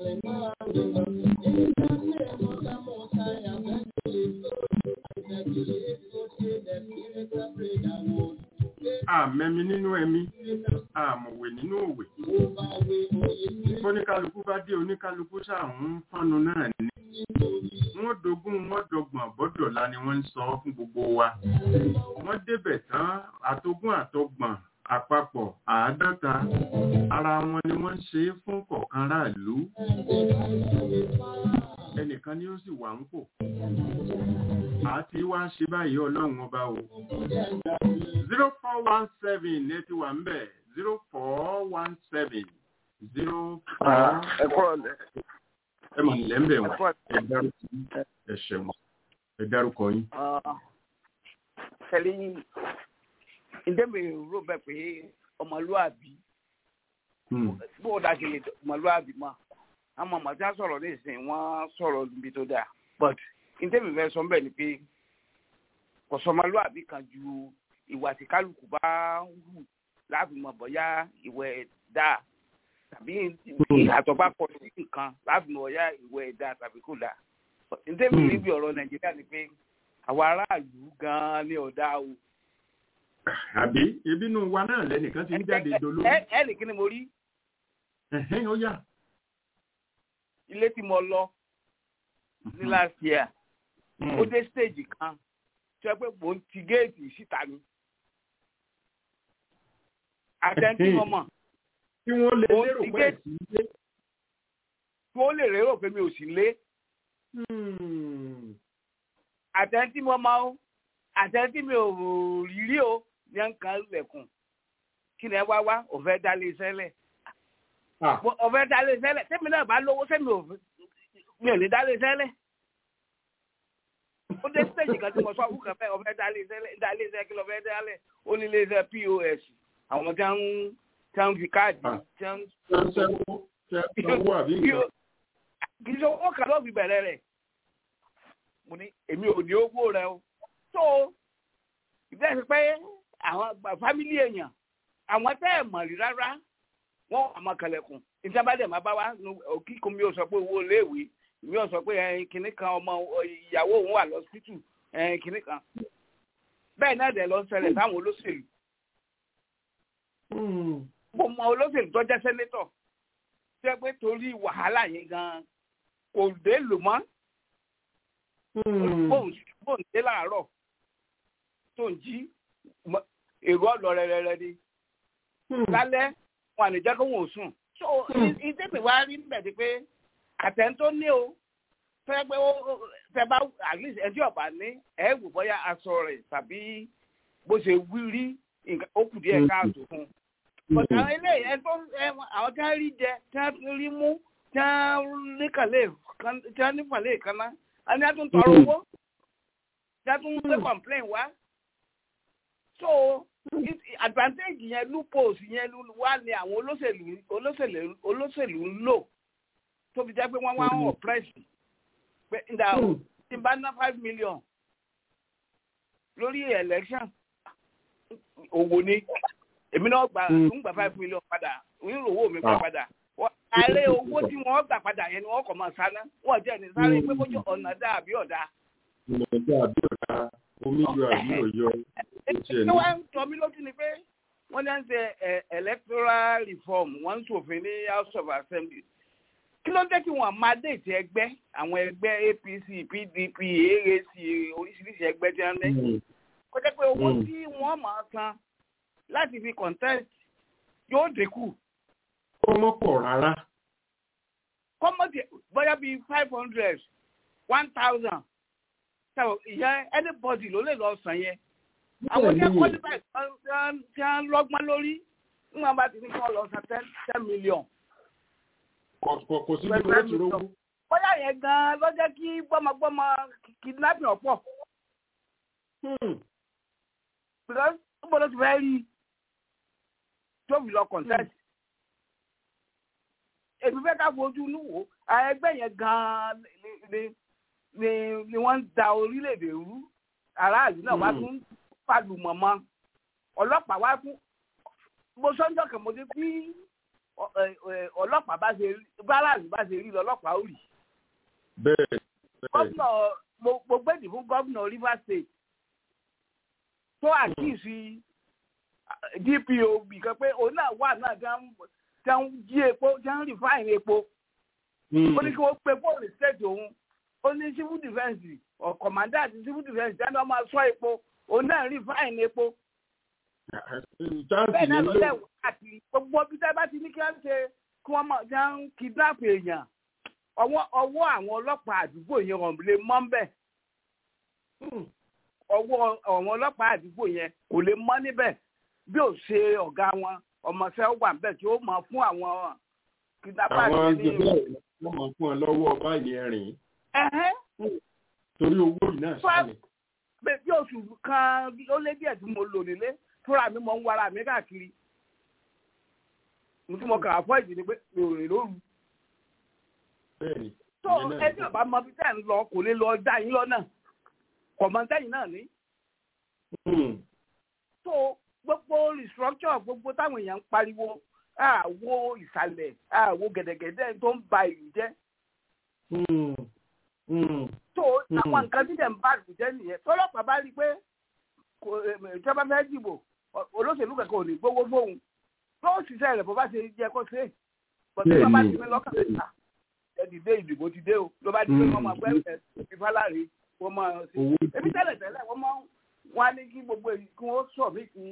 àmẹ́mi nínú ẹ̀mí àmọ̀wé nínú òwe. oníkálukú bá dé oníkálukú sáà ń fọ́nu náà ní wọ́n dogun wọ́n dọgbọ̀n bọ́dọ̀lá ni wọ́n ń sọ fún gbogbo wa wọ́n débẹ̀ tán àtogún àtọgbọ̀n àpapọ̀ àádọ́ta ara wọn ni wọ́n ń ṣe é fún kọ̀ọ̀kan ráàlú ẹnìkan ni ó sì wà ń pò àti wá ń ṣe báyìí ọlọ́run ọba o zero four one seven ẹ ti wà ń bẹ̀ zero four one seven zero four. ẹ kúrò lẹ. ẹ mọ̀ nílẹ̀ ń bẹ̀ wọ́n ẹ dárúkọ ẹ ṣẹ̀wọ̀n ẹ dárúkọ yín. kẹ́lí ǹdẹ́mi rò bẹ́ẹ̀ pé ọmọlúwàbí bó o dáṣe lè ọmọlúwàbí mọ́ àwọn ọmọ tí wọ́n sọ̀rọ̀ ní ìsìn wọ́n sọ̀rọ̀ níbi tó dáa but ǹdẹ́mi fẹ́ sọ bẹ́ẹ̀ ni pé kò sọ ọmọlúwàbí kan ju ìwà tí kálukú bá hù láàfin mọ̀ bọ́yá ìwẹ̀ dáa tàbí ìyàtọ̀ bá pọ̀ sí nǹkan láàfin mọ̀ bọ́yá ìwẹ̀ dáa tàbí kò dáa ǹdẹ́mi níbi ọ̀rọ̀ nàìjíríà ni pé àwọn aráàlú gan-an ní ọ̀dà o. àbí ebi inú wa náà lẹ́nìkan ti ń jáde dolo. ẹ ẹ nìkan ni mo rí. ó yà. ilé tí mo lọ ní last year ó dé stage kan tí wọ́n pé mò ń ti géètì síta ni. àtẹ̀ntì mo mọ̀. tí wọ́n lè lérò pé ẹ̀sìn ilé. tí wọ́n lè lérò pé mi ò sí lé àtẹ̀ntí mo máa ń àtẹ̀ntí mi ò rírí o ní nǹkan lẹ̀kùn kí ni ẹ wá wá òfẹ́ dálé sẹ́lẹ̀ òfẹ́ dálé sẹ́lẹ̀ sẹ́mi náà bá lówó sẹ́mi ò mi ò ní dálé sẹ́lẹ̀ ó dé stage kan tí mo sọ fún kan fẹ́ òfẹ́ dálé sẹ́lẹ̀ dálé sẹ́lẹ̀ kí ló fẹ́ dálẹ̀ ó ní ilé iṣẹ́ pos àwọn tí wọ́n tí wọ́n fi káàdì tí wọ́n. kì í ṣe owó kan ló fi bẹ̀rẹ̀ rẹ̀ mo ní èmi ò ní owó rẹ o tó ìbéèrè sí pé àwọn fámílì èèyàn àwọn tẹ́ ẹ̀ mọ̀ rí rárá wọ́n wà máa kẹlẹ̀kùn ìjọba dẹ̀ máa bá wa kíkún mi ò sọ pé owó iléèwé mi ò sọ pé kinní kan ọmọ ìyàwó òun wà lọ́sítítù kinní kan bẹ́ẹ̀ náà dẹ̀ lọ ṣẹlẹ̀ sáwọn olóṣèlú mo mọ olóṣèlú tó jẹ́ sẹ́nétọ̀ tẹ́ pé torí wàhálà yẹn gan kò dé lò mọ́ bóun dé láàárọ̀ tó ń jí èrò ọ̀lọ́ rẹ̀rẹ̀rẹ̀ ni lálẹ́ wọn àlè jẹ́ kó wọn ò sùn. so ìdẹ́gbẹ̀ wa rí níbẹ̀ di pé àtẹ̀ntó ní o fẹ́ pé ó fẹ́ bá at least ẹtí ọ̀bà ní ẹ̀ wò bóyá aṣọ rẹ̀ tàbí bó ṣe wí rí ó kù díẹ̀ káàtó fún un. but àwọn eléyìí ẹ tó àwọn tí wọ́n rí jẹ tí wọ́n rí mú tí wọ́n ní kàlẹ́ tí wọ́n ní fàlẹ́ kan náà ani a tún tọrọ owó tí a tún gbé complain wá so advantage yẹn loopholes yẹn wá ní àwọn olóṣèlú olóṣèlú olóṣèlú ń lò tó fi jẹ́ pé wọ́n wá ń oppress pé nda tí n bá ná five million lórí election owó ni èmi náà gbà ń gbà five million padà ń rò owó mi gbà padà ààrẹ owó tí wọ́n gbà padà yẹn ni wọ́n kọ̀ máa sáná wọ́n jẹ́ ní sáré pé kójú ọ̀nà dá àbí ọ̀dà. ọ̀nà dá àbí ọ̀dà omi yọ àbí ọ̀yọ́. ṣé wàá ń tọ́ mi lójú ni pé wọ́n ní à ń ṣe electoral reform wọ́n ń ṣòfin ní house of assembly. kí ló dé kí wọ́n máa déètì ẹgbẹ́ àwọn ẹgbẹ́ apc pdp aac oríṣiríṣi ẹgbẹ́ tí wọ́n ní. kó jẹ́ pé owó tí wọ́n máa san láti fi contest yóò dínkù kọ́mọ́ pọ̀ rárá. kọ́mọ́ ti bóyá bíi five hundred one thousand so ìyẹn anybody ló lè lọ sàn yẹn. àwọn tí wọ́n kọ́lé báyìí tí wọ́n lọ́gbọ́n lórí nígbà bá ti ní kí wọ́n lọ san ten ten million. kò sí bí wọ́n ti rówó. bóyá yẹn gan-an ló jẹ́ kí gbọ́mọgbọ́mọ kidnapping ọ̀pọ̀. because níbo ló ti fẹ́ rí tóbi lọ contest èmi fẹ́ ká fojú inú wò ẹgbẹ́ yẹn gan-an ni ni ni wọ́n ń da orílẹ̀-èdè rú aráàlú náà wá tún pàlùmọ̀ mọ́ ọlọ́pàá wá fún mo sọ́njọ́ kan mo dé bí ọlọ́pàá bá ṣe rí báràlú bá ṣe rí lọ́lọ́pàá ó rí. bẹ́ẹ̀ gómìnà mo gbèdì fún gómìnà Rivers State tó àkíyèsí DPO bìkan pé òun náà wà náà gan tí wọ́n jí epo tí wọ́n rìfáìn epo. ó ní kí wọ́n pe fóònù state òun ó ní civil defence or commander àti civil defence tí wọ́n máa sọ epo òun náà rìfáìn epo. bẹ́ẹ̀ náà ló lẹ́wọ̀ àti gbogbo bí tẹ́ bá ti ní kí wọ́n ṣe kí wọ́n máa jẹ́ ń kidnap èèyàn ọwọ́ ọwọ́ àwọn ọlọ́pàá àdúgbò yẹn wọ́n lè mọ́ bẹ́ẹ̀. ọwọ́ àwọn ọlọ́pàá àdúgbò yẹn kò lè mọ́ níbẹ̀ bí ò ṣe ọ̀gá wọn ọmọọṣẹ́ wà níbẹ̀ tí ó mọ̀ fún àwọn kidnappers àwọn ní. jẹ̀bẹ́ wọ́n máa fún ọ lọ́wọ́ báyìí ẹ̀rìn Ẹ̀hẹ́n. torí owó yìí náà ṣáà ni. pé bí oṣù kan ó lé díẹ̀ tí mo lò nílé fúnra mi mọ̀ ń wara mi káàkiri mo tún mọ kàrà fọ́ ìdí ni pé mi ò rìn lóru bẹ́ẹ̀ni tó ẹbí ọba mọ bí tẹ́ ń lọ kò lè lọ dá yín lọ́nà kọ̀mọ́tẹ́yìn náà ní. tó gbogbo restructure gbogbo táwọn èèyàn ń pariwo àwo ìsàlẹ̀ àwo gẹ̀dẹ̀gẹ̀dẹ̀ tó ń ba ìlú jẹ́ tó àwọn nǹkan tí dẹ̀ ń bá ìlú jẹ́ nìyẹn tọ́lọ́pàá bá rí i pé kò ìjọba fẹ́ dìbò olóṣèlú kankan ò ní gbowó fóun tó ṣiṣẹ́ rẹ̀ bó bá ṣe jẹ́ kó ṣe é bọ̀dé bá bá ti mi lọ́kàn síta ẹ dìde ìdìbò ti dé o ló bá di pé wọ́n máa gbẹ́ ẹ̀ ìfáláre wọ́n máa ṣe ebi tẹ́lẹ̀ tẹ́lẹ̀ wọ́n máa wọ́n á ní kí gbogbo èyí kí wọ́n sọ mí ti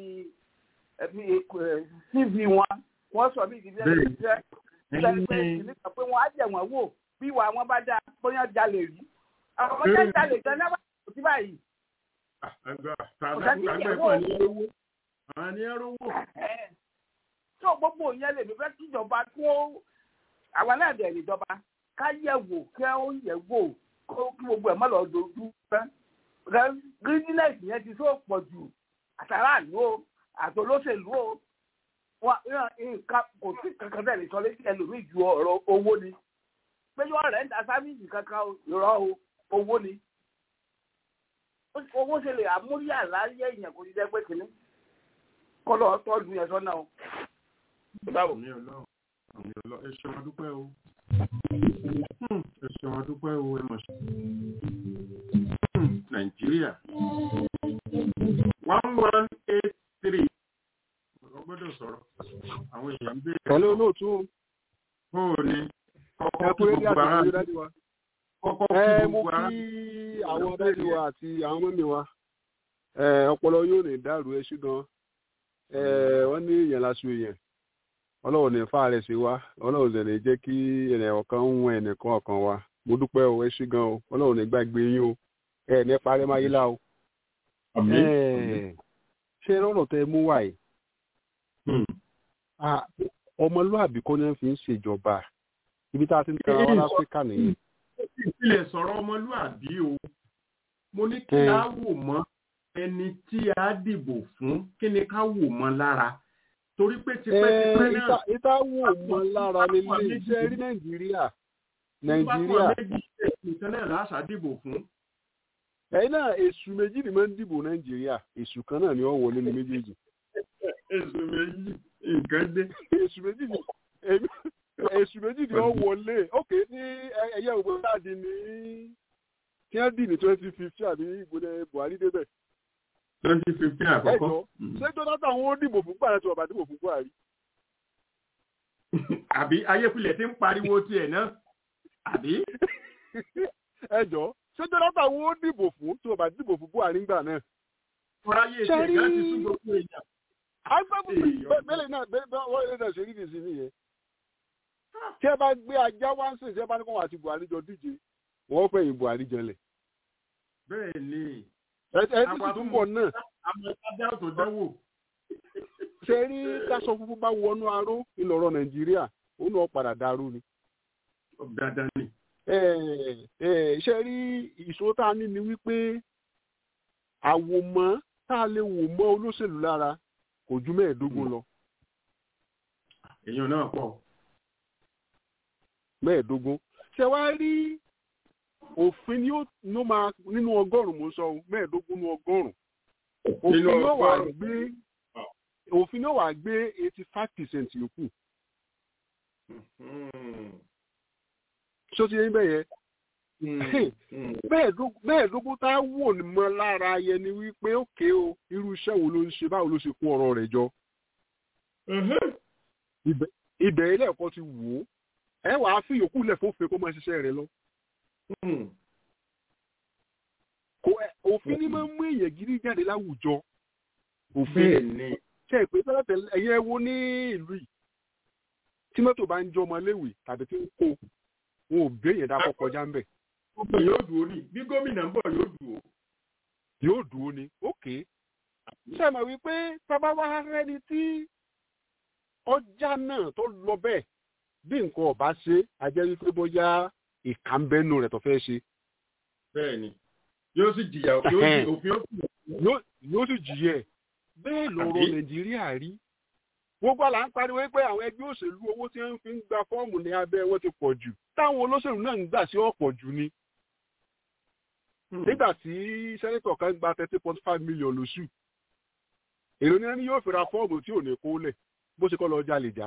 cv wọn wọ́n sọ mí ti bí ẹni jẹ́ ìgbà nípa pé wọ́n á jẹ̀ wọ́n wò bí ìwà wọn bá dáa bóyá jalè rí àwọn ọmọdé jalè gan náà wà kò sí báyìí. tó gbogbo yẹn lè mi fẹ́ kíjọba kó àwọn náà dẹ̀ níjọba ká yẹ̀ wò kí ó yẹ̀ wò kó kí gbogbo ẹ̀ má lọ dojú pẹ́. greediness yẹn ti tó pọ̀ jù àtàràlú o àtolóṣèlú o nǹkan kò sí kankan bẹ́ẹ̀ lè sọ létí ẹlòmíì ju ọ̀rọ̀ owó ni pé yóò rẹ̀ ń ta sáfíìsì kankan ìrọ̀ owó ni owó ṣe lè àmúyà láyé èèyàn kò ní jẹ́ pé kìíní kọ́ lọ́ọ́ tọ́jú yẹn sọ́nà o. báwo. àmì ọlọ́run àmì ọlọ́run ẹ ṣe wọn dúpẹ́ o ẹ ṣe wọn dúpẹ́ o ẹ mọ̀ sí. nàìjíríà one one eight three ọ gbọ́dọ̀ sọ̀rọ̀ àwọn èèyàn ń béèrè. pẹ̀lú olóòtú. ó ní ẹ kú rédíò àti àwọn dájú wa. kọ́kọ́ ẹ kí mo gbogbo ara. kí àwọn dájú wa àti àwọn mọ́mí wa ẹ ọpọlọ yóò ní dàrú ẹ ṣùgbọ́n ẹ wọ́n ní èèyàn láṣù èèyàn ọlọ́run ní fa rẹ̀ sí wa ọlọ́run sì ní jẹ́ kí ẹnì ọ̀kan ń wọn ẹnìkan ọ̀kan wa mo dúpẹ́ o ẹ ṣí gan o ọlọ́run ní gbàgbé yín o ẹ ní parí máyé lá o. àmín. ṣé lọ́rọ̀ tẹ mú wáyé ọmọlúàbí kọ́ ni wọ́n fi ń ṣèjọba ibi tá a ti ń tẹ̀ra wọn láfíríkà nìyẹn. ìpìlẹ̀ sọ̀rọ̀ ọmọlúàbí o mo ní kí a wò mọ́ ẹni tí a dìbò fún kí ni ká wò mọ́ lára torí pé tipẹ́tipẹ́ náà. ìta wò mọ́ lára nílé iṣẹ́ rí nàìjíríà nàìjíríà. nǹkan náà láṣà dìbò fún. ẹ̀yin náà èṣù méjì ni máa ń dìbò nàìjíríà èṣù kan náà ni ó wọlé ní méjèèjì. èṣù méjì nǹkan dé. èṣù méjì ni èṣù méjì ni ó wọlé ókè ní ẹyẹ ògbó láàdì ní kí wọ́n dì ní twenty fifteen àbí ìgbóni buhari débẹ̀. twenty fifteen àkọ́kọ́. ṣé jonathan wọn ó dìbò fún buhari tí wọn bá dìbò fún buhari. àbí ayépilẹ̀ ti ń pariwo tiẹ̀ náà àbí. ẹ jọ ṣé jonathan wọn ó dìbò fún tí wọn bá dìbò fún buhari ńgbà náà. fúráyé ìṣẹ̀ gan ti sún gbogbo èèyàn. agbábọ̀ bẹ́ẹ̀ náà bẹ́ẹ̀ wọ́n lè náà ṣe rí nìsín nìyẹn tí ẹ bá gbé ajá wá ń sìn tí ẹ bá ní kó wọn àti buhari jọ díje wọn fẹ̀yìn buhari jẹlẹ̀. bẹ́ẹ̀ ni. ẹ ẹ ti tún bọ̀ náà. àmọ́ ìtajà tó dánwò. ṣe rí káṣọ funfun bá wọnú aró ìlọrọ nàìjíríà ó náà padà dàrú ni. dandan ni. ṣe rí ìṣòro tá a ní ni wípé àwòmọ́ tá a lè wò mọ́ olóṣèlú lára kò ju mẹ́ẹ̀ẹ́dógún lọ. èèyàn náà pọ̀ mẹ́ẹ̀ẹ́dógún ṣe wá rí òfin ni ó máa nínú ọgọ́rùn-ún mo sọ mẹ́ẹ̀ẹ́dógún nínú ọgọ́rùn-ún òfin ni ó wà gbé òfin ni ó wà gbé eighty five percent yòókù. ṣó ti yẹ bẹ́ẹ̀ yẹn mẹ́ẹ̀ẹ́dógún tá a wò ní mọ́ lára yẹn ni wípé òkè o irú iṣẹ́ wo ló ń ṣe báwo ló ṣe kó ọ̀rọ̀ rẹ̀ jọ. ibẹ̀ ilé ẹ̀kọ́ ti wò ó ẹ wàá fi yòókù lẹ̀ fófin kó máa ṣiṣẹ́ rẹ lọ. òfin ni máa ń mú èèyàn gidi jáde láwùjọ òfin ṣe ìpè tẹ́lẹ̀tẹ́lẹ̀ ẹ̀yẹ wo ní ìlú yìí tí mọ́tò bá ń jọ ọmọ léwì tàbí tí ń kó wọn ò béèyàn dákọ̀ kọjá ń bẹ̀. gbogbo yóò dùn ó ní bí gómìnà ń bọ̀ yóò dùn ó. yóò dúró ni ókè ṣe mọ̀ wípé tábà wá rẹ́ni tí ọjà náà tó lọ bẹ́ẹ̀ bí nǹkan ọba ṣe ajẹ́ wípé bóyá ìkànnbẹ́nu rẹ̀ tó fẹ́ ṣe. bẹ́ẹ̀ni yóò sì jìyà òfin yóò sì jìyà bẹ́ẹ̀ lọ́rọ̀ nàìjíríà rí gbogbo àlà ń pariwo pé àwọn ẹgbẹ́ òṣèlú owó tí wọ́n fi ń gba fọ́ọ̀mù ní abẹ́ wọn ti pọ̀ jù táwọn olóṣèlú náà ń gbà sí ọ̀pọ̀ jù ni. nígbà tí sẹ́nẹ́tọ̀ kan gba thirty point five million lóṣù èrò ní ẹni yóò fi ra fọ́ọ̀mù tí ò ní kó lẹ̀ bó ṣe kọ́ lọ jalè já.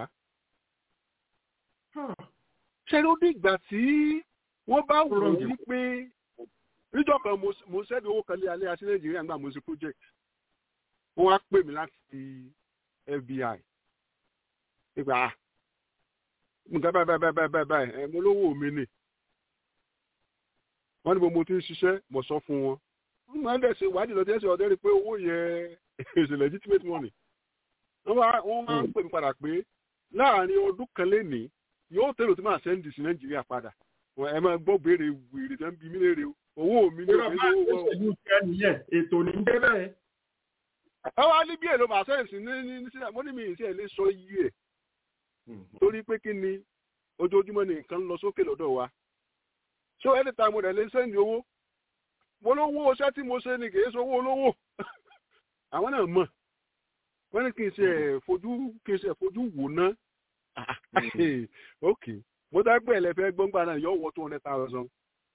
ṣé ló dìgbà tí wọ́n bá wò ó wípé níjọ́ kan mo ṣẹ́ni owó kan lé alẹ́ àti nàìjíríà nígbà mo ṣe project wọ́n á pè mí láti FBI ìgbà nǹkan báyìí báyìí báyìí báyìí báyìí ẹ̀ mo lówó mi nì wọ́n ní mo ti ń ṣiṣẹ́ mo sọ fún wọn wọ́n máa ń dẹ̀ ṣe ìwádìí lọ́dún ẹ̀sìn ọ̀dẹ́ rí pé owó yẹn is legitimate money wọ́n máa ń pè mí padà pé láàrin ọdún kan lénìí yóò tẹ̀lé tí máa sẹ́ndì sí nàìjíríà padà ẹ máa gbọ́ béèrè wèrè tẹ́ ń bi mí léèrè owó mi ní òfin owó wọn. ètò ní bẹ́ẹ̀ bẹ́ẹ̀ ẹ wá ní bí èlò màá sẹ́yìn sí ní ní sílẹ̀ mo ní mi ìṣe lè sọ iye ẹ̀ torí pé kí ni ojoojúmọ́ ni nǹkan ń lọ sókè lọ́dọ̀ wa so anytime mo rẹ̀ lè sẹ́yìn owó mo lówó iṣẹ́ tí mo ṣe ni kì í ṣe owó olówó àwọn náà mọ̀ wọ́n ní kí n ṣe fojú kí n ṣe fojú wò ná ok mo dá gbé ẹlẹ́fẹ́ gbọ́ngbà náà yọ wọ́ two hundred thousand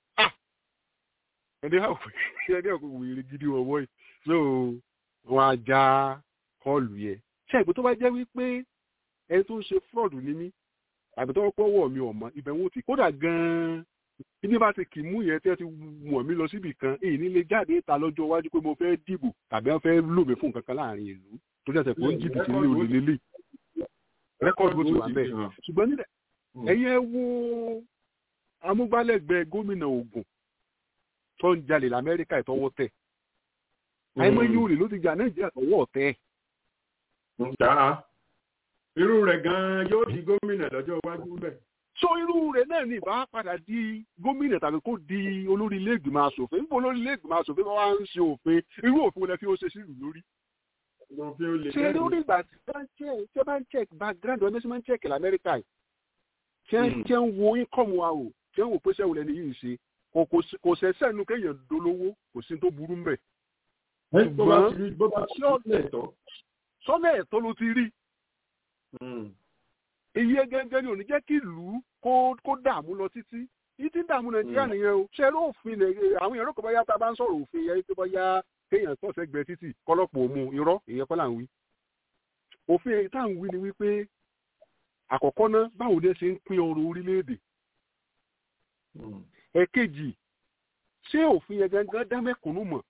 ẹni àwọn ẹni àwọn wèrè gidi wọ̀wọ́ yìí so wọn á já kọlù yẹ ṣé ìpè tó bá jẹ́ wípé ẹni tó ń ṣe fraud ní mí àbí tó pọ̀ wọ̀ mi ọ̀mọ́ ibẹ̀ wọn ti kódà gan-an ibi bá ti kì í mú yẹn tí wọ́n ti wọ̀n mí lọ síbì kan èyí nílé jáde ta lọ́jọ́ iwájú pé mo fẹ́ dìbò tàbí wọ́n fẹ́ lò mí fún nǹkan kan láàrin ìlú tó jẹ́ pé ó ń jìbìtì ní olè lélẹ̀ rẹ́kọ̀dù bó ti wà bẹ́ẹ̀ ṣùgbọ́n nílẹ̀ ẹ̀yẹ wo amúgbálẹ́gbẹ̀ẹ́ gómìnà Ògùn tó ń jalè lamẹ́ríkà ìtọ́wọ́ tẹ̀ àìmọ̀ yìí olè ló ti jà nàìjíríà tọwọ́ tẹ̀. irú rẹ̀ gan-an yóò di gómìnà lọ́jọ́ iwájú bẹ́ẹ̀. so irú rẹ̀ náà ní ìbá padà di gómìnà tàbí kó di olórí ilé ìgbìmọ̀ asòfin níbo olórí ilé ìgbìmọ̀ asòfin bá wá ń ṣe òfin irú òfin wọlé kí ó ṣe sílùú lórí. ṣe lórí ìgbà tí wọ́n bá ń check background ọdún tí wọ́n ń check lamẹ́ríkà yìí tí wọ́n ń wo income wa o tí wọ́n wò pé sẹ́wọ̀n lẹ́ni yìí ń ṣe kò sẹ́sẹ́ nu kéèyàn dolówó kò sí tó burú mbẹ̀. ṣùgbọ́n sọ́nà ẹ̀tọ́ ló ti rí. iye gẹ́gẹ́ ni ò ní jẹ́ kí ìlú kó dààmú lọ títí yìí ti dààmú nàìjíríà nìyẹn o ṣe ló òfin àwọn èèyàn lóko báyà tá a bá ń sọ̀rọ̀ òfin yẹn tó báyà kéèyàn tó sẹ́gbẹ̀ẹ́ títì kọ́lọ́pọ̀ òmu irọ́ ìyẹn kọ́ là ń wí. òfin èyí tá à ń wí ni wípé àkọ́kọ́ ná báwo ni ẹ ṣe ń pín ọrọ̀ orílẹ̀-èdè ẹ̀kejì ṣé òfin yẹn gangan dá mẹ́kùnún mọ̀.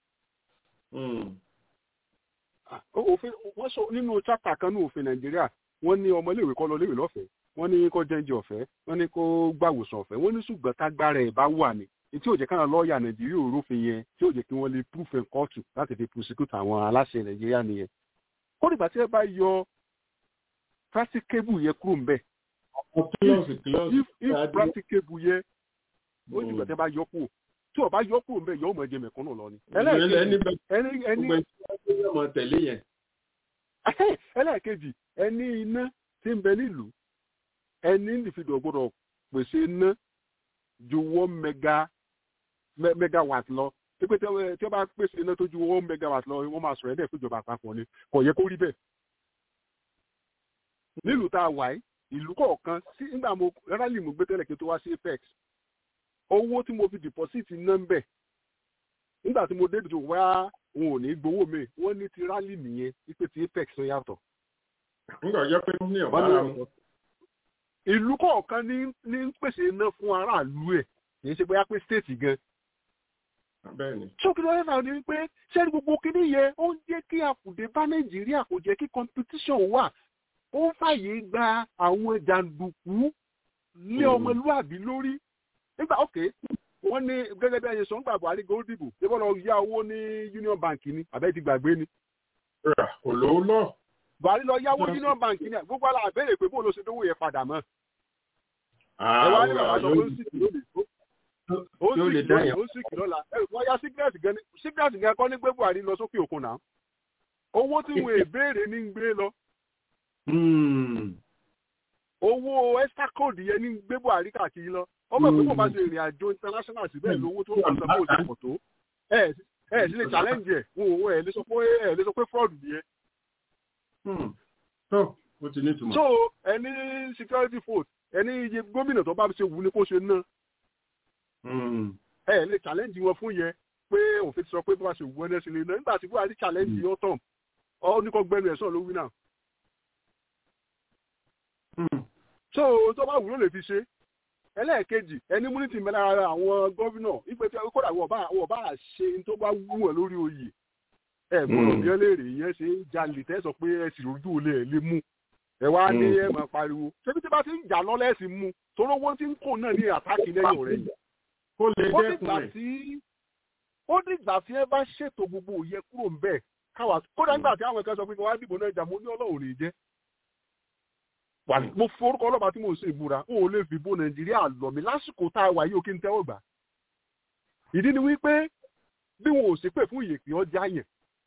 òfin wọ́n sọ nínú chapter kan ní òfin nàìjíríà wọ́n ní ọmọléèwé kọ́ lọ léèwé lọ́fẹ̀ẹ́ wọ́n ní kó jẹ́ǹjẹ́ ọ̀fẹ́ wọ́n ní kó gbàwòsàn ọ̀fẹ́ wọ́n ní ṣùgbọ́n tágbára ẹ̀ bá wà ní tí ò jẹ́ káwọn lọ́ọ̀yà nàìjíríà òrófin yẹn tí ò jẹ́ kí wọ́n lè proof in court láti fi prosecute àwọn aláṣẹ nàìjíríà nìyẹn. kó dìgbà tí ẹ bá yọ practicable yẹ kúrò ń bẹ̀. if if practicable yẹ ó ní ìgbà tí a bá yọ kúrò tí o bá yọ kúrò ń bẹ yọ ọmọ ẹjẹ mẹ̀kúnnù lọ ni. ẹlẹ́ẹ̀kejì ẹni iná tí ń bẹ nílùú ẹni ìfidọ̀ gbọ́dọ̀ pèsè iná ju one mega megawatt lọ pípé tí wọ́n bá pèsè iná tó ju one megawatt lọ wọ́n máa sọ̀rọ̀ ẹ̀dẹ̀ fúnjọba àpapọ̀ ni kò yẹ kó rí bẹ́ẹ̀. nílùú tá a wà yìí ìlú kọ̀ọ̀kan sí nígbà mo rárá mo gbé tẹ́lẹ̀ kí n tó wá sí apex owó tí mo fi deposit ná ń bẹ̀ nígbà tí mo dé ìdìbò wá wọn ò ní gbowó mi wọ́n ní ti rally nìyẹn wípé ti apex ń yàtọ̀. nígbà jẹ́ pé ní ọ̀bá ara mu. ìlú kọ̀ọ̀kan ní ní pèsè iná fún aráàlú ẹ̀ kì í ṣe bóyá pé state gan. sókè lọ́wọ́ náà ni wípé sẹ́ni gbogbo kíní yẹn ó ń jẹ́ kí àkùdé bá nàìjíríà kò jẹ́ kí competition wà ó ń fàyè gba àwọn jàǹdùkú lé ọmọlúàbí lórí nígbà òkè wọ́n ní gẹ́gẹ́ bí ẹyẹ sọ̀ngbà buhari gold dìbò ṣé bọ́lá ya owó ní union bank ni àbẹ́ ti gbàgbé ni. kò lówó lọ. buhari lọ yáwó union bank ni gbogbo àlà àbẹ̀rẹ̀ pé bóun ló ṣe dówó yẹn padà mọ́. ẹ wá ní bàbá sọ pé ó sì lóde tó. ó sì kì lónìí ó sì kì lọ́la wọ́n yá sickness gan sickness gan kọ́ ní gbé buhari lọ sókè òkun náà owó tí wọn èbéèrè ní gbé lọ owó extra code yẹn ní gbé buhari káàkiri lọ ọmọ ìpín kò bá ṣe ìrìn àjò international síbẹ̀ lówó tó wà sọ́kò òdìpọ̀ tó ẹ ẹ sì lè challenge ẹ wọn ò ẹ lè sọ pé ẹ lè sọ pé fraud nìyẹn. so ẹni security vote ẹni iye gómìnà tó bá ṣe wù ní kó ṣe ná ẹ lè challenge wọn fún yẹn pé òfin ti sọ pé bó bá ṣe wù ẹni ẹ sì lè ná nígbà tí buhari challenge yóò tàn ọ ní kò gbẹnu ẹ sọ ló wí náà. so tó bá wù ló lè fi ṣe ẹlẹ́ẹ̀kejì ẹni múnítì mẹ́ta ara àwọn gómìnà ìpè tí kódà wọ́n bá ṣe tó bá wù ẹ̀ lórí oyè ẹ gbọ́dọ̀ bí ẹ léèrè yẹn ṣe ń jalè tẹ́ sọ pé ẹ sì rojú olè ẹ lè mú ẹ wá ní ẹ máa pariwo ṣébi tí bá ti ń jà lọ́lẹ́ ẹ sì mú torí owó tí ń kò náà ní àtàkì lẹ́yìn rẹ̀ yìí. ó dìgbà tí ó dìgbà tí ẹ bá ṣètò gbogbo òye kúrò ń bẹ̀ káwa kódà nígbà tí àwọn ẹ̀ka sọ pé wọ́n á dìbò náà jà mo ní ọlọ́run ní jẹ́ mo forúkọ ọlọ́pàá tí mo ṣe ìbúra n ò lè fi bo nàìjíríà lọ mi lásìkò tá a wà yìí ó kí n tẹ́wọ́ gbà. ìdí ni wípé bí wọn ò sí pè fún ìyèpè ọjà yẹn.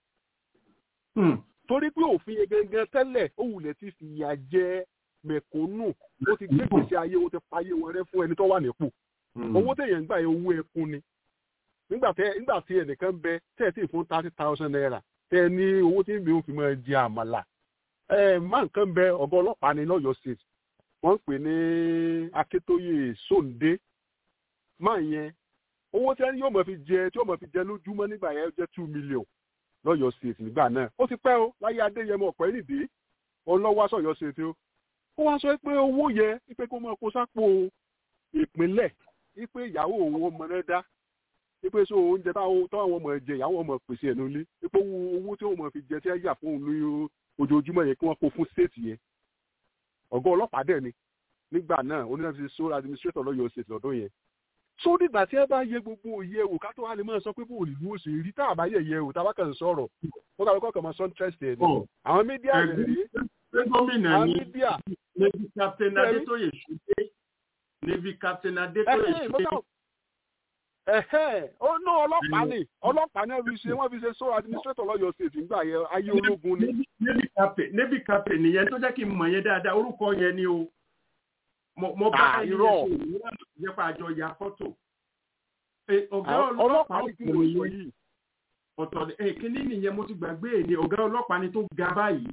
torí pé òfin yẹn gangan tẹ́lẹ̀ ó wulẹ̀ ti fìyà jẹ mẹ̀kúnnù ó ti gbé gbèsè ayé ó ti payé wọn rẹ́ fún ẹni tó wà nípò. owó téèyàn ń gbà yẹn owó ẹkún ni. nígbà tí ẹnìkan bẹ tẹ́ ẹ sì fún thirty thousand naira tẹ́ ẹ ní owó tí mi ò fi máa jẹ àmàlà má nǹkan bẹ ọgá ọlọ́pàá ní lọ́yọ̀ state wọ́n ń pè ní akíntóyè sóńdé máa yẹn owó tí yóò mọ̀ fi jẹ tí yóò mọ̀ fi jẹ lójúmọ́ nígbà yẹn jẹ́ two million lọ́yọ̀ state nígbà náà ó ti pẹ́ o láyé adéyẹmọ ọ̀pẹ́ nìdí ọlọ́wọ́ sọ̀yọ̀ state o ó wá sọ pé owó yẹ ipe kó máa kó sápò ìpínlẹ̀ ipe ìyàwó òun ọmọ rẹ dá ipe so oúnjẹ táwọn ọmọ jẹ ìyàwó ọmọ pèsè ẹnu ilé ipe owó tí wọ́n mọ̀ fi jẹ tí ẹ yà fún òun lóyún ojoojúmọ́ yẹn kí wọ́n kó fún state yẹn ọ̀gá ọlọ́pàá dẹ̀ ni nígbà náà onídàájú sole administrator lọ́yọ̀ state lọ́dún yẹn so nígbà tí ẹ bá yẹ gbogbo òye wò ká tó wá lè máa sọ pé bó òlì ló ṣe rí tá a bá yẹ yẹ wò tá a bá kàn sọ̀rọ̀ ó kà lóko kàn máa sọ interest ẹ̀ ní àwọn mídíà rẹ̀ rí àwọn mídíà navy captain adétóyè ṣùgbé navy captain adétóyè ṣùgbé ẹ̀hẹ́ ó ná ọlọ́pàá ni ọlọ́pàá náà fi ṣe wọ́n fi ṣe sọ administrator lọ́yọ̀ state nígbà yẹn ayé ológun ni. navy captain navy captain nìyẹn tó jẹ́ kí n mọ̀ yẹn dáadáa orúkọ yẹn ni o mo bá yẹn ṣe ìwúrọ̀ nípa àjọ ya fọ́tò. ọ̀gá ọlọ́pàá ni kí mo sọ yìí. ọ̀tọ̀ kíní nìyẹn mo ti gbàgbé èdè ọ̀gá ọlọ́pàá ni tó ga báyìí.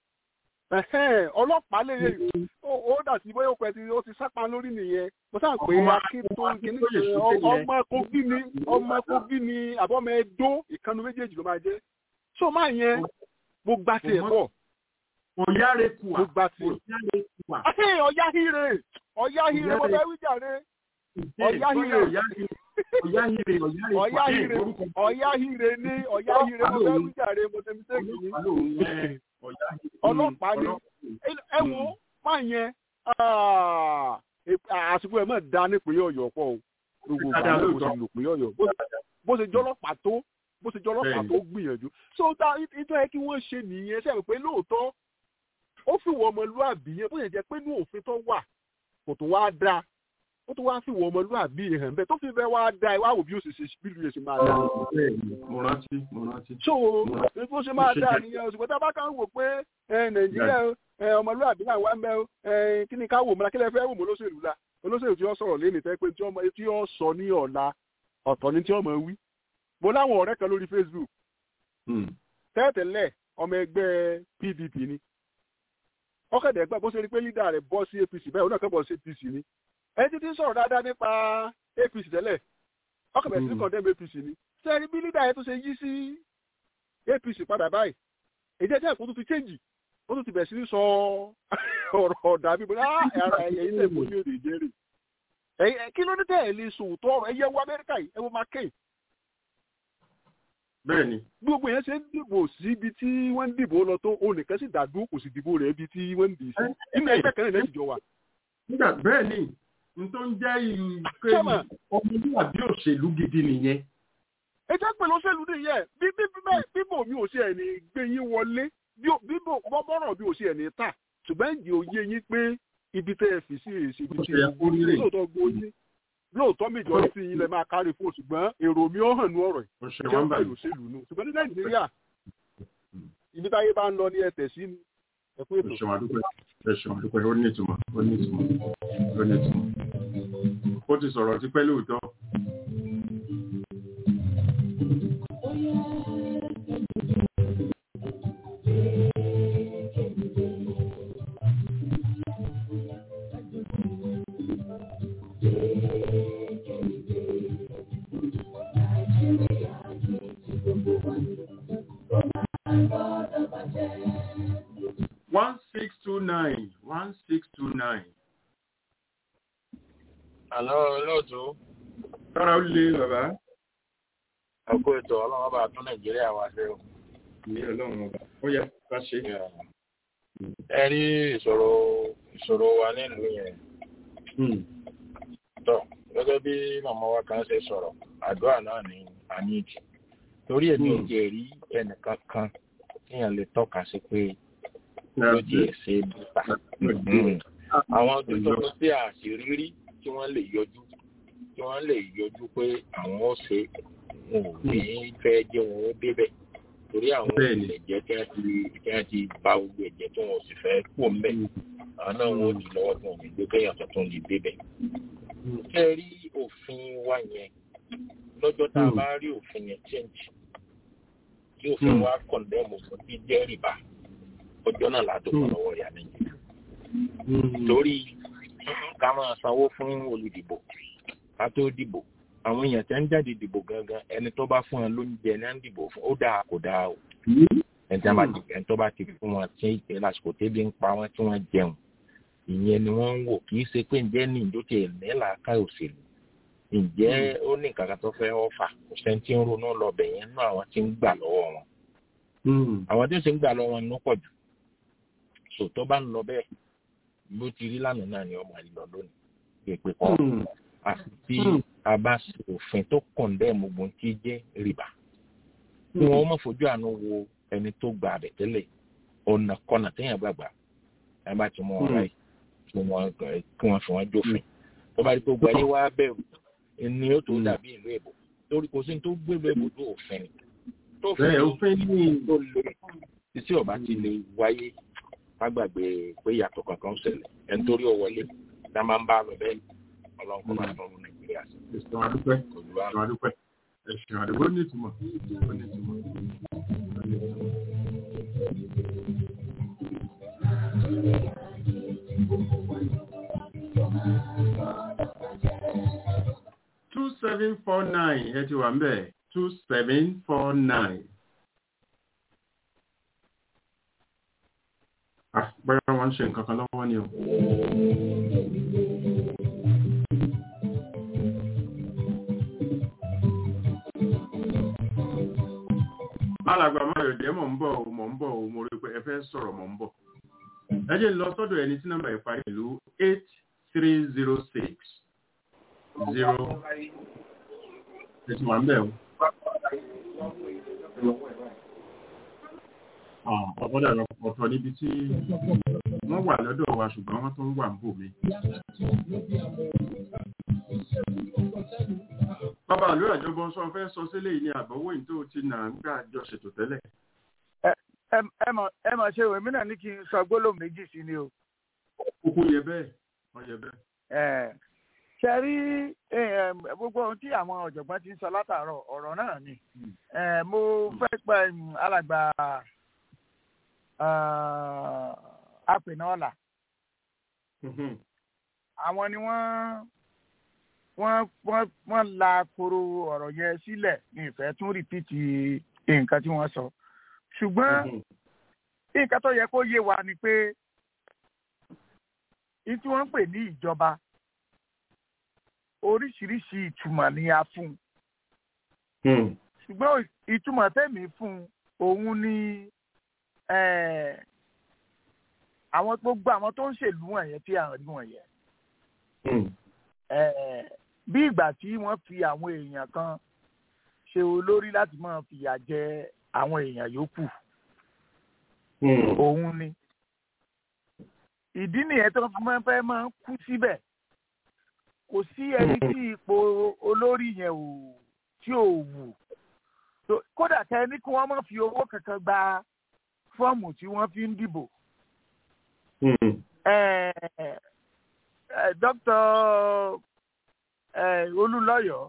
ọlọ́pàá lè ó dà sí bóyá ó pẹ́ tí ó ti sápá lórí nìyẹn mo sáà pé akíntún kìíní ọmọ kogi ni ọmọ kogi ni àbọ̀mọ ẹdó ìkànnì méjèèjì ló máa jẹ́ so máa yẹn mo gba tiẹ̀ pọ̀. ọ̀yáre kùà mo gba tiẹ̀. ọ̀yáre kùà. ọ̀yá hire ọ̀yá hire mo fẹ́ wí jàre ọ̀yá hire ọ̀yá hire ọ̀yá hire ọ̀yá hire ní ọ̀yá hire mo fẹ́ wí jàre mo ṣe mistake yìí ọlọ́pàá ni ẹ wo máa yẹn àsìkò ẹ̀ mọ̀ dá nípìnlẹ̀ ọ̀yọ́ pọ̀ o gbogbo ìgbà náà bó ṣe lò pé ọ̀yọ́ bó ṣe jọlọ́pàá tó bó ṣe jọlọ́pàá tó gbìyànjú so ta ìtọ́ yẹ kí wọ́n ṣe nìyẹn sẹ́yìn pé lóòótọ́ ó fi wọ ọmọlúàbí yẹn bó ṣe jẹ́ pé ní òfin tó wà kò tó wá dáa ó tó wá fi wọ ọmọlúàbí hàn bẹ́ẹ̀ tó fi bẹ́ẹ̀ wá dáa wá wò bí ó ṣe ṣe bí lu yẹn ṣe máa dáa. mo rántí mo rántí. so bó ṣe máa dáa nìyẹn ṣùgbọ́n tá a bá kàn wò pé nàìjíríà ọmọlúwàbí náà wá ń bẹ kí ni ká wò mọ́ra kí lè fẹ́ wò mọ́ olóṣèlú la olóṣèlú tí ó sọ̀rọ̀ lé nìtẹ́ pé tí ó sọ ní ọ̀la ọ̀tọ̀ ni tí ó mọ̀ wí. mo láwọn ọ̀rẹ́ kan lórí Facebook tẹ́tẹ̀lẹ̀ ọmọ ẹgbẹ́ PDP ni ọkọ̀dẹ̀ ẹgbẹ́ bó ṣe rí pé lídà rẹ̀ bọ́ sí APC bẹ́ẹ̀ onáà kan bọ́ sí APC ni ẹni títí sọ̀rọ̀ dáadáa nípa APC tẹ́lẹ̀ ọkọ̀dẹ̀ sí condemn APC ni sẹ́ẹ̀rí bí lídà yẹn tó ṣe yí sí APC padà báyìí èdè ẹ̀jẹ̀ ìkó tó ti change ó tún ti bẹ̀ sí sọ ọ̀rọ̀ ọ̀dà bíi bóyá ara ẹ̀yẹ ilé ìbò ní òde ìjẹ́rìí. kí ló dé tẹ̀ ẹ̀ lè sòótọ́ ọ̀rọ̀ ẹ̀yẹ wo amẹ́ríkà yìí ẹ wo McCain. bẹ́ẹ̀ni. gbogbo yẹn ṣe ń dìbò síbi tí wọ́n ń dìbò lọ tó onìkan sì dàdú kò sì dìbò rẹ̀ ibi tí wọ́n ń dì í sí. nínú ẹgbẹ́ kan náà lẹ́sìn jọ wa. nígbà bẹ́ẹ̀ ni n tó ń jẹ́ ìpè ọmọlúwàbí òṣèlú gidi nìyẹn ètò ìpè lọ́sẹ̀lú nìyẹn bí bíbò mi ò sí ẹ̀ ní gbé yín wọlé bíbò bọ́bọ́rọ̀ bí ò sí ẹ̀ ní tà ṣùgbọ́n ìdí òye yín pé ibi tẹ́ ẹ fi sí èsì ibi tí ẹ kó nílé lóòótọ́ gbó yín lóòótọ́ majority yín lè máa kárí fún ṣùgbọ́n èrò mi ó hàn ní ọ̀rọ̀ yìí ṣe jẹ́ wọ́n bá pẹ̀lú òṣèlú nù ṣùgbọ́n ní nàìjíríà ibi táyé bá ń lọ ní ẹsẹ̀ sí ni ẹ kú ètò. ẹ ṣeun àdúpẹ́ ẹ ṣeun àdúpẹ́ ó ní ìtumọ̀ ó ní ìtumọ̀ ó ní ìtumọ̀ ó ti sọ̀rọ̀ tipẹ́ lóòótọ́. one six two nine one six two nine. àlọ́ olóòtú Tọ́ra ó lé bàbá. ọkọ̀ ètò ọlọ́run bá tún nàìjíríà wá sí o. Ní ọlọ́run ọba. Ó yẹ ká ṣe. ẹ rí ìṣòro ìṣòro wa nílùú yẹn. tọ́ gẹ́gẹ́ bí màmá wa kan ṣe sọ̀rọ̀ àdúrà náà ní àníjì torí èmi ò jẹ́ rí ẹnìkan kan tíyàn lè tọ́ka sí pé lójú ẹ̀sẹ̀ bùtà. àwọn dókítà tí a sì rírí tí wọ́n lè yọjú tí wọ́n lè yọjú pé àwọn ó ṣe wọn ò ní fẹ́ jẹ́ wọn ó débẹ̀ torí àwọn ilẹ̀ jẹ́ kí wọ́n ti kí wọ́n ti ba gbogbo ẹ̀jẹ̀ tí wọn ò sì fẹ́ pò mẹ́ àwọn náà wọn ò di lọ́wọ́ tí wọn ò ní gbé kéèyàn tuntun lè débẹ̀. ṣé ẹ rí òfin wa yẹn lọ́jọ́ tá a bá rí òfin yẹn change tí òfin wa kọ̀ndẹ́mù fún jíjẹ́ rìbá ọjọ́ náà látò fún ọwọ́ ìyá nàìjíríà. torí ká máa sanwó fún olùdìbò ká tó dìbò àwọn èèyàn tẹ́ ń jáde dìbò gangan ẹni tó bá fún ẹ lóúnjẹ ní à ń dìbò fún ó dáa kò dáa o ẹni tí wọ́n bá ti ẹni tó bá ti fún wọn tí ìpè lásìkò tẹ́bí ń pa wọ́n tí wọ́n jẹun ìyẹn ni wọ́n ń wò kì í ṣe pé ǹjẹ́ ní ìjó tiẹ̀ ní làákà òṣèlú ǹjẹ́ ó ní nǹkan kan tó fẹ́ ọ̀fà kò sẹ́ni tí ń ronú lọ bẹ̀ yẹn nú àwọn tí ń gbà lọ́wọ́ wọn àwọn tí ń ṣe ń gbà lọ́wọ́ wọn ló pọ̀ jù sò tó bá ń lọ bẹ́ẹ̀ bó ti rí lánàá náà ni ọmọ àlè lọ lónìí èpè kọ́ àti tí a bá ṣe òfin tó kọ̀ǹdẹ́ẹ̀mù gbogbo tí jẹ́ rìbá kí wọ́n má fojú àánú wo ẹni tó gba àbẹ̀ tẹ́lẹ̀ ọ̀nà kọ́nà téèyàn gbàgbà ẹ bá ti mú wọn ráì kí wọ́n kí wọ́n fi wọ́n jófin tó bá rí pé gbogbo ayé wá bẹ̀rù ni ó tó dàbí ìlú èbò torí kò sí ní tó gbèrú èbò tó òfin ni tó òfin ni tó lè títí ọba ti lè wáyé má gbàgbé pé ìyàtọ̀ kankan ṣẹlẹ̀ ẹni torí ó wọlé dá máa ń bá lọ bẹ́ẹ̀ ọlọ́run kọ́ máa tọ́ nàìjíríà sí. ẹ̀sùn adúpẹ́ ẹ̀sùn adúpẹ́ ẹ̀sùn adúpẹ́ ó ní ìtumọ̀ ó ní ìtumọ̀. two seven four nine ẹ ti wà ń bẹ̀ two seven four nine. ah bóyá wọ́n ń ṣe nǹkan kan lọ́wọ́ ni o. alàgbà mayọ̀dé mọ̀ ń bọ̀ o mọ̀ ń bọ̀ o mo rí pé ẹ fẹ́ sọ̀rọ̀ mọ̀ ń bọ̀. ẹ jẹ́ lọ sọ́dọ̀ ẹni tí nọ́mbà ìparí ìlú eight three zero six zero ẹ ti wà ń bẹ̀ o. ọ̀pọ̀dà ọ̀tọ̀ níbi tí wọ́n wà lọ́dọ̀ wa ṣùgbọ́n wọ́n tó ń wà ń bò mí. Bàbá àlọ́ àjọbọ sọ fẹ́ sọ sílé yìí ni àbọ̀wò yìí tó ti nà ń gbà jọ ṣètò tẹ́lẹ̀. ẹ mà ṣe ìwé mi náà ní kí n sọ gbólóhùn méjì sí ni o. Kúkú yẹ bẹ́ẹ̀, wọ́n yẹ bẹ́ẹ̀. Ṣé rí gbogbo ohun tí àwọn ọ̀jọ̀gbọ́n ti ń sọ látàárọ̀ ọ̀rọ̀ náà ni. Mo fẹ́ pa alàgbà apènà Àwọn ni wọ́n wọ́n wọ́n wọ́n la koro ọ̀rọ̀ yẹn sílẹ̀ ní ìfẹ́ tún rìpíìtì nǹkan tí wọ́n sọ ṣùgbọ́n nǹkan tó yẹ kó yé wa ni pé ní tí wọ́n ń pè ní ìjọba oríṣiríṣi ìtumọ̀ ni a fún un ṣùgbọ́n ìtumọ̀ tẹ̀mí fún òun ni àwọn gbogbo àwọn tó ń ṣèlú wọ̀nyẹn tí à ń rí wọ̀nyẹn bí ìgbà tí wọ́n fi àwọn èèyàn kan ṣe olórí láti máa fìyà jẹ àwọn èèyàn yòókù òun ni ìdí nìyẹn tó máa fẹ́ máa kú síbẹ̀ kò sí ẹni tí ipò olórí yẹn ò tí ò wù kódà tẹ ní kí wọ́n má fi owó kankan gba fọ́ọ̀mù tí wọ́n fi ń dìbò. dókítà olúlọ́yọ̀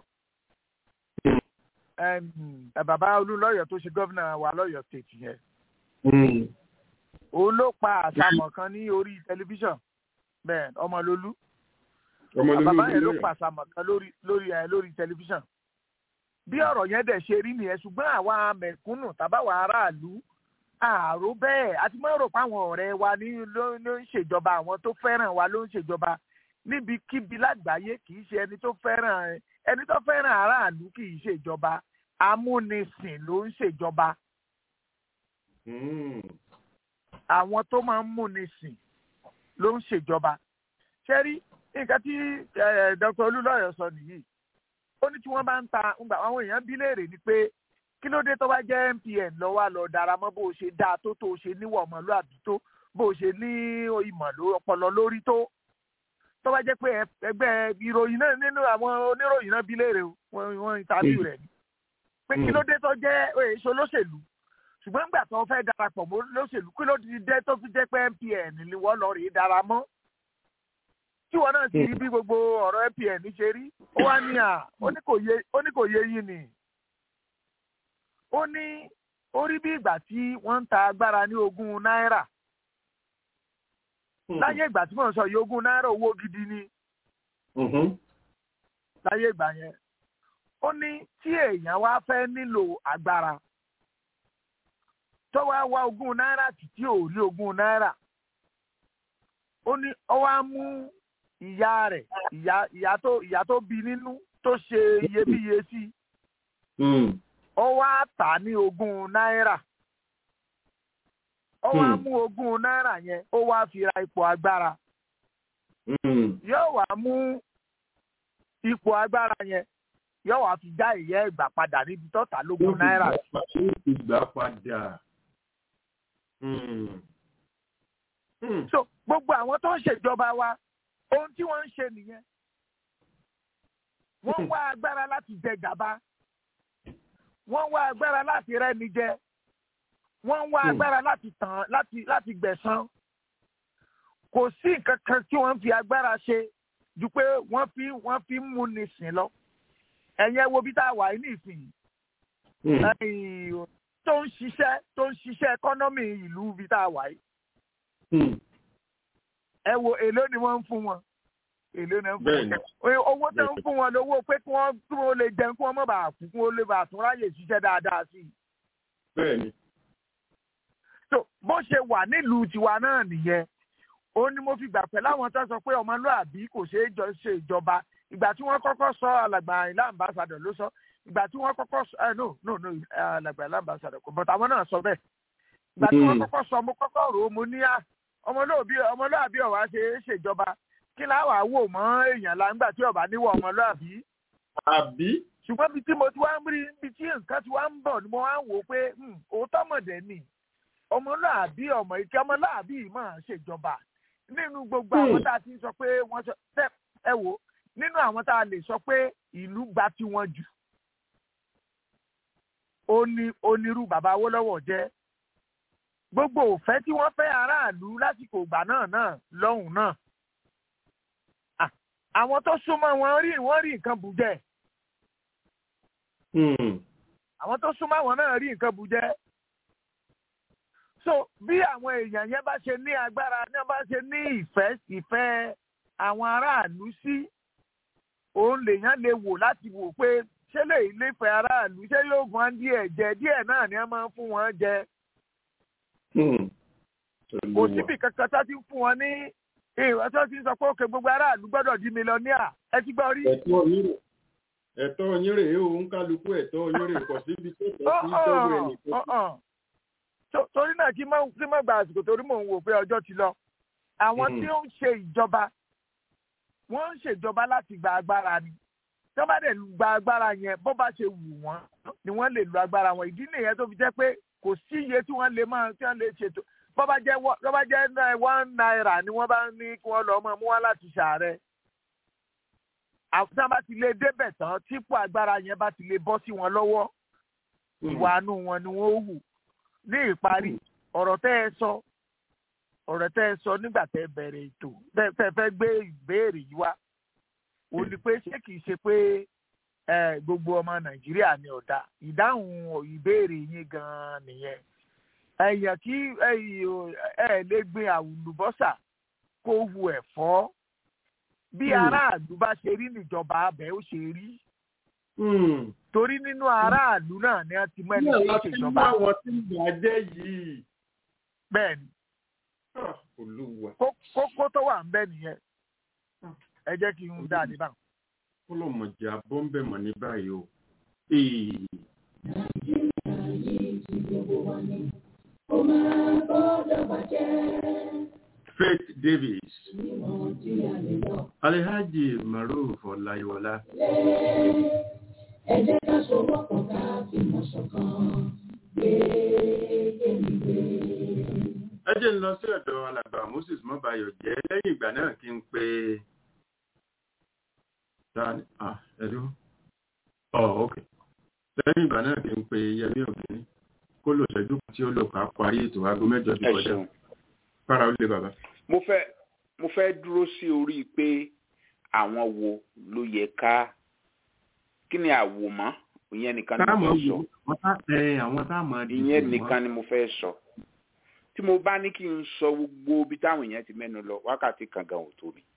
bàbá olúlọ́yọ̀ tó ṣe gómìnà wa lọ́yọ̀ state yẹn òun ló pa àṣàmọ̀ kan ní orí tẹlifíṣàn bẹ́ẹ̀ ọmọlólú bàbá yẹn ló pa àṣàmọ̀ kan lórí lórí lórí tẹlifíṣàn bí ọ̀rọ̀ yẹn dẹ̀ ṣe rí nìyẹn ṣùgbọ́n àwa mẹ̀kúnnù tàbáwa aráàlú àrò bẹ́ẹ̀ àti mọ́ rò páwọn ọ̀rẹ́ wa ní ló ń ṣèjọba àwọn tó fẹ́ràn wa ló ń ṣèjọba níbikíbi lágbàáyé kì í ṣe ẹni tó fẹ́ràn ẹni tó fẹ́ràn aráàlú kì í ṣèjọba amúnisìn ló ń ṣèjọba àwọn tó máa ń múnisìn ló ń ṣèjọba ṣé rí nǹkan tí dr olúlọ́yọ̀ sọ nìyí ó ní tí wọ́n bá ń ta àwọn èèyàn bí léèrè ni pé kí ló dé tó bá jẹ́ MPN lọ wá lọ dára mọ́ bó o ṣe dáa tó tó o ṣe níwọ̀ ọmọlúàbí tó bó o ṣe ní ìmọ̀ ọpọlọ lórí tó tó bá jẹ́ pé ẹgbẹ́ ìròyìn náà nínú àwọn oníròyìn náà bí léèrè wọ́n ìtàbí rẹ̀ ni pé kí ló dé tó jẹ́ èso lóṣèlú ṣùgbọ́n nígbà tó fẹ́ darapọ̀ mọ́ lóṣèlú kí ló dé tó fi jẹ́ pé MPN ni wọ́n lọ rèé dára mọ́ tí wọn náà ti rí bí gbogbo ọ̀rọ̀ MPN ṣe rí ó wá ní à ó ní kò yé yín ni ó ní ó rí bí ìgbà tí wọ́n ń ta agbára ní ogún náírà láyé ìgbà tí mò ń sọ yìí ogún náírà owó gidi ni láyé ìgbà yẹn ó ní tí èèyàn wá fẹ́ nílò agbára tó wá wá ogún náírà títí ò rí ogún náírà ó ní ó wá mú ìyá rẹ̀ ìyá ìyá tó ìyá tó bí nínú tó ṣe iyebíye sí ó wá tà ní ogún náírà ó wá mú ogún náírà yẹn ó wá fi ra ipò agbára yóò wá mú ipò agbára yẹn yóò wá fi já ìyá ẹgbà padà níbi tó tà lógún náírà. ìgbà padà. so gbogbo àwọn tó ń ṣèjọba wa ohun tí wọ́n ń ṣe nìyẹn wọ́n wá agbára láti jẹ gàba wọ́n wá agbára láti rẹ́ni jẹ wọ́n wá agbára láti tàn láti láti gbẹ̀san kò sí nǹkan kan tí wọ́n fi agbára ṣe ju pé wọ́n fi wọ́n fi mú ni sìn lọ ẹ̀yin ẹ wo bí tá a wà ní ìsìn tó ń ṣiṣẹ́ tó ń ṣiṣẹ́ ẹkọ́nọ́mì ìlú bí tá a wà yìí ẹ wo èló ni wọ́n ń fún wọn èló ni wọ́n ń fún wọn owó tó ń fún wọn lówó pé kí wọ́n kí wọ́n lè jẹun kí wọ́n má bàa kú kí wọ́n lè bàa tún ráyè ṣiṣẹ́ dáadáa sí i. bẹ́ẹ̀ni. so bó ṣe wà nílùú tiwa náà nìyẹn ó ní mo fi gbà pẹ́ láwọn tó sọ pé ọmọlúàbí kò ṣeé jọ ṣe ìjọba ìgbà tí wọ́n kọ́kọ́ sọ alàgbà ilé àmbásádọ̀ ló sọ ìgbà tí wọ́n kọ́kọ́ sọ ẹ no no no alàgbà ilé àmbásádọ̀ kò bọ̀tà àwọn náà sọ bẹ́ẹ̀ ìgbà tí wọ́n kọ́kọ́ sọ mo kọ́kọ́ rò ó mo ní à ọmọlúàbí ọ̀wá ṣe é ṣèjọba kí láwàá wò mọ́ èèyàn la ńgbà tí ọba níwọ̀ ọmọlúàbí. àbí. ṣùgbọ́n bí tí mo ti wá ń rí bí tí nǹkan ti wá ń bọ̀ ni mo wá ń wò ó pé òótọ́ mọ̀dẹ́ ni ọmọlúàbí ọmọ ìkẹ́ ọmọlúàbí yìí máa ṣèjọba nínú gbogbo àwọn tá a ti sọ pé wọ́n sọ ẹ wò nínú àwọn tá a lè sọ pé ìlú gba tiwọn jù ó ní onírú bàbá Awólọ́wọ̀ jẹ́ gbogbo òfẹ́ tí wọ́n fẹ́ aráàlú lásìkò ìgbà náà náà lọ́hùn náà àwọn tó súnmọ́ wọn rí wọ́n rí nǹkan bùjẹ́ àwọn tó súnmọ́ wọn náà rí nǹkan bùjẹ́ so bí àwọn èèyàn yẹn bá ṣe ní agbára ní wọ́n bá ṣe ní ìfẹ́ ìfẹ́ àwọn aráàlú sí òun lèèyàn lè wò láti wò pé ṣé lè nífẹ̀ẹ́ aráàlú ṣé yóò fún wọn díẹ̀ jẹ díẹ̀ náà ni wọ́n máa ń fún wọn jẹ kò síbi kankan tó ti ń fún wọn ní ìwọ́n tó ti ń sọ pé òkè gbogbo aráàlú gbọ́dọ̀ di mílíọ̀nìà ẹ ti gbọ́ rí. ẹ̀tọ́ yín rèé o ń kálukú ẹ̀tọ́ yín rèé kò síbi tó tọ́ sí tọ́wọ́ ẹ̀ nìkan. torí náà kí má gba àsìkò torí mò ń wò pé ọjọ́ ti lọ àwọn tí ó ń ṣe ìjọba wọ́n ń ṣèjọba láti gba agbára ni tí wọ́n bá dẹ̀ gba agbára yẹn bó bá ṣe wù wọ́n ni wọ́n lè lu agbára wọn ìdí nìyẹn tó fi jẹ́ pé kò sí iye tí wọ́n lè máa tí wọ́n lè ṣètò bó bá jẹ́ bó bá jẹ́ one naira ni wọ́n bá ní kí wọ́n lọ mọ́ mú wá láti ṣàárẹ̀ tí wọ́n bá ti lè débẹ̀ tán típò agbára yẹn bá ti lè bọ́ sí wọn lọ́wọ́ ìwà àánú wọn ni wọ́n hù ní ìparí ọ̀rọ̀ tẹ́ ẹ sọ ọ̀rọ̀ tẹ́ ẹ sọ nígbà tẹ́ ẹ bẹ̀rẹ̀ ètò tẹ́ ẹ fẹ́ gbé ìbéèrè yìí wá ó ní pé ṣé kìí ṣe pé gbogbo ọmọ nàìjíríà ni ọ̀dà ìdáhùn ìbéèrè yín gan-an nìyẹn ẹ̀yàn kí ẹ lè gbin àwùlùbọ́sà kó hu ẹ̀fọ́ bí aráàlú bá ṣe rí níjọba abẹ ó ṣe rí torí nínú aráàlú náà ni wọ́n ti mọ ẹni tí ń ṣèjọba. ní àwọn tí ń bàjẹ́ yìí. bẹ́ẹ̀ni olúwa. kókó tó wà ń bẹ nìyẹn ẹ jẹ́ kí n dá ní báwọn. kó ló mọ̀ jà bọ́ ń bẹ̀ mọ̀ ní báyìí o. nàìjíríà yìí ti gbogbo wa ní kó máa gbọ́dọ̀ bàjẹ́. Faith Davis. níwọ̀n tí a lè lọ. Alhaji Maruf Ọláyíwọlá. ẹ jẹ́ ká sowọ́pọ̀ ká fìmọ̀ ṣọ̀kan gbé èmi gbé. ẹ jẹ́ ń lọ sí ọ̀dọ̀ alàgbà Moses Mọ́bayọ̀ jẹ́ lẹ́yìn ìgbà náà kí n pe tani ah ẹ̀dùn ọ̀ ok lẹ́yìn ìgbà náà kí n pe Yẹmí Ògìní kó lò ṣẹ́jú tí ó lò ká parí ètò aago mẹ́jọ ti kọjá fara ó lé bàbá. mo fẹ́ mo fẹ́ dúró sí orí pé àwọn wo ló yẹ ká kí ni àwòmọ́ ìyẹn nìkan ni mo fẹ́ sọ àwọn táwọn ìyẹn nìkan ni mo fẹ́ sọ tí mo bá ní kí n sọ gbogbo ibi táwọn èèyàn ti mẹ́nu lọ wákàtí kan gan ò tó mi.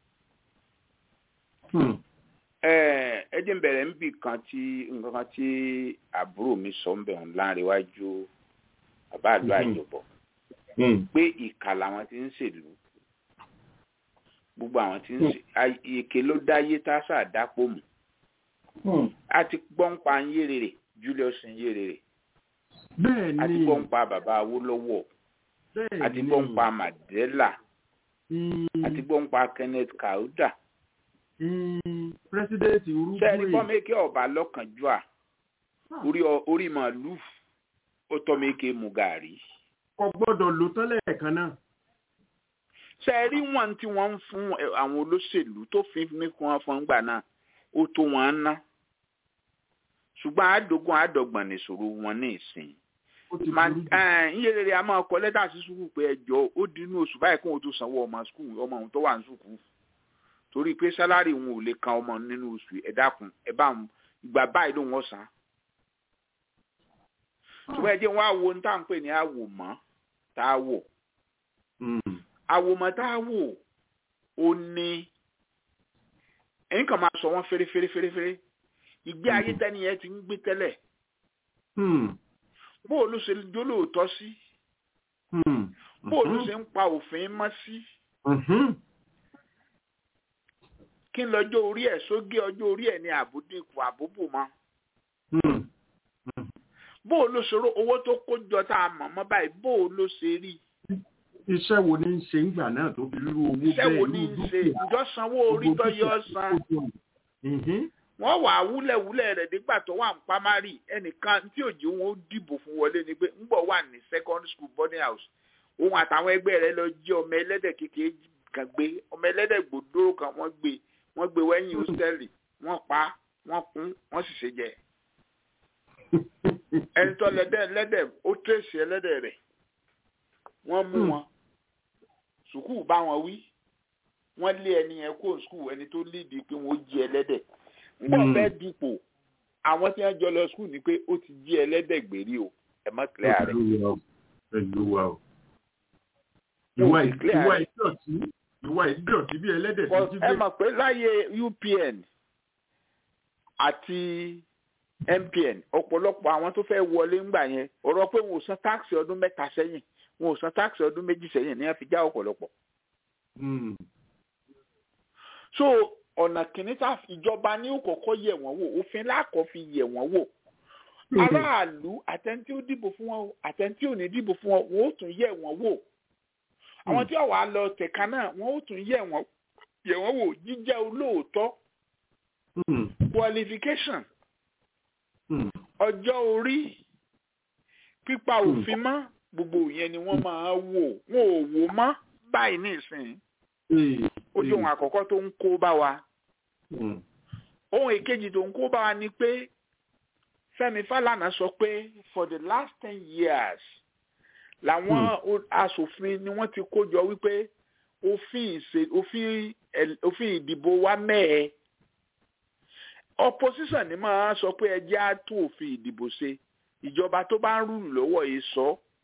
ẹ jẹ́ n bẹ̀rẹ̀ níbì kan tí nǹkan kan tí àbúrò mi sọ ń bẹ̀rù láńrewájú bàbá àdó àjọbọ̀ pé ìkà làwọn ti ń ṣèlú gbogbo àwọn tí ń ṣe èké ló dáyé tá a ṣàdápò mù a ti gbọ́ ń pa nyérèrè Julius nyérèrè a ti gbọ́ ń pa bàbá Awólọ́wọ̀ a ti gbọ́ ń pa Mandela a ti gbọ́ ń pa Kenneth Kauda pírẹsidẹ́ǹtì Uruguay sẹ́ẹ̀rì fọ́mẹ́kẹ́ ọ̀bà lọ́kànjúà orí màálù ó tọ́ mẹ́kẹ́ mu gàrí kò gbọ́dọ̀ lò tán lẹ́ẹ̀kan náà. ṣe é rí wọn tí wọ́n ń fún àwọn olóṣèlú tó fi ní kí wọ́n fún gbà náà ó tó wọn ná ṣùgbọ́n àádógún àádọ́gbọ̀n nìṣòro wọn ní ìsìn. iye rere a máa kọ lẹ́tà sí sùkúù pé ẹjọ́ ó di inú oṣù báyìí kóun tó sanwó ọmọ sùkúù ọmọ òun tó wà ní sùkúù torí pé sálárì wọn ò lè kan ọmọ nínú oṣù ẹ dákun ẹ bá ìgbà báyìí ló wọ́n san. ṣùgbọ́n ẹ jẹ́ wọn àwo ní tá à ń pè ní àwòmọ́ tá a wò. àwòmọ́ tá a wò ó ní ẹ̀yin kan máa sọ wọ́n fèrèfèrè fèrèfèrè ìgbé ayé tẹ́ni yẹn ti ń gbé tẹ́lẹ̀ bó o ló ṣe jólóòtọ́ sí bó o ló ṣe ń pa òfin mọ́ sí kí n lọ́jọ́ orí ẹ̀ sógé ọjọ́ orí ẹ̀ ní àbúdínkù àbúbù mọ́ bó o ló ṣòro owó tó kó jọ tá a mọ̀ mọ́ báyìí bó o ló ṣe rí. iṣẹ́ wo ni ń ṣe ńgbà náà tó fi rú owó bẹ́ẹ̀ iṣẹ́ wo ni ń ṣe ìjọ sanwó orí tó yọ san wọ́n wà á wúlẹ̀wúlẹ̀ rẹ̀ nígbà tó wà ní pamari ẹnìkan tí òjì wọn ó dìbò fún wọlé ni pé ńgbọ̀ wà ní secondary school boarding house òun àtàwọn ẹgbẹ́ rẹ̀ lọ jí ọmọ ẹlẹ́dẹ̀ kékeré kan gbé ọmọ ẹlẹ́dẹ̀ gbòdóró kan wọ́n gbé wọ́n gbé wẹ́yìn hósítẹ́ẹ̀lì wọ́n pa wọ́n kún wọ́n sì ṣe jẹ ẹni tó lẹ́dẹ̀ lẹ́dẹ̀ ó tẹ̀sí ẹlẹ́dẹ̀ rẹ̀ wọ́n mú wọn sùkúù bá wọn wí wọ́n lé ẹni yẹn kó sùkúù ẹni tó lídìí pé wọ́n jí ẹlẹ́dẹ̀ ngbọ́n fẹ́ dupò àwọn tí wọ́n jọ lọ sùkúù ni pé ó ti jí ẹlẹ́dẹ̀ gbèrí o ẹ má kílẹ̀ rẹ̀. pẹ̀lú wa o ìwà ìdọ̀tí ìwà ìdọ̀tí bí ẹlẹ́dẹ̀ tó jí gbé. ẹ mọ̀ pé láyé UPN àti MPN ọ̀pọ̀lọpọ̀ àwọn tó fẹ́ wọlé ńgbà yẹn ọ̀rọ̀ pé wọn ò san táàkì ọdún mẹ́ta sẹ́yìn wọn ò san táàkì ọdún méjì sẹ́yìn ní wọ́n fi já ọ̀pọ̀lọpọ̀. so ọ̀nà kìíní tá ìjọba ní òkọ̀kọ́ yẹ̀ wọ́n wò òfin láàkọ́ fi yẹ̀ wọ́n wò aráàlú àtẹ̀ntí ó dìbò fún wọn àtẹ̀ntí ò ní dìbò fún wọn wọn ó tún yẹ̀ wọ́n wò àwọn tí ọ̀wà lọ tẹ̀ka náà wọn ó tún yẹ̀ wọ́n yẹ̀ wọ́n wò jíjẹ́ olóòótọ́ qualification ọjọ́ orí pípa òfin mọ́ gbogbo yẹn ni wọ́n máa wò wọn ò wò mọ́ báyìí nísìnyí ó jẹ́ ohun àkọ́kọ́ tó ń kó bá wa ohun èkejì tó ń kó bá wa ni pé Fẹ́mi Fálànà sọ pé for the last ten years làwọn aṣòfin ni wọ́n ti kó jọ wípé òfin ìṣe òfin òfin ìdìbò wa mẹ́ẹ̀ opposition ni máa sọ pé ẹjẹ́ á tún òfin ìdìbò ṣe ìjọba tó bá ń rúlù lọ́wọ́ yìí sọ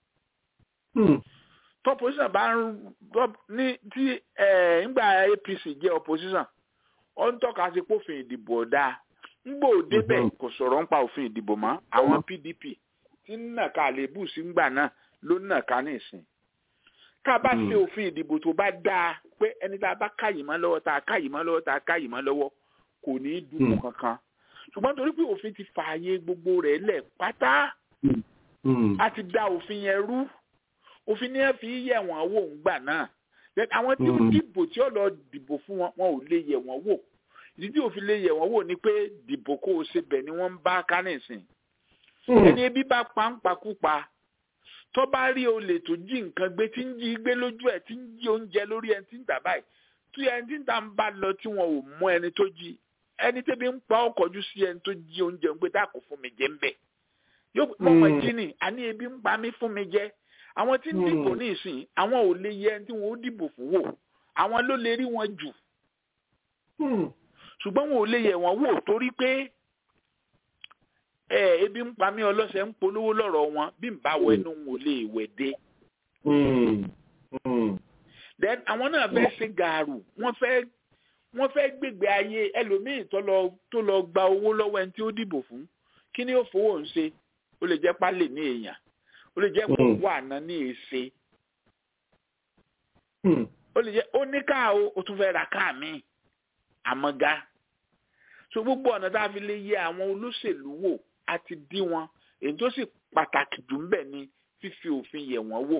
tọ́pọ̀síṣàn bá ń ní tí ńgbà APC jẹ́ opposition ó ń tọ́ka sí pófin ìdìbò ọ̀dà ńgbò débẹ̀ kò sọ̀rọ̀ ń pa òfin ìdìbò mọ́ àwọn PDP tí ń nàka àlébù sí ńgbà náà ló ń nàka ní ìsìn tá a bá ṣe òfin ìdìbò tó bá dáa pé ẹni tá a bá káyìí mọ́ lọ́wọ́ tá a káyìí mọ́ lọ́wọ́ tá a káyìí mọ́ lọ́wọ́ kò ní í dùn kankan ṣùgbọ́n torí pé òfin ti fààyè gbogbo rẹ̀ lẹ̀ pátá a ti da òfin yẹn rú òfin ni ẹ fi yẹ̀ wọ́n wò ń gbà náà àwọn tí ó dìbò tí ó lọ dìbò fún wọn wọn ò lè yẹ̀ wọ́n wò ìdí tí òfin lè yẹ̀ wọ́n wò ni pé dìbò kó o ṣe bẹ̀ ni wọ́n ń bá kánìsìn ẹni ebi bá pa ń pakúpa tó bá rí olè tó jí nǹkan gbé tí ń jí gbé lójú ẹ̀ tí ń jí oúnjẹ lórí ẹni tí ń tà báyìí tí ẹni tí ń tà ń bá lọ tí wọn ò mú ẹni tó jí ẹni tẹ́bi ń pa ọkọ̀jú sí ẹni tó jí oúnjẹ ń gbé dákò fún mi jẹ ń bẹ̀ yóò mọ̀mọ́ jí ni àní ebi ń pa mí fún mi jẹ àwọn tí ń dìbò ní ìsìn àwọn ò lè yẹ ẹni tí wọn ó dìbò fún wò àwọn ló lè rí wọn jù ṣùgbọ́n wọn ò lè yẹ wọn wò torí pé ẹ ebi ń pa mí ọlọ́sẹ̀ ń polówó lọ́rọ̀ wọn bí n bá wọ ẹnu wọn ò lè wẹ̀ dé. then àwọn náà fẹ́ ṣe gàrú wọ́n fẹ́ wọ́n fẹ́ gbègbè ayé ẹlòmíì tó lọ tó lọ gba owó lọ́wọ́ ẹni tí ó dìbò fún kí ni ó fowó ń ṣe ó lè jẹ́ pálẹ̀ ní èèyàn ó lè jẹ́ kó wà ná ní èsè ó lè jẹ́ ó ní káà ó ó tún fẹ́ ra káà míì àmọ́gá so gbogbo ọ̀nà tá a fi lè yẹ àwọn olóṣèlú wò á ti dí wọn èyí tó sì pàtàkì jù ń bẹ̀ ni fífi òfin yẹ̀ wọ́n wò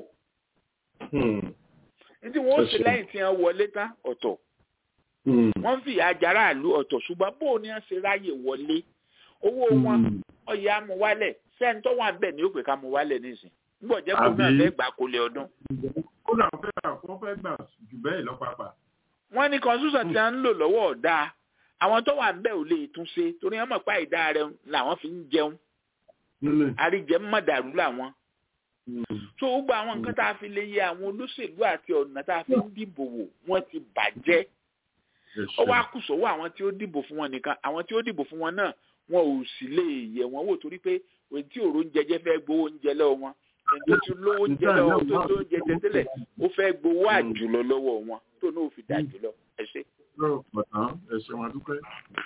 nítorí wọn ó ṣe lẹ́yìn tí wọ́n wọlé tán ọ̀tọ̀ wọ́n fi àjàrà àlú ọ̀tọ̀ ṣùgbọ́n bó ni wọ́n ṣe ráyè wọlé owó wọn ọ̀yà amúwálẹ̀ sẹ́ni tó wà bẹ́ẹ̀ ni ó pè ká mú wálẹ̀ nísìn nígbà jẹ́ kó náà fẹ́ gbà kólé ọdún. ó náà fẹ́ gbà kó fẹ́ gbà jù bẹ́ẹ̀ lọ́pàpà. wọ́n ní constitution tí wọ́n ń lò lọ́wọ́ ọ̀dà àwọn tó wà bẹ́ẹ̀ ò lè tún ṣe torí wọ́n mọ̀ pé àìdá rẹ̀ làwọn fi ń jẹun àríjẹ mọ̀dàrú làwọn. so gbogbo àwọn nǹkan tá a fi lè yẹ àwọn olóṣèlú àti ọ̀nà tá a fi ń dìbò wò wọ́n ti bàjẹ́ ó wá kù sọ́wọ́ àwọn tí ó dìbò fún wọn nìkan àwọn tí ó dìbò fún wọn náà wọn ò sì lè yẹ wọn wò torí pé òun tí òró ń jẹjẹ fẹ́ gbowó oúnjẹ lọ́wọ́ wọn ẹni tó ti lówó oúnjẹ lọ́wọ́ tó tó oúnjẹ tẹ́tẹ́lẹ̀ ó fẹ́ gbowó àjùlọ lọ́wọ́ wọn tó náà fi dà jùlọ ẹ ṣe. ẹ ṣe wọn dúpẹ́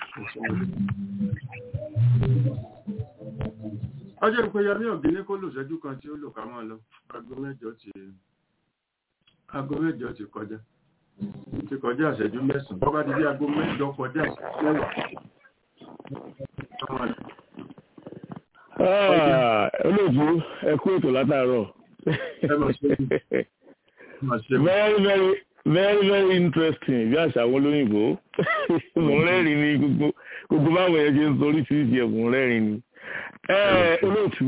ọjọ́ ìpéyàmí ọ̀gẹ́ni kó lò ṣẹ́jú kan tí ó lò ká máa lọ aago mẹ́jọ ti aago mẹ́jọ ti kọjá ti kọjá ìṣẹ́jú mẹ́sàn-án bọ́ bá di bí aago mẹ́jọ kọjá ìṣẹ́jú mẹ́wàá olóòtú ẹ kú ètò látàárọ̀ very very very very interesting bí àṣà àwọn olóyìnbó mò ń rẹ́rìn ní gbogbo gbogbo báwọn ẹ̀yẹ ṣe ń sọ oríṣiríṣi ẹ̀ mò ń rẹ́rìn ní. olóòtú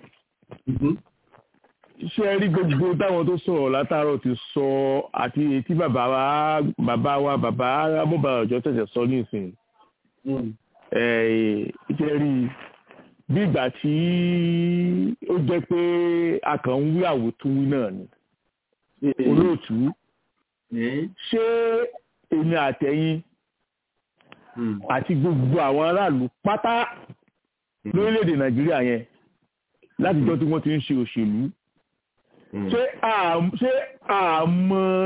ṣe rí gbogbo táwọn tó sọ̀rọ̀ látàárọ̀ ti sọ àti etí bàbá wa bàbá wa bàbá amúbàrọ̀jọ́ tẹ̀sẹ̀ sọ nísìnyí ṣe rí bí ìgbà tí ó jẹ́ pé a kàn ń wí àwòtúwí náà ni olóòtú ṣé èmi àtẹ̀yìn àti gbogbo àwọn aráàlú pátá lórílẹ̀‐èdè nàìjíríà yẹn látijọ́ tí wọ́n ti ń ṣe òṣèlú ṣé àmọ́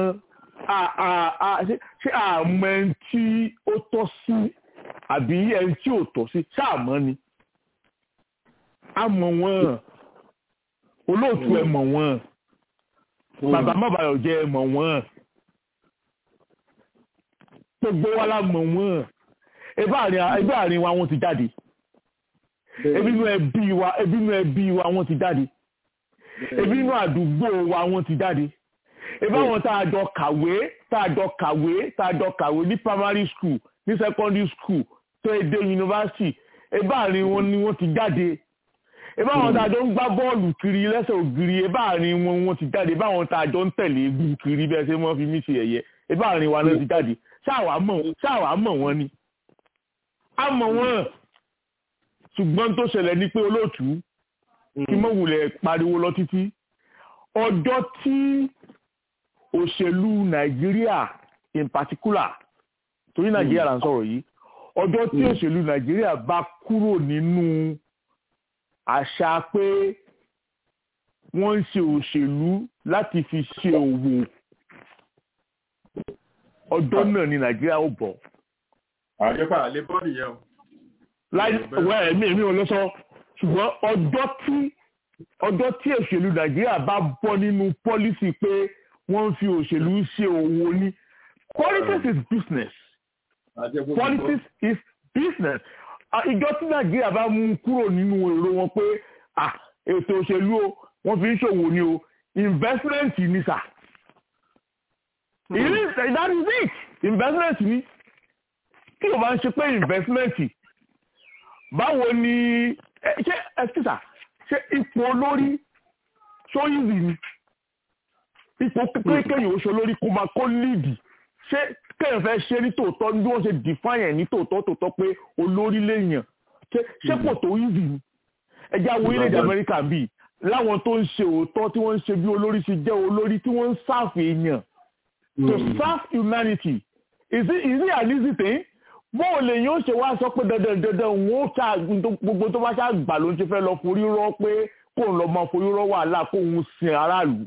ṣé àmọ́ ẹni tí ó tọ́ sí àbí ẹni tí ò tọ́ sí ṣáàmọ́ ni a mọ̀ wọ́n olóòtú ẹ mọ̀ wọ́n bàbá mábàyọ̀ jẹ́ ẹ mọ̀ wọ́n gbogbo wa la mọ̀ wọ́n ẹgbẹ́ àárín wa wọ́n ti jáde ebi inú ẹbí wa ebi inú ẹbí wa wọ́n ti jáde ebi inú àdúgbò wa wọ́n ti jáde ebi àwọn tá a jọ kàwé tá a jọ kàwé tá a jọ kàwé ní primary school ní secondary school tó ẹ dé yunifásitì ebi àárín wọn ni wọ́n ti jáde ebi àwọn tá a jọ ń gbá bọ́ọ̀lù kiri lẹ́sẹ̀ ògiri ebi àárín wọn wọ́n ti jáde ebi àwọn tá a jọ ń tẹ̀lé egun kiri bẹ́ẹ̀ ṣe wọ́n fi mí ṣe ẹ̀yẹ ebi àárín wa náà ti jáde ṣáà wàá mọ̀ wọ́n ni a mọ̀ wọ́n ṣùgbọ́n tó ṣẹlẹ̀ ní pé olóòtú kí mọ̀ wulẹ̀ pariwo lọ títí ọjọ́ tí òṣèlú nàìjíríà in particular torí nàìjíríà là ń sọ̀rọ̀ yìí ọjọ́ tí òṣèlú nàìjíríà bá kúrò nínú àṣà pé wọ́n ń ṣe òṣèlú láti fi ṣe òwò ọjọ́ náà ni nàìjíríà ó bọ̀. àjẹpà àlè bọ́ nìyẹn o. láì wẹ́ ẹ̀mí èmi ò lọ sọ ṣùgbọ́n ọjọ́ tí ọjọ́ tí òṣèlú nàìjíríà bá bọ́ nínú pọ́lísì pé wọ́n ń fi òṣèlú ṣe òwò ni politics is business politics is business ìjọ tí nàìjíríà bá mú kúrò nínú èrò wọn pé ètò òṣèlú o wọ́n fi ń ṣòwò ni o investment ni sà it is that is it investment ni tí o bá ń ṣe pé investment báwo ni ṣé ẹsísà ṣé ipò olórí ṣóyìnbí ni ipò kékeré oṣù olórí kó máa kó líìdì ṣé kéèyàn fẹ́ ṣe ní tòótọ́ bí wọ́n ṣe define ẹ̀ ní tòótọ́ tòótọ́ pé olórí lèèyàn ṣé kò tó easy ni ẹjẹ́ àwọn orílẹ̀-èdè Amẹ́ríkà bíi láwọn tó ń ṣe òótọ́ tí wọ́n ń ṣe bí olórí ṣe jẹ́ olórí tí wọ́n ń serve èèyàn to serve humanity is it is it an easy thing bóò lè yóò ṣe wá sọ pé dandan dandan òun ó ta gbogbo tó bá ṣáà gbà ló ń ṣe fẹ́ lọ forí rọ́ pé kóun lọ máa forí rọ́ wàhálà kóun sin aráàlú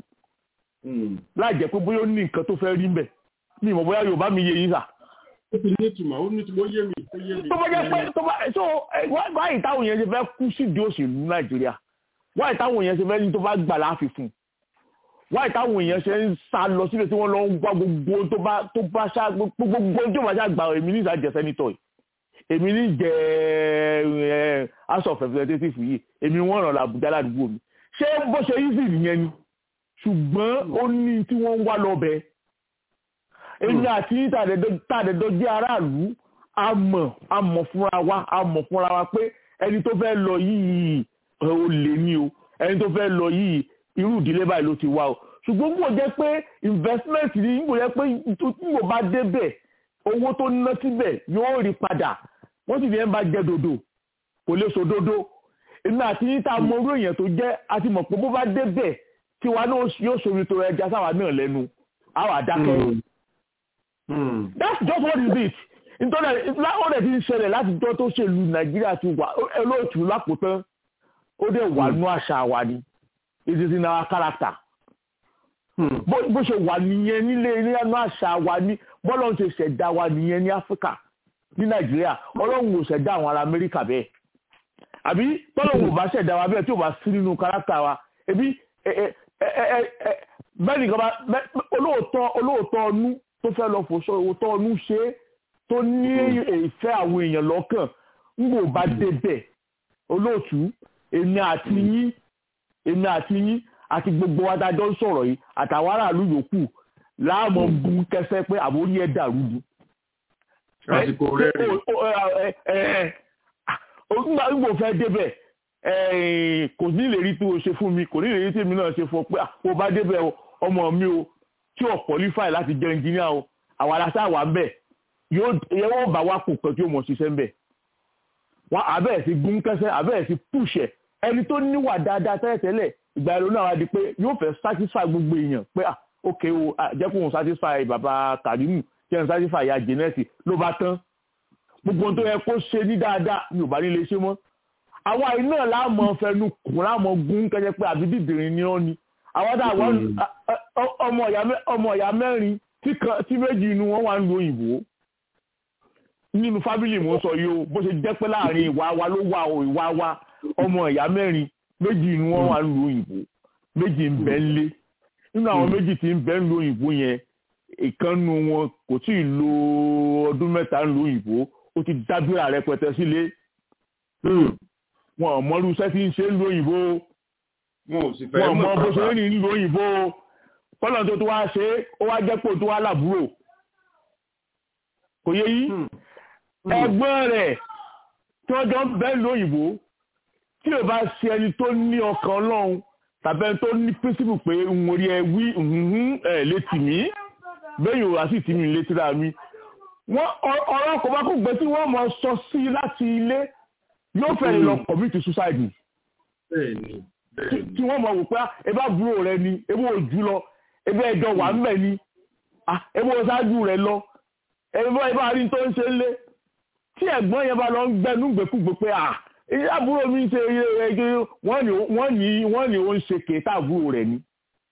láì jẹ́ pé bóyá ó ní nǹkan tó fẹ́ rí mbẹ̀ ní ìmọ̀ bóyá Yorùbá mi yé yín sà. ó ti ní ìtumọ̀ ó ní ìtumọ̀ ó yé mi ó yé mi. tó bá jẹ́ pé tó bá so wáyé táwọn yẹn ṣe fẹ́ kú sídìí òṣèlú Nàìjíríà wáyé táwọn èèyàn ṣe fẹ́ ní tó bá gbà láàfin fún wáyé táwọn èèyàn ṣe ń sá lọ sílẹ̀ tí wọ́n lọ ń gbá gbogbo tó bá tó bá ṣá gbogbo tó bá ṣá gbà èmi ní ìsà jẹ sẹ́nitọ̀ yìí èmi ní jẹ ẹ house of representatives yìí èmi wọ́n ràn làbújá ládùúgbò mi ṣé bó ṣe easy nìyẹn ni ṣùgbọ́n ó ní tí wọ́n ń wá lọ bẹ́ẹ̀ èmi àti tàdédọ́ jẹ́ aráàlú a mọ̀ a mọ̀ fúnra wa a mọ̀ fúnra wa pé ẹni tó fẹ́ lọ yìí ó lè ní o ẹni tó fẹ́ lọ yìí irú ìdílé báyìí ló ti wá o ṣùgbọ́n kò jẹ́ pé investment ni kò jẹ́ pé nígbò bá débẹ̀ owó tó ná síbẹ̀ yóò rí padà wọ́n sì fi ẹ̀ ń bá jẹ dòdò kò lè so dòdò èmi àti yín tá a mọ orú èèyàn tó jẹ́ a ti mọ̀ pé bó bá débẹ̀ tiwa náà yóò sori tó ẹja sáwa náà lẹ́nu àwa dákẹ́. that's just what is it nítorí láwọn ọ̀rẹ́ ti ń ṣẹlẹ̀ láti jọ́ tó ṣèlú nàìjíríà ti wà olóòtú lápòtán ó dẹ̀ wà nú àṣà wa ni it is in our character. bó ṣe wà nìyẹn nílé nínú àṣà wa ní bọ́lọ́run ṣe ṣẹ̀dá wa nìyẹn ní áfíríkà ní nàìjíríà ọlọ́run ò ṣẹ̀dá àwọn ará amẹ́ríkà bẹ́ẹ̀ àbí tọ́lọ́run ò bá ṣẹ̀dá wa bẹ́ẹ̀ tí ò bá sí nínú character wa ebi bẹ́ẹ̀ nìkan bá olóòótọ́ olóòótọ́ ọnú tó fẹ́ lọ fòṣọ òótọ́ ọnú ṣe é tó ní ìfẹ́ àwọn èèyàn lọ́kàn ń gbò bá débẹ̀ olóòtú èmi àti yín èmi àti yín àti gbogbo wa dájọ́ ń sọ̀rọ̀ yìí àtàwọn aráàlú yòókù láàmú bu kẹsẹ́ pé àbórí ẹ̀ dàrú du. àsìkò rẹ̀ nígbà gbogbo fẹ́ débẹ̀ kò ní lè rí tí o ṣe fún mi kò ní lè rí tí èmi náà ṣe fún ọ pé o bá débẹ̀ ọmọ mi o tí o qualify láti jẹ́ engineer o àwọn aláṣà wà ń bẹ̀ yóò bá wa kò kàn tí o mọ̀ ṣiṣẹ́ ń bẹ̀ wọn àbẹ̀rẹ̀ sí gún kẹsẹ́ àbẹ̀rẹ̀ sí pùṣẹ̀ ẹni tó níwà dáadáa tẹ́lẹ̀tẹ́lẹ̀ ìgbà ìrònú àwọn adi pé yóò fẹ́ satisfy gbogbo èèyàn pé ah ok o jẹ́ kó òun satisfy bàbá Kàrímù kí ẹn satisfy ìyá jẹ́nẹ́sì ló bá tán gbogbo ohun tó yẹ kó ṣe ní dáadáa ni ò bá nílé ṣe mọ́ àwa yìí náà láàmú fẹnu kùn láàmú gún kẹjẹ pé àbí dìdìrín ni ó ni àwọn tá àwọn ọmọ ìyá mẹ́rin tí méjì inú wọn wà ń lo òyìnbó nínú fábílì mo sọ yìí o bó ṣe jẹ́ pé láàrin ìwà wa ló wà o ìwà wa ọmọ ìyá mẹ́rin méjì inú wọn wà ń lo òyìnbó méjì ń bẹ ńlé nínú àwọn méjì tí ń bẹ ń lo òyìnbó yẹn ìkànnù wọn kò tí ì lo ọdún mẹ́ta ń lo òyìnbó ó ti dábìrà rẹpẹtẹ sílé wọn ò mọ irú iṣẹ́ tí ń ṣe ń lo òyìnbó wọn ò mọ bó ṣe ń rìn ń lo òyìnbó kọ́nà tó tó wá ṣe ó wá jẹ́ pò tó wá làbúrò kò yẹ yí ẹ̀gbọ́n rẹ̀ tí wọ́n jọ ń bẹ ń lo òyìnbó tí o bá ṣe ẹni tó ní ọkàn ọlọ́run tàbí ẹni tó ní pírísìpù pé n ò rí ẹ wí ẹ létí mi bẹ́ẹ̀ yóò wá sí tì mí létí ra mi wọ́n ọ̀rọ̀ kò bá kó gbé tí wọ́n mọ̀ sọ sí láti ilé yóò fẹ́ lọ commit suicide tí wọ́n mọ̀ wò pé ebe àbúrò rẹ ni ebe òjú lọ ebe ẹjọ́ wà ń bẹ̀ ni ebe òṣáájú rẹ lọ ebe ebe àárín tó ń ṣe ń lé tí ẹ̀gbọ́n yẹn bá lọ ń gbẹnú gbẹkúgbẹ pé à àbúrò mi ń ṣe wọ́n ní wọ́n ní ó ń ṣe kéétà àbúrò rẹ̀ ni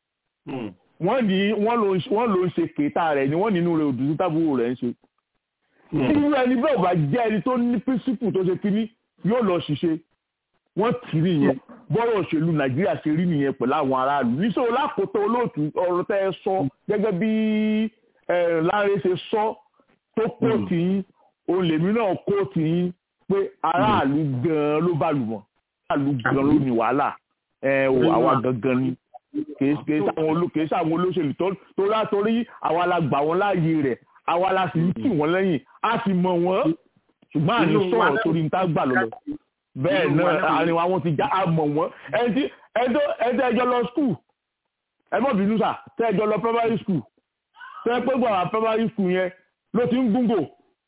wọ́n ní wọ́n ló ń ṣe kéétà rẹ̀ ni wọ́n nínú rẹ̀ òdùdú tábúrò rẹ̀ ń ṣe irú ẹni bẹ́ẹ̀ bá jẹ́ ẹni tó ní pírísìpù tó ṣe kíní yóò lọ ṣiṣẹ́ wọ́n tì í nìyẹn bọ́rọ̀ òṣèlú nàìjíríà ṣe rí nìyẹn pẹ̀lú àwọn aráàlú níṣòro lákòótọ́ olóòtú ọ̀rọ̀ tẹ́ ẹ sọ gẹ́gẹ́ bí Láńrè ṣe sọ tó kóòtù yín òun lèmi náà kóòtù yín pé aráàlú gan-an ló bá lù wọ́n aráàlú gan-an ló ní wàhálà àwa gangan ni kìí sáwọn olóṣèlú tó látorí àwa la gbà wọ́n láàyè rẹ̀ àwa la sì ń tì wọ́n lẹ́yìn a sì mọ̀ wọ́n ṣùgbọ́n àní sọ̀rọ̀ torí níta gbà lọ́lọ́ bẹ́ẹ̀ náà àárín wa wọ́n ti já a mọ̀ wọ́n ẹni ẹjọ́ ẹjọ́ lọ skul ẹ mọ̀ bínú sà tẹ́ ẹjọ́ lọ primary school tẹ́ pé gbọ́ àwọn primary school yẹn ló ti ń gúngò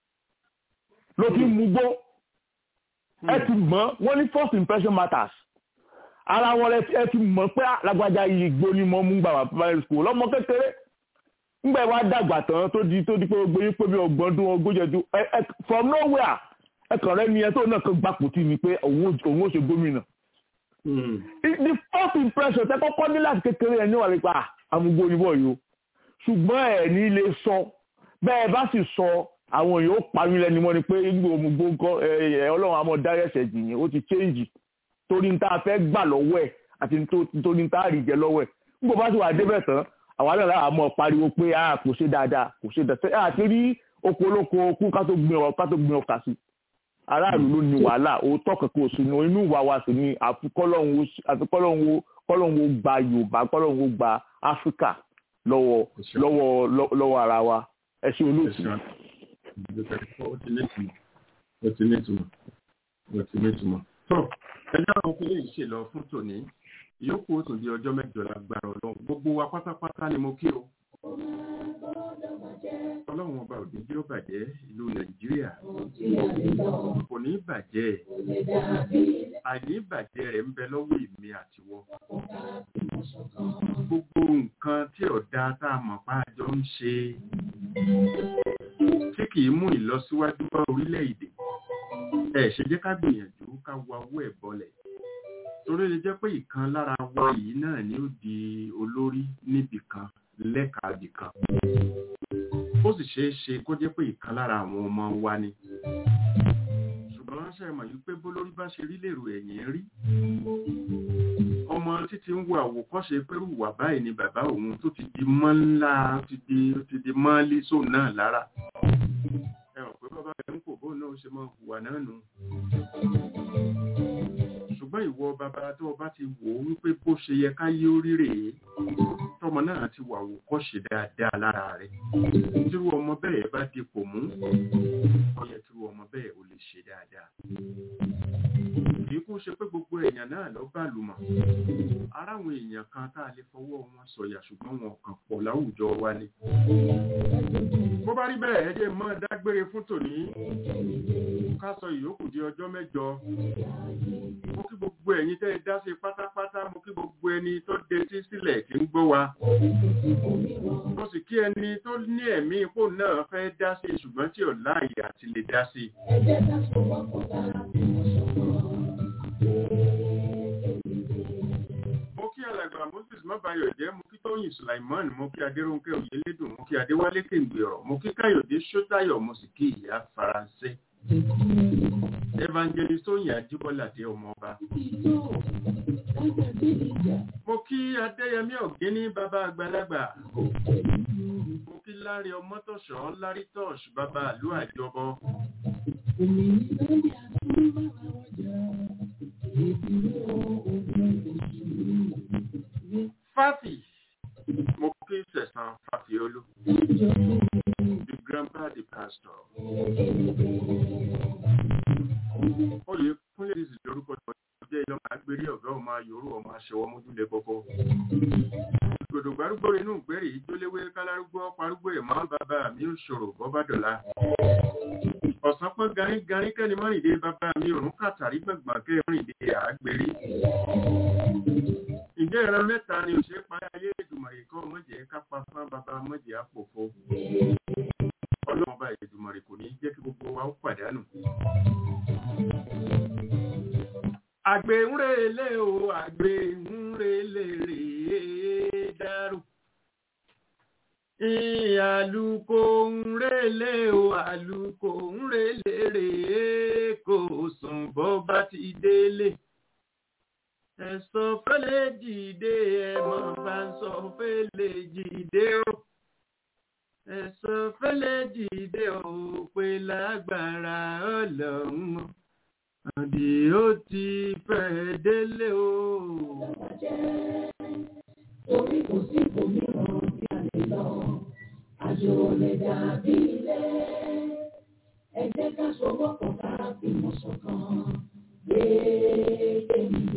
ló ti ń mugbó ẹ ti mọ̀ wọ́n ní first impression matters ara wọn ẹ ti mọ̀ pé lágbájá yìí gbó ni mo mú gbà wà primary school lọ́mọ kékeré ngbẹ wa dàgbà tán tó di tó di pé gbogbo yín pé bí ọgbọ̀n dún ogójì ọdún ẹ ẹ from nowhere ẹ kàn rẹ ni ẹ tó náà kan gbapò tí ni pé òun ò ṣe gómìnà. the first impression tẹ kọ́kọ́ ní láti kékeré ẹ níwà nípa àmúgbó oníbọ̀ yìí o ṣùgbọ́n ẹ ní lè sọ bẹ́ẹ̀ bá sì sọ àwọn èèyàn ó parí lẹ́nu mọ́ ni pé gbogbo òmùgbó nǹkan ẹ ọlọ́run àmọ́ dárẹ́sẹ̀ jìyìn ó ti change torí ní tá a fẹ́ gbà lọ́wọ́ ẹ̀ àti torí ní tá a rí jẹ lọ́wọ́ ẹ̀ nígbà bá sì wà débẹ̀ tán àwa náà láwọn mọ̀ pariwo pé a kò ṣe dáadáa kò ṣe dáadáa àti rí oko olóko okú ká tó gbin ọ ká tó gbin ọkà sí aráàlú ló ní wàhálà òótọ́ kankan oṣù ní inú ìwà wa sì ni àfikọ́lọ́hún wo gba Yorùbá kọ́lọ́hún wo gba Áfíríkà lọ́wọ́ lọ́wọ́ lọ́wọ́ ara wa ẹ ṣe olóòtú. ó ti ní ìtumọ̀ ó ti ní ìtumọ̀ ó ti ní ìtumọ̀. tó ẹjọ́ àwọn kò lè ṣe lọ fún tòní ìyókù ó tún di ọjọ́ mẹ́jọ lágbára ọlọ́run gbogbo wa pátápátá ni mo kí o. ọlọ́run ọba òde bí ó bàjẹ́ ìlú nàìjíríà kò ní bàjẹ́ àìní bàjẹ́ rẹ̀ ń bẹ lọ́wọ́ èmi àtiwọ́. gbogbo nǹkan tí ọ̀dà tá a mọ̀ pa àjọ ń ṣe tí kì í mú ìlọsíwájú bá orílẹ̀-èdè ẹ̀ ṣe jẹ́ ká gbìyànjú ká wa owó ẹ̀ bọ́lẹ̀ torí lè jẹ́ pé ìkan lára wa yìí náà ni ó di olórí níbì kan lẹ́ka ibì kan ó sì ṣeé ṣe kó jẹ́ pé ìkan lára àwọn ọmọ wa ni ṣùgbọ́n ṣe mọ̀ yìí pé bólórí bá ṣe rí lèrò ẹ̀yìn rí ọmọ títí ń wo àwòkọ́ṣe pé wà báyìí ni bàbá òun tó ti di mọ́ ńlá ti di mọ́lí sóun náà lára ẹ mọ̀ pé bàbá rẹ̀ ń kò bóun náà ṣe mọ́ hùwà náà nù ṣùgbọ́n ìwọ bàbá tó o bá ti wò ó wípé bó ṣe yẹ ká yí orí rèé tọmọ náà ti wà wò kọ́ ṣe dáadáa lára rẹ̀ tírú ọmọ bẹ́ẹ̀ bá dipò mú ó yẹ tírú ọmọ bẹ́ẹ̀ ò lè ṣe dáadáa. kì í kú ṣe pé gbogbo èèyàn náà lọ bá lùmọ̀ ara àwọn èèyàn kan tá a lè fọwọ́ wọn sọ̀yà ṣùgbọ́n wọn kàn pọ̀ láwùjọ wa ni. bó bá rí bẹ́ẹ̀ ẹ jẹ́ mọ́ dágbére fún tòní ká sọ ìyókù di ọjọ́ mẹ́jọ mo kí gbogbo ẹ̀yin tẹ́ ẹ dá sí pátápátá mo kí gbogbo ẹni tó detí sílẹ̀ tí ń gbọ́ wa mo sì kí ẹni tó ní ẹ̀mí ipò náà fẹ́ dá sí ṣùgbọ́n tí ò láàyè àti lè dá sí. mo kí alàgbà moses mọ́bàyọ̀ jẹ́ mo kí tóyìn sulaiman mo kí adéròǹkẹ́ òyìnlédùn mo kí adéwálé kéǹgbèrọ̀ mo kí káyọ̀dé sọ́tayọ̀ mo sì kí ìyá faransé evangelist oyin ajibola dé ọmọọba mo kí adéyẹmí ọ̀gẹ́ni bàbá àgbàlagbà mo kí lárí ọmọtọ̀ṣọ́ lárí tọ́ṣ bàbá àlú àjọbọ fáfì mo kí sẹ̀sán fàfiolú the grandpa the pastor oyè kúnlẹ̀ ìsìn lórúkọ tó jẹ́ ìlọ́mọ agbérí ọ̀gá ọmọ ayòrò ọmọ aṣẹwọ́ mójúlẹ̀ kọ́kọ́ ògòdò gbárùgbò inú ìgbérè ìjóléwé kálárúgbó parúgbó ìmọ̀ bàbá mi ò ṣòro bọ́bá dọ̀la. ọ̀sán pọ́n garígarí kẹ́ni mọ́rìndé bàbá mi òrùn kàtàrí gbọ̀ngbọ̀n kẹ́ mọ́rìndé àgbèrè. ǹjẹ́ ìran mẹ́ta ni òṣèré parí ayé ìdùmọ̀rì kan mọ̀jẹ̀ kápá fún bàbá mọ̀jẹ̀ àpòfo. ọlọ́run ọba ìdùmọ̀rì kò ní jẹ́ kí gbogbo wa ó pàdánù àgbè ń relé o àgbè ń relé rèé dárò àlùkò ń relé o àlùkò ń relé rèé kò sùn bó bá ti délé ẹ̀sọ́ fẹ́lẹ́ jìde ẹ̀mọ́ bá ń sọ fẹ́lẹ́ jìde o ẹ̀sọ́ fẹ́lẹ́ jìde o pé lágbára ọlọ́run o àdì ó ti fẹ́ délé o. Torí kò sí ibòmíràn tí a lè lọ, àjò lè dàbí ilé. Ẹ jẹ́ ká sọwọ́ pọ̀ ká fìmọ̀ ṣọ̀kan, gbé èmi